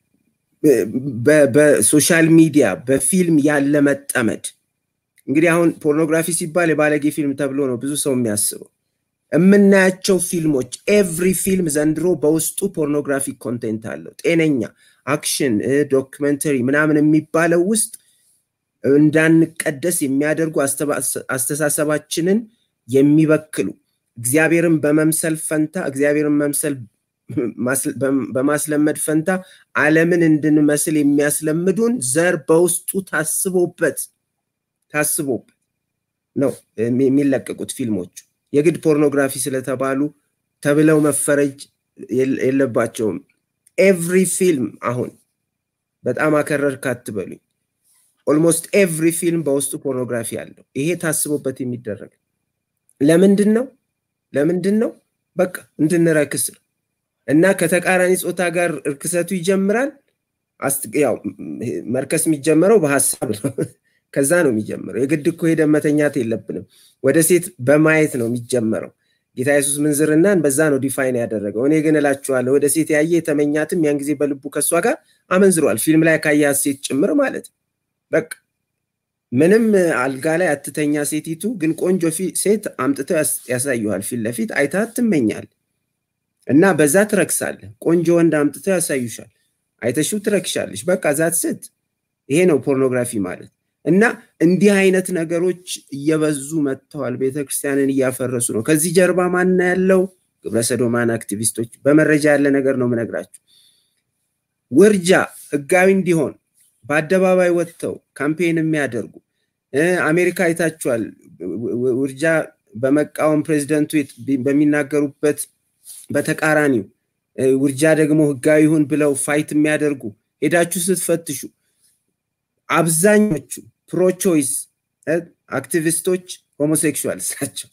በሶሻል ሚዲያ በፊልም ያለ መጠመድ እንግዲህ አሁን ፖርኖግራፊ ሲባል የባለጌ ፊልም ተብሎ ነው ብዙ ሰው የሚያስበው የምናያቸው ፊልሞች ኤቭሪ ፊልም ዘንድሮ በውስጡ ፖርኖግራፊክ ኮንቴንት አለው ጤነኛ አክሽን ዶክመንተሪ ምናምን የሚባለው ውስጥ እንዳንቀደስ የሚያደርጉ አስተሳሰባችንን የሚበክሉ እግዚአብሔርን በመምሰል ፈንታ እግዚአብሔርን መምሰል በማስለመድ ፈንታ አለምን እንድንመስል የሚያስለምዱን ዘር በውስጡ ታስቦበት ታስቦበት ነው የሚለቀቁት ፊልሞቹ የግድ ፖርኖግራፊ ስለተባሉ ተብለው መፈረጅ የለባቸውም። ኤቭሪ ፊልም አሁን በጣም አከረርክ አትበሉኝ። ኦልሞስት ኤቭሪ ፊልም በውስጡ ፖርኖግራፊ አለው። ይሄ ታስቦበት የሚደረግ ለምንድን ነው? ለምንድን ነው? በቃ እንድንረክስ ነው። እና ከተቃራኒ ጾታ ጋር እርክሰቱ ይጀምራል። ያው መርከስ የሚጀመረው በሀሳብ ነው። ከዛ ነው የሚጀምረው። የግድ እኮ ሄደን መተኛት የለብንም። ወደ ሴት በማየት ነው የሚጀመረው። ጌታ ኢየሱስ ምንዝርናን በዛ ነው ዲፋይን ያደረገው። እኔ ግን እላችኋለሁ ወደ ሴት ያየ የተመኛትም ያን ጊዜ በልቡ ከእሷ ጋር አመንዝሯል። ፊልም ላይ ካያት ሴት ጭምር ማለት ነው። በቃ ምንም አልጋ ላይ አትተኛ ሴቲቱ፣ ግን ቆንጆ ሴት አምጥተው ያሳዩሃል። ፊት ለፊት አይታት ትመኛል እና በዛ ትረክሳለህ። ቆንጆ ወንድ አምጥተው ያሳዩሻል። አይተሽው ትረክሻለሽ። በቃ ዛት ስት ይሄ ነው ፖርኖግራፊ ማለት እና እንዲህ አይነት ነገሮች እየበዙ መጥተዋል። ቤተክርስቲያንን እያፈረሱ ነው። ከዚህ ጀርባ ማና ያለው ግብረሰዶማን አክቲቪስቶች፣ በመረጃ ያለ ነገር ነው የምነግራችሁ። ውርጃ ህጋዊ እንዲሆን በአደባባይ ወጥተው ካምፔን የሚያደርጉ አሜሪካ አይታችኋል። ውርጃ በመቃወም ፕሬዚደንቱ በሚናገሩበት በተቃራኒው ውርጃ ደግሞ ህጋዊ ይሁን ብለው ፋይት የሚያደርጉ ሄዳችሁ ስትፈትሹ አብዛኞቹ ፕሮቾይስ አክቲቪስቶች ሆሞሴክሹዋልስ ናቸው።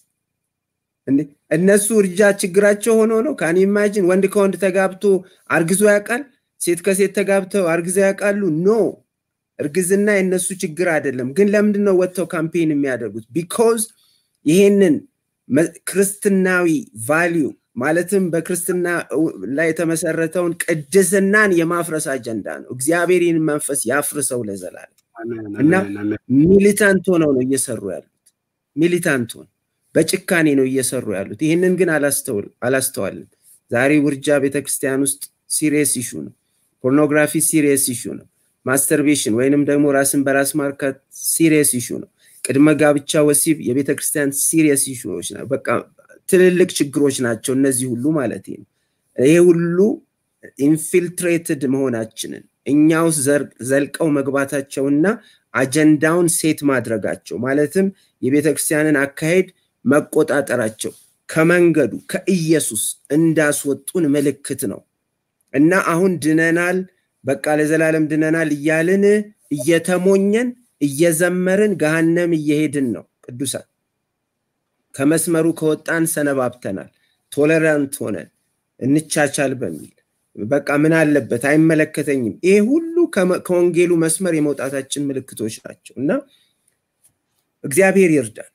እነሱ ውርጃ ችግራቸው ሆኖ ነው። ካን ኢማጂን ወንድ ከወንድ ተጋብቶ አርግዞ ያውቃል? ሴት ከሴት ተጋብተው አርግዘው ያውቃሉ? ኖ እርግዝና የነሱ ችግር አይደለም። ግን ለምንድን ነው ወጥተው ካምፔን የሚያደርጉት? ቢኮዝ ይሄንን ክርስትናዊ ቫሊዩ ማለትም በክርስትና ላይ የተመሰረተውን ቅድስናን የማፍረስ አጀንዳ ነው። እግዚአብሔር ይህን መንፈስ ያፍርሰው ለዘላለም እና ሚሊታንት ሆነው ነው እየሰሩ ያሉት። ሚሊታንት ሆነው በጭካኔ ነው እየሰሩ ያሉት። ይህንን ግን አላስተዋልም። ዛሬ ውርጃ ቤተክርስቲያን ውስጥ ሲሪየስ ኢሹ ነው። ፖርኖግራፊ ሲሪየስ ኢሹ ነው። ማስተርቤሽን ወይንም ደግሞ ራስን በራስ ማርካት ሲሪየስ ኢሹ ነው። ቅድመ ጋብቻ ወሲብ የቤተ ክርስቲያን ሲሪየስ ኢሹዎች ነው። በቃ ትልልቅ ችግሮች ናቸው እነዚህ ሁሉ ማለት ነው። ይሄ ሁሉ ኢንፊልትሬትድ መሆናችንን እኛ ውስጥ ዘልቀው መግባታቸውና አጀንዳውን ሴት ማድረጋቸው ማለትም የቤተ ክርስቲያንን አካሄድ መቆጣጠራቸው ከመንገዱ ከኢየሱስ እንዳስወጡን ምልክት ነው እና አሁን ድነናል፣ በቃ ለዘላለም ድነናል እያልን እየተሞኘን እየዘመርን ገሃነም እየሄድን ነው። ቅዱሳን ከመስመሩ ከወጣን ሰነባብተናል። ቶለራንት ሆነን እንቻቻል በሚል በቃ ምን አለበት አይመለከተኝም። ይሄ ሁሉ ከወንጌሉ መስመር የመውጣታችን ምልክቶች ናቸው እና እግዚአብሔር ይርዳል።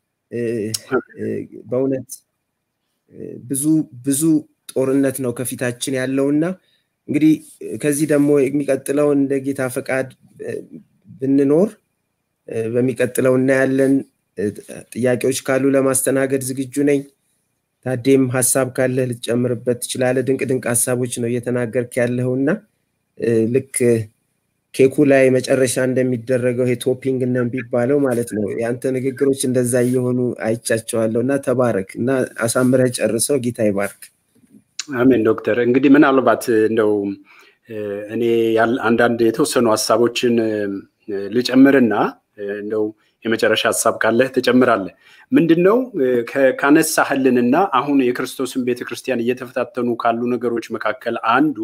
በእውነት ብዙ ብዙ ጦርነት ነው ከፊታችን ያለውና እንግዲህ ከዚህ ደግሞ የሚቀጥለው እንደ ጌታ ፈቃድ ብንኖር በሚቀጥለው እናያለን። ጥያቄዎች ካሉ ለማስተናገድ ዝግጁ ነኝ። ታዴም ሀሳብ ካለ ልትጨምርበት ትችላለ። ድንቅ ድንቅ ሀሳቦች ነው እየተናገርክ ያለውና ልክ ኬኩ ላይ መጨረሻ እንደሚደረገው ይሄ ቶፒንግ እንደሚባለው ማለት ነው። የአንተ ንግግሮች እንደዛ እየሆኑ አይቻቸዋለሁ እና ተባረክ እና አሳምረህ ጨርሰው። ጌታ ይባርክ። አሜን። ዶክተር እንግዲህ ምናልባት እንደው እኔ አንዳንድ የተወሰኑ ሀሳቦችን ልጨምርና እንደው የመጨረሻ ሀሳብ ካለህ ትጨምራለህ። ምንድን ነው ካነሳህልንና አሁን የክርስቶስን ቤተክርስቲያን እየተፈታተኑ ካሉ ነገሮች መካከል አንዱ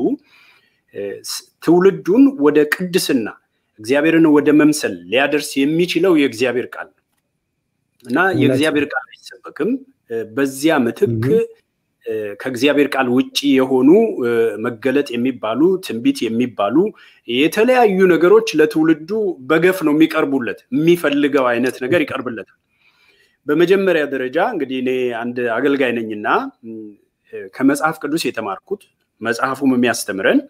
ትውልዱን ወደ ቅድስና እግዚአብሔርን ወደ መምሰል ሊያደርስ የሚችለው የእግዚአብሔር ቃል ነው እና የእግዚአብሔር ቃል አይሰበክም። በዚያ ምትክ ከእግዚአብሔር ቃል ውጭ የሆኑ መገለጥ የሚባሉ ትንቢት የሚባሉ የተለያዩ ነገሮች ለትውልዱ በገፍ ነው የሚቀርቡለት። የሚፈልገው አይነት ነገር ይቀርብለታል። በመጀመሪያ ደረጃ እንግዲህ እኔ አንድ አገልጋይ ነኝና ከመጽሐፍ ቅዱስ የተማርኩት መጽሐፉም የሚያስተምረን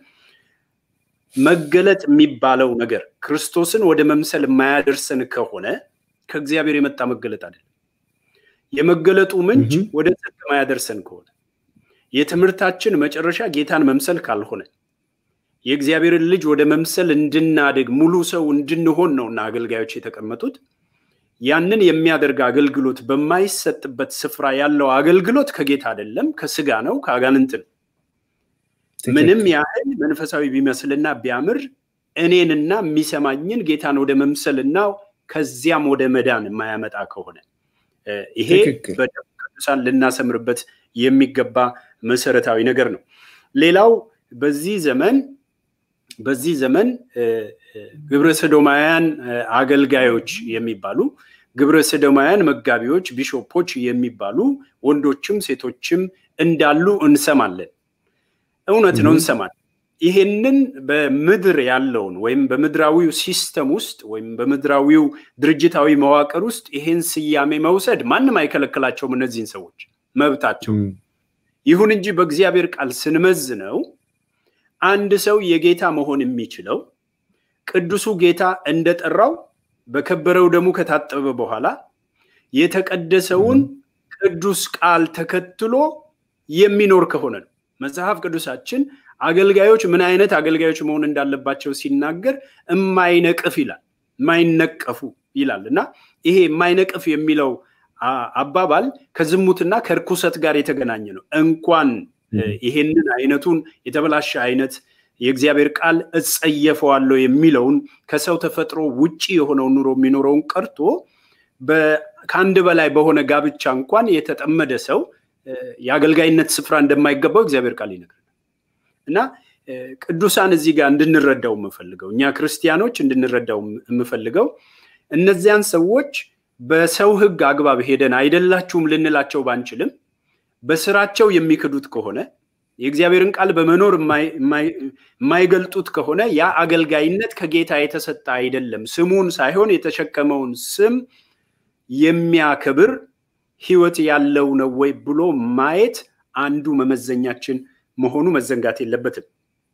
መገለጥ የሚባለው ነገር ክርስቶስን ወደ መምሰል የማያደርሰን ከሆነ ከእግዚአብሔር የመጣ መገለጥ አይደለም። የመገለጡ ምንጭ ወደ ጽድቅ የማያደርሰን ከሆነ የትምህርታችን መጨረሻ ጌታን መምሰል ካልሆነ የእግዚአብሔርን ልጅ ወደ መምሰል እንድናድግ ሙሉ ሰው እንድንሆን ነውና አገልጋዮች የተቀመጡት። ያንን የሚያደርግ አገልግሎት በማይሰጥበት ስፍራ ያለው አገልግሎት ከጌታ አይደለም፣ ከስጋ ነው፣ ከአጋንንት ነው። ምንም ያህል መንፈሳዊ ቢመስልና ቢያምር እኔንና የሚሰማኝን ጌታን ወደ መምሰልና ከዚያም ወደ መዳን የማያመጣ ከሆነ ይሄ በደም ቅዱሳን ልናሰምርበት የሚገባ መሰረታዊ ነገር ነው። ሌላው በዚህ ዘመን በዚህ ዘመን ግብረ ሰዶማውያን አገልጋዮች የሚባሉ ግብረ ሰዶማውያን መጋቢዎች፣ ቢሾፖች የሚባሉ ወንዶችም ሴቶችም እንዳሉ እንሰማለን። እውነት ነው፣ እንሰማለን። ይሄንን በምድር ያለውን ወይም በምድራዊው ሲስተም ውስጥ ወይም በምድራዊው ድርጅታዊ መዋቅር ውስጥ ይሄን ስያሜ መውሰድ ማንም አይከለክላቸውም። እነዚህን ሰዎች መብታቸው። ይሁን እንጂ በእግዚአብሔር ቃል ስንመዝነው አንድ ሰው የጌታ መሆን የሚችለው ቅዱሱ ጌታ እንደጠራው በከበረው ደሙ ከታጠበ በኋላ የተቀደሰውን ቅዱስ ቃል ተከትሎ የሚኖር ከሆነ ነው። መጽሐፍ ቅዱሳችን አገልጋዮች ምን አይነት አገልጋዮች መሆን እንዳለባቸው ሲናገር እማይነቅፍ ይላል፣ የማይነቀፉ ይላል እና ይሄ የማይነቅፍ የሚለው አባባል ከዝሙትና ከርኩሰት ጋር የተገናኘ ነው። እንኳን ይሄንን አይነቱን የተበላሸ አይነት የእግዚአብሔር ቃል እጸየፈዋለሁ የሚለውን ከሰው ተፈጥሮ ውጪ የሆነውን ኑሮ የሚኖረውን ቀርቶ ከአንድ በላይ በሆነ ጋብቻ እንኳን የተጠመደ ሰው የአገልጋይነት ስፍራ እንደማይገባው እግዚአብሔር ቃል ይነግራል እና ቅዱሳን እዚህ ጋር እንድንረዳው የምፈልገው እኛ ክርስቲያኖች እንድንረዳው የምፈልገው እነዚያን ሰዎች በሰው ሕግ አግባብ ሄደን አይደላችሁም ልንላቸው ባንችልም በስራቸው የሚክዱት ከሆነ የእግዚአብሔርን ቃል በመኖር የማይገልጡት ከሆነ ያ አገልጋይነት ከጌታ የተሰጠ አይደለም። ስሙን ሳይሆን የተሸከመውን ስም የሚያከብር ህይወት ያለው ነው ወይ ብሎ ማየት አንዱ መመዘኛችን መሆኑ መዘንጋት የለበትም።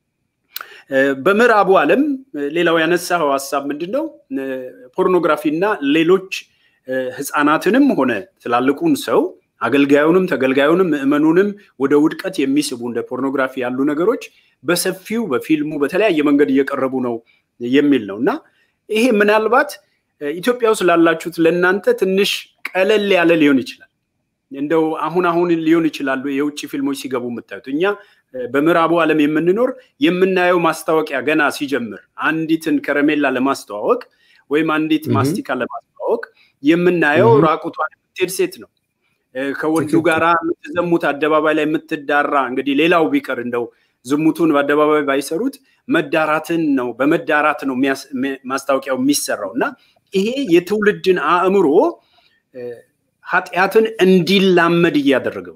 በምዕራቡ ዓለም ሌላው ያነሳው ሀሳብ ምንድን ነው? ፖርኖግራፊ እና ሌሎች ህፃናትንም ሆነ ትላልቁን ሰው አገልጋዩንም ተገልጋዩንም ምዕመኑንም ወደ ውድቀት የሚስቡ እንደ ፖርኖግራፊ ያሉ ነገሮች በሰፊው በፊልሙ በተለያየ መንገድ እየቀረቡ ነው የሚል ነው እና ይሄ ምናልባት ኢትዮጵያ ውስጥ ላላችሁት ለእናንተ ትንሽ ቀለል ያለ ሊሆን ይችላል። እንደው አሁን አሁን ሊሆን ይችላሉ የውጭ ፊልሞች ሲገቡ የምታዩት። እኛ በምዕራቡ ዓለም የምንኖር የምናየው ማስታወቂያ ገና ሲጀምር አንዲትን ከረሜላ ለማስተዋወቅ ወይም አንዲት ማስቲካ ለማስተዋወቅ የምናየው ራቁቷን የምትሄድ ሴት ነው። ከወንዱ ጋራ የምትዘሙት አደባባይ ላይ የምትዳራ እንግዲህ ሌላው ቢቀር እንደው ዝሙቱን በአደባባይ ባይሰሩት መዳራትን ነው በመዳራት ነው ማስታወቂያው የሚሰራው እና ይሄ የትውልድን አእምሮ ኃጢአትን እንዲላመድ እያደረገው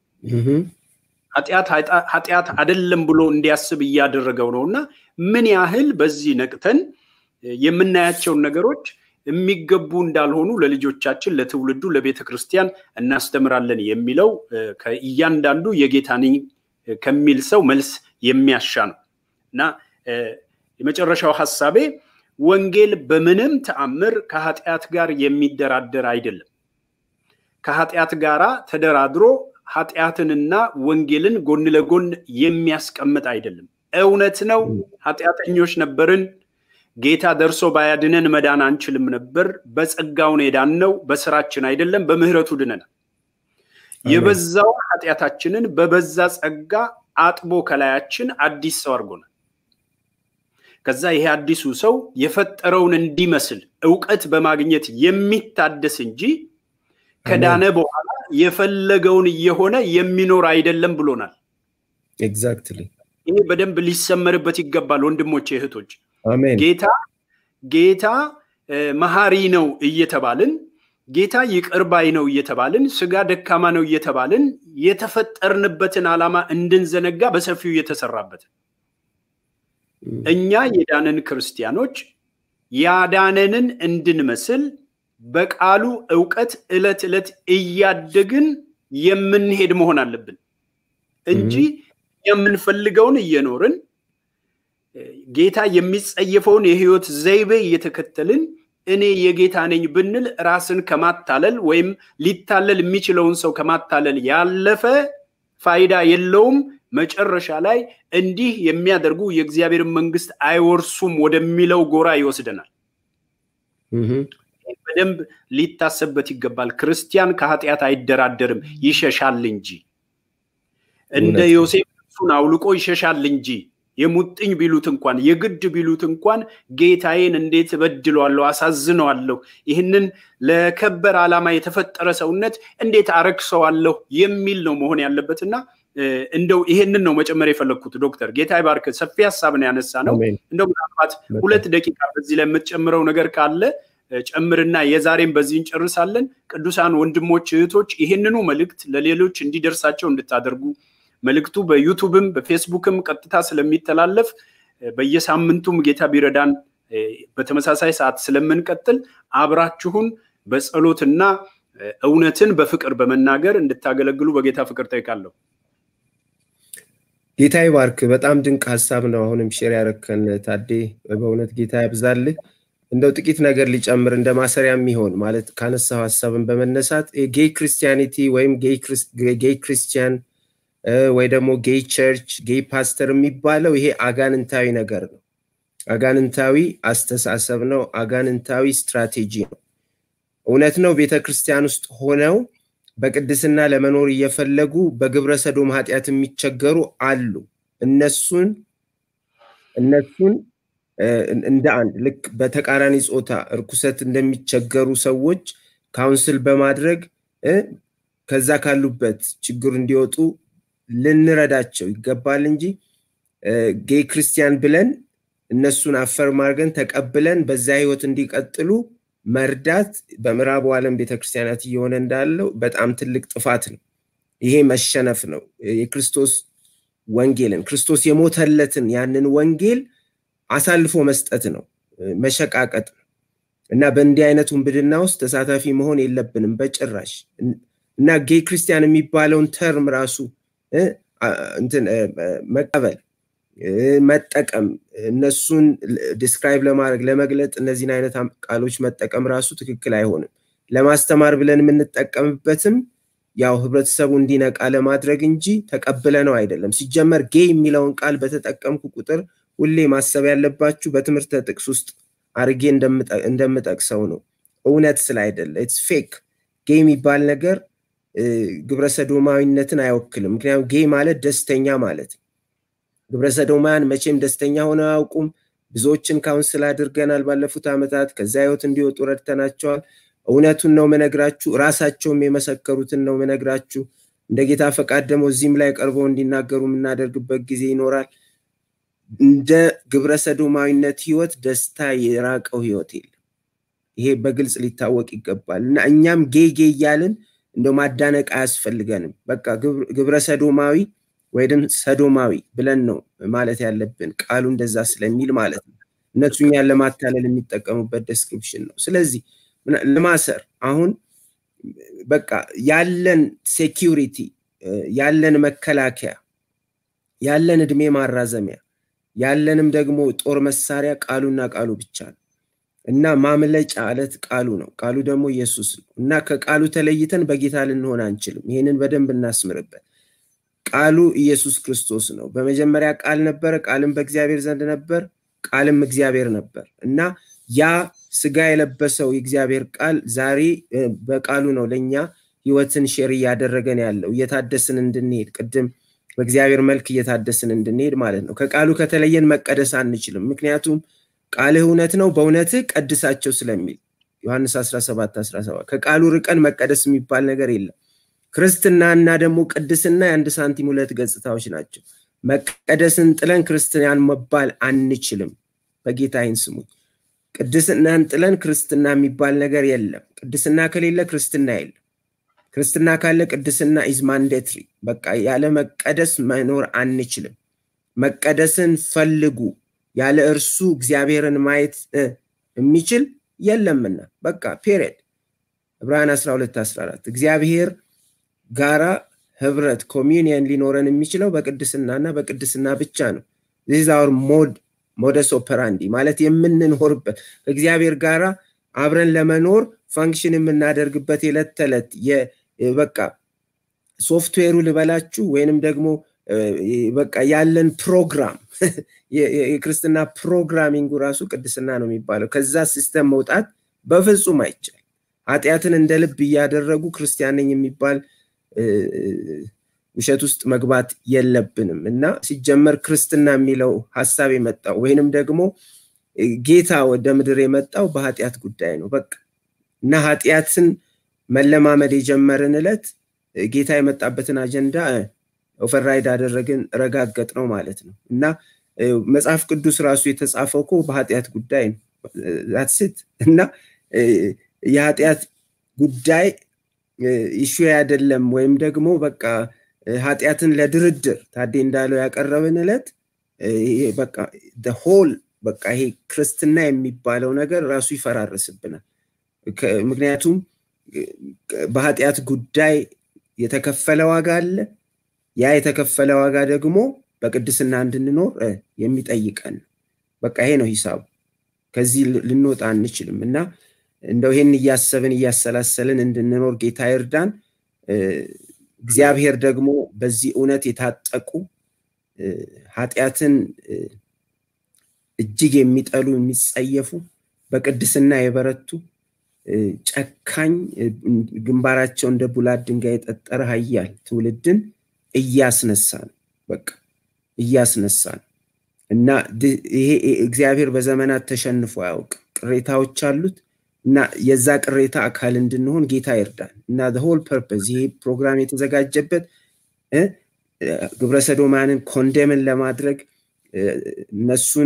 ኃጢአት አይደለም ብሎ እንዲያስብ እያደረገው ነው እና ምን ያህል በዚህ ነቅተን የምናያቸውን ነገሮች የሚገቡ እንዳልሆኑ ለልጆቻችን፣ ለትውልዱ፣ ለቤተ ክርስቲያን እናስተምራለን የሚለው ከእያንዳንዱ የጌታ ነኝ ከሚል ሰው መልስ የሚያሻ ነው እና የመጨረሻው ሀሳቤ ወንጌል በምንም ተአምር ከኃጢአት ጋር የሚደራደር አይደለም። ከኃጢአት ጋር ተደራድሮ ኃጢአትንና ወንጌልን ጎን ለጎን የሚያስቀምጥ አይደለም። እውነት ነው፣ ኃጢአተኞች ነበርን። ጌታ ደርሶ ባያድነን መዳን አንችልም ነበር። በጸጋውን የዳነው በስራችን አይደለም፣ በምህረቱ ድነናል። የበዛውን ኃጢአታችንን በበዛ ጸጋ አጥቦ ከላያችን አዲስ ሰው አድርጎናል። ከዛ ይሄ አዲሱ ሰው የፈጠረውን እንዲመስል እውቀት በማግኘት የሚታደስ እንጂ ከዳነ በኋላ የፈለገውን እየሆነ የሚኖር አይደለም ብሎናል። ኤግዛክትሊ ይሄ በደንብ ሊሰመርበት ይገባል ወንድሞቼ እህቶች። አሜን። ጌታ ጌታ መሐሪ ነው እየተባልን ጌታ ይቅር ባይ ነው እየተባልን ስጋ ደካማ ነው እየተባልን የተፈጠርንበትን ዓላማ እንድንዘነጋ በሰፊው እየተሰራበት እኛ የዳንን ክርስቲያኖች ያዳነንን እንድንመስል በቃሉ እውቀት ዕለት ዕለት እያደግን የምንሄድ መሆን አለብን እንጂ የምንፈልገውን እየኖርን ጌታ የሚጸየፈውን የህይወት ዘይቤ እየተከተልን እኔ የጌታ ነኝ ብንል ራስን ከማታለል ወይም ሊታለል የሚችለውን ሰው ከማታለል ያለፈ ፋይዳ የለውም። መጨረሻ ላይ እንዲህ የሚያደርጉ የእግዚአብሔርን መንግስት አይወርሱም ወደሚለው ጎራ ይወስደናል። በደንብ ሊታሰብበት ይገባል። ክርስቲያን ከኃጢአት አይደራደርም፣ ይሸሻል እንጂ እንደ ዮሴፍ እሱን አውልቆ ይሸሻል እንጂ የሙጥኝ ቢሉት እንኳን የግድ ቢሉት እንኳን ጌታዬን እንዴት እበድለዋለሁ፣ አሳዝነዋለሁ፣ ይህንን ለከበር ዓላማ የተፈጠረ ሰውነት እንዴት አረክሰዋለሁ የሚል ነው መሆን ያለበትና እንደው ይሄንን ነው መጨመር የፈለግኩት። ዶክተር ጌታ ይባርክ። ሰፊ ሀሳብ ነው ያነሳ ነው። እንደው ምናልባት ሁለት ደቂቃ በዚህ ላይ የምትጨምረው ነገር ካለ ጨምርና የዛሬም በዚህ እንጨርሳለን። ቅዱሳን ወንድሞች እህቶች፣ ይህንኑ መልእክት ለሌሎች እንዲደርሳቸው እንድታደርጉ መልእክቱ በዩቱብም በፌስቡክም ቀጥታ ስለሚተላለፍ በየሳምንቱም ጌታ ቢረዳን በተመሳሳይ ሰዓት ስለምንቀጥል አብራችሁን በጸሎትና እውነትን በፍቅር በመናገር እንድታገለግሉ በጌታ ፍቅር ጠይቃለሁ። ጌታ ይባርክ። በጣም ድንቅ ሀሳብ ነው። አሁንም ሼር ያረከን ታዴ፣ በእውነት ጌታ ያብዛልህ። እንደው ጥቂት ነገር ሊጨምር እንደ ማሰሪያ የሚሆን ማለት ካነሳው ሀሳብን በመነሳት ጌይ ክርስቲያኒቲ ወይም ጌይ ክርስቲያን ወይ ደግሞ ጌይ ቸርች ጌይ ፓስተር የሚባለው ይሄ አጋንንታዊ ነገር ነው። አጋንንታዊ አስተሳሰብ ነው። አጋንንታዊ ስትራቴጂ ነው። እውነት ነው። ቤተ ክርስቲያን ውስጥ ሆነው በቅድስና ለመኖር እየፈለጉ በግብረ ሰዶም ኃጢአት የሚቸገሩ አሉ። እነሱን እነሱን እንደ አንድ ልክ በተቃራኒ ጾታ እርኩሰት እንደሚቸገሩ ሰዎች ካውንስል በማድረግ ከዛ ካሉበት ችግር እንዲወጡ ልንረዳቸው ይገባል እንጂ ጌይ ክርስቲያን ብለን እነሱን አፈርም አድርገን ተቀብለን በዛ ህይወት እንዲቀጥሉ መርዳት በምዕራቡ ዓለም ቤተክርስቲያናት እየሆነ እንዳለው በጣም ትልቅ ጥፋት ነው። ይሄ መሸነፍ ነው። የክርስቶስ ወንጌልን ክርስቶስ የሞተለትን ያንን ወንጌል አሳልፎ መስጠት ነው፣ መሸቃቀጥ ነው እና በእንዲህ አይነት ውንብድና ውስጥ ተሳታፊ መሆን የለብንም በጭራሽ እና ጌይ ክርስቲያን የሚባለውን ተርም ራሱ እንትን መቀበል መጠቀም እነሱን ዲስክራይብ ለማድረግ ለመግለጥ እነዚህን አይነት ቃሎች መጠቀም ራሱ ትክክል አይሆንም። ለማስተማር ብለን የምንጠቀምበትም ያው ህብረተሰቡ እንዲነቃ ለማድረግ እንጂ ተቀብለ ነው አይደለም። ሲጀመር ጌይ የሚለውን ቃል በተጠቀምኩ ቁጥር ሁሌ ማሰብ ያለባችሁ በትምህርተ ጥቅስ ውስጥ አርጌ እንደምጠቅሰው ነው። እውነት ስላይደለ ኢትስ ፌክ ጌይ የሚባል ነገር ግብረ ሰዶማዊነትን አይወክልም። ምክንያቱም ጌይ ማለት ደስተኛ ማለት ነው። ግብረ ሰዶማውያን መቼም ደስተኛ ሆነው አያውቁም። ብዙዎችን ካውንስል አድርገናል ባለፉት ዓመታት። ከዛ ህይወት እንዲወጡ ረድተናቸዋል። እውነቱን ነው መነግራችሁ፣ ራሳቸውም የመሰከሩትን ነው መነግራችሁ። እንደ ጌታ ፈቃድ ደግሞ እዚህም ላይ ቀርበው እንዲናገሩ የምናደርግበት ጊዜ ይኖራል። እንደ ግብረ ሰዶማዊነት ህይወት ደስታ የራቀው ህይወት የለም። ይሄ በግልጽ ሊታወቅ ይገባል እና እኛም ጌ ጌ እያልን እንደ ማዳነቅ አያስፈልገንም። በቃ ግብረ ሰዶማዊ ወይም ሰዶማዊ ብለን ነው ማለት ያለብን ቃሉ እንደዛ ስለሚል ማለት ነው። እነሱ እኛን ለማታለል የሚጠቀሙበት ዴስክሪፕሽን ነው። ስለዚህ ለማሰር አሁን በቃ ያለን ሴኪሪቲ ያለን መከላከያ ያለን እድሜ ማራዘሚያ ያለንም ደግሞ ጦር መሳሪያ ቃሉና ቃሉ ብቻ ነው እና ማምለጫ አለት ቃሉ ነው። ቃሉ ደግሞ ኢየሱስ ነው እና ከቃሉ ተለይተን በጌታ ልንሆን አንችልም። ይህንን በደንብ እናስምርበት። ቃሉ ኢየሱስ ክርስቶስ ነው። በመጀመሪያ ቃል ነበረ፣ ቃልም በእግዚአብሔር ዘንድ ነበር፣ ቃልም እግዚአብሔር ነበር እና ያ ስጋ የለበሰው የእግዚአብሔር ቃል ዛሬ በቃሉ ነው ለእኛ ህይወትን ሼር እያደረገን ያለው እየታደስን እንድንሄድ ቅድም በእግዚአብሔር መልክ እየታደስን እንድንሄድ ማለት ነው። ከቃሉ ከተለየን መቀደስ አንችልም። ምክንያቱም ቃልህ እውነት ነው፣ በእውነትህ ቀድሳቸው ስለሚል ዮሐንስ 17 17 ከቃሉ ርቀን መቀደስ የሚባል ነገር የለም። ክርስትና እና ደግሞ ቅድስና የአንድ ሳንቲም ሁለት ገጽታዎች ናቸው። መቀደስን ጥለን ክርስቲያን መባል አንችልም። በጌታ ይህን ስሙኝ። ቅድስናን ጥለን ክርስትና የሚባል ነገር የለም። ቅድስና ከሌለ ክርስትና የለም። ክርስትና ካለ ቅድስና ኢዝ ማንዴትሪ። በቃ ያለ መቀደስ መኖር አንችልም። መቀደስን ፈልጉ። ያለ እርሱ እግዚአብሔርን ማየት የሚችል የለምና በቃ ፔሪድ። ዕብራውያን 12 14 እግዚአብሔር ጋራ ህብረት ኮሚኒየን ሊኖረን የሚችለው በቅድስና እና በቅድስና ብቻ ነው። ዚስ አወር ሞድ ሞደስ ኦፐራንዲ ማለት የምንኖርበት ከእግዚአብሔር ጋራ አብረን ለመኖር ፋንክሽን የምናደርግበት የዕለት ተዕለት በቃ ሶፍትዌሩ ልበላችሁ ወይንም ደግሞ በቃ ያለን ፕሮግራም የክርስትና ፕሮግራሚንጉ ራሱ ቅድስና ነው የሚባለው። ከዛ ሲስተም መውጣት በፍጹም አይቻል። ኃጢአትን እንደ ልብ እያደረጉ ክርስቲያን ነኝ የሚባል ውሸት ውስጥ መግባት የለብንም እና ሲጀመር ክርስትና የሚለው ሀሳብ የመጣው ወይንም ደግሞ ጌታ ወደ ምድር የመጣው በኃጢአት ጉዳይ ነው በቃ እና ኃጢአትን መለማመድ የጀመርን እለት ጌታ የመጣበትን አጀንዳ ኦቨርራይድ አደረግን ረጋገጥ ነው ማለት ነው እና መጽሐፍ ቅዱስ ራሱ የተጻፈው እኮ በኃጢአት ጉዳይ ነው ዛትስት እና የኃጢአት ጉዳይ ኢሹ አይደለም ወይም ደግሞ በቃ ኃጢአትን ለድርድር ታዴ እንዳለው ያቀረብን እለት በቃ ሆል በቃ ይሄ ክርስትና የሚባለው ነገር ራሱ ይፈራርስብናል ምክንያቱም በኃጢአት ጉዳይ የተከፈለ ዋጋ አለ ያ የተከፈለ ዋጋ ደግሞ በቅድስና እንድንኖር የሚጠይቀን በቃ ይሄ ነው ሂሳቡ ከዚህ ልንወጣ አንችልም እና እንደው ይህን እያሰብን እያሰላሰልን እንድንኖር ጌታ ይርዳን እግዚአብሔር ደግሞ በዚህ እውነት የታጠቁ ኃጢአትን እጅግ የሚጠሉ የሚጸየፉ በቅድስና የበረቱ ጨካኝ ግንባራቸው እንደ ቡላት ድንጋይ የጠጠረ ሀያል ትውልድን እያስነሳ ነው በቃ እያስነሳ ነው እና ይሄ እግዚአብሔር በዘመናት ተሸንፎ አያውቅም ቅሬታዎች አሉት እና የዛ ቅሬታ አካል እንድንሆን ጌታ ይርዳን እና ሆል ፐርፐዝ ይሄ ፕሮግራም የተዘጋጀበት ግብረሰዶማንን ኮንደምን ለማድረግ እነሱን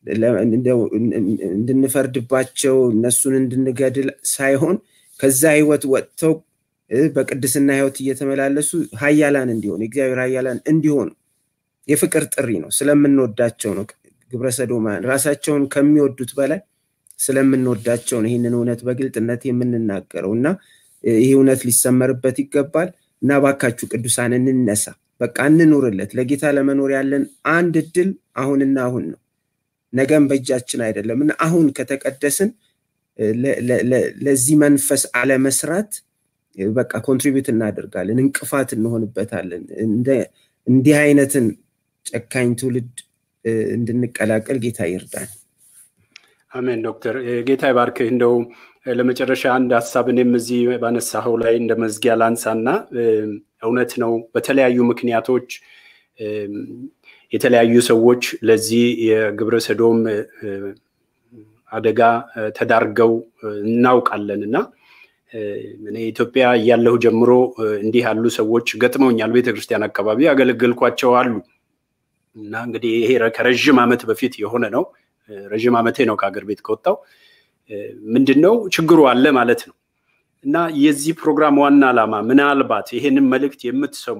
እንድንፈርድባቸው እነሱን እንድንገድል ሳይሆን ከዛ ህይወት ወጥተው በቅድስና ህይወት እየተመላለሱ ሀያላን እንዲሆኑ የእግዚአብሔር ሀያላን እንዲሆኑ የፍቅር ጥሪ ነው ስለምንወዳቸው ነው ግብረሰዶማን ራሳቸውን ከሚወዱት በላይ ስለምንወዳቸው ነው ይህንን እውነት በግልጥነት የምንናገረው እና ይህ እውነት ሊሰመርበት ይገባል እና ባካችሁ ቅዱሳን እንነሳ በቃ እንኑርለት ለጌታ ለመኖር ያለን አንድ እድል አሁንና አሁን ነው ነገም በእጃችን አይደለም እና አሁን ከተቀደስን ለዚህ መንፈስ አለመስራት በቃ ኮንትሪቢዩት እናደርጋለን እንቅፋት እንሆንበታለን እንዲህ አይነትን ጨካኝ ትውልድ እንድንቀላቀል ጌታ ይርዳን አሜን ዶክተር ጌታ ይባርክህ እንደው ለመጨረሻ አንድ ሀሳብ እኔም እዚህ ባነሳኸው ላይ እንደ መዝጊያ ላንሳና እውነት ነው በተለያዩ ምክንያቶች የተለያዩ ሰዎች ለዚህ የግብረ ሰዶም አደጋ ተዳርገው እናውቃለን እና እኔ ኢትዮጵያ እያለሁ ጀምሮ እንዲህ ያሉ ሰዎች ገጥመውኛል ቤተክርስቲያን አካባቢ ያገለገልኳቸው አሉ እና እንግዲህ ይሄ ከረዥም ዓመት በፊት የሆነ ነው ረዥም ዓመቴ ነው ከሀገር ቤት ከወጣው ምንድን ነው ችግሩ አለ ማለት ነው እና የዚህ ፕሮግራም ዋና ዓላማ ምናልባት ይሄንን መልእክት የምትሰሙ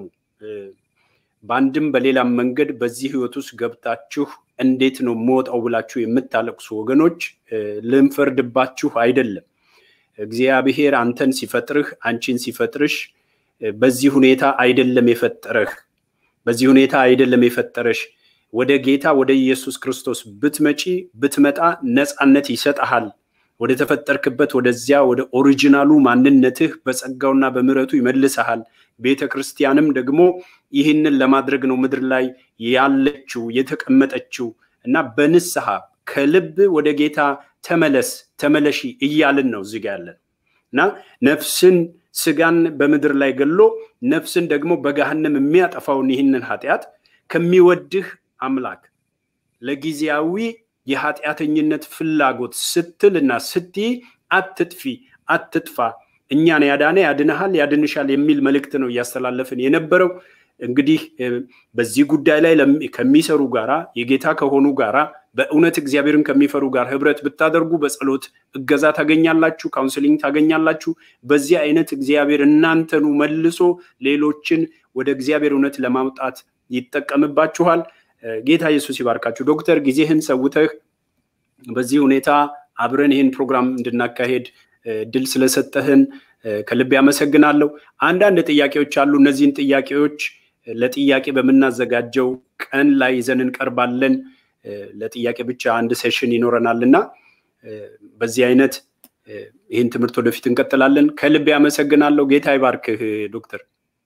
በአንድም በሌላም መንገድ በዚህ ህይወት ውስጥ ገብታችሁ እንዴት ነው መወጣው ብላችሁ የምታለቅሱ ወገኖች ልንፈርድባችሁ አይደለም እግዚአብሔር አንተን ሲፈጥርህ አንቺን ሲፈጥርሽ በዚህ ሁኔታ አይደለም የፈጠረህ በዚህ ሁኔታ አይደለም የፈጠረሽ ወደ ጌታ ወደ ኢየሱስ ክርስቶስ ብትመጪ ብትመጣ ነፃነት ይሰጠሃል ወደ ተፈጠርክበት ወደዚያ ወደ ኦሪጂናሉ ማንነትህ በጸጋውና በምረቱ ይመልሰሃል ቤተ ክርስቲያንም ደግሞ ይህንን ለማድረግ ነው ምድር ላይ ያለችው የተቀመጠችው እና በንስሐ ከልብ ወደ ጌታ ተመለስ ተመለሺ እያልን ነው እዚጋ ያለን እና ነፍስን ስጋን በምድር ላይ ገሎ ነፍስን ደግሞ በገሃነም የሚያጠፋውን ይህንን ኃጢአት ከሚወድህ አምላክ ለጊዜያዊ የኃጢአተኝነት ፍላጎት ስትልና ስትይ አትጥፊ አትጥፋ እኛን ያዳነ ያድንሃል ያድንሻል የሚል መልእክት ነው እያስተላለፍን የነበረው እንግዲህ በዚህ ጉዳይ ላይ ከሚሰሩ ጋራ የጌታ ከሆኑ ጋራ በእውነት እግዚአብሔርን ከሚፈሩ ጋር ህብረት ብታደርጉ በጸሎት እገዛ ታገኛላችሁ ካውንስሊንግ ታገኛላችሁ በዚህ አይነት እግዚአብሔር እናንተኑ መልሶ ሌሎችን ወደ እግዚአብሔር እውነት ለማምጣት ይጠቀምባችኋል ጌታ ኢየሱስ ይባርካችሁ ዶክተር ጊዜህን ሰውተህ በዚህ ሁኔታ አብረን ይህን ፕሮግራም እንድናካሄድ ድል ስለሰጠህን ከልብ ያመሰግናለሁ አንዳንድ ጥያቄዎች አሉ እነዚህን ጥያቄዎች ለጥያቄ በምናዘጋጀው ቀን ላይ ይዘን እንቀርባለን ለጥያቄ ብቻ አንድ ሴሽን ይኖረናል እና በዚህ አይነት ይህን ትምህርት ወደፊት እንቀጥላለን ከልብ ያመሰግናለሁ ጌታ ይባርክህ ዶክተር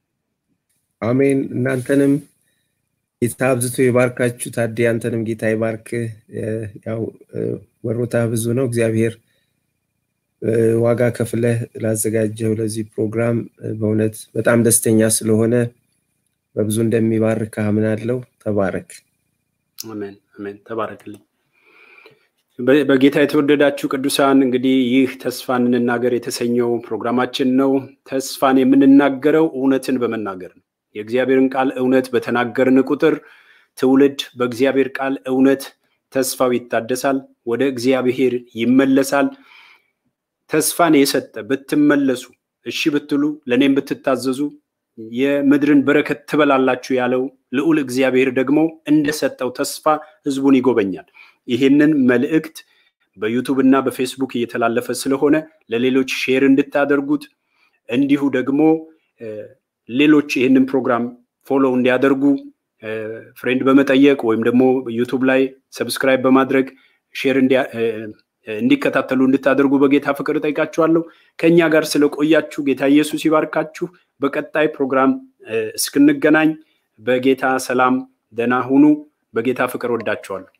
አሜን እናንተንም ጌታ አብዝቶ ይባርካችሁ ታዴ አንተንም ጌታ ይባርክህ ያው ወሮታ ብዙ ነው እግዚአብሔር ዋጋ ከፍለህ ላዘጋጀው ለዚህ ፕሮግራም በእውነት በጣም ደስተኛ ስለሆነ በብዙ እንደሚባርክ አምናለሁ። ተባረክ። አሜን አሜን። ተባረክልኝ። በጌታ የተወደዳችሁ ቅዱሳን እንግዲህ ይህ ተስፋን እንናገር የተሰኘው ፕሮግራማችን ነው። ተስፋን የምንናገረው እውነትን በመናገር ነው። የእግዚአብሔርን ቃል እውነት በተናገርን ቁጥር ትውልድ በእግዚአብሔር ቃል እውነት ተስፋው ይታደሳል፣ ወደ እግዚአብሔር ይመለሳል። ተስፋን የሰጠ ብትመለሱ፣ እሺ ብትሉ፣ ለእኔም ብትታዘዙ የምድርን በረከት ትበላላችሁ ያለው ልዑል እግዚአብሔር ደግሞ እንደሰጠው ተስፋ ህዝቡን ይጎበኛል። ይህንን መልእክት በዩቱብ እና በፌስቡክ እየተላለፈ ስለሆነ ለሌሎች ሼር እንድታደርጉት እንዲሁ ደግሞ ሌሎች ይህንን ፕሮግራም ፎሎ እንዲያደርጉ ፍሬንድ በመጠየቅ ወይም ደግሞ ዩቱብ ላይ ሰብስክራይብ በማድረግ ሼር እንዲከታተሉ እንድታደርጉ በጌታ ፍቅር እጠይቃችኋለሁ። ከእኛ ጋር ስለቆያችሁ ጌታ ኢየሱስ ይባርካችሁ። በቀጣይ ፕሮግራም እስክንገናኝ በጌታ ሰላም ደህና ሁኑ። በጌታ ፍቅር ወዳችኋለሁ።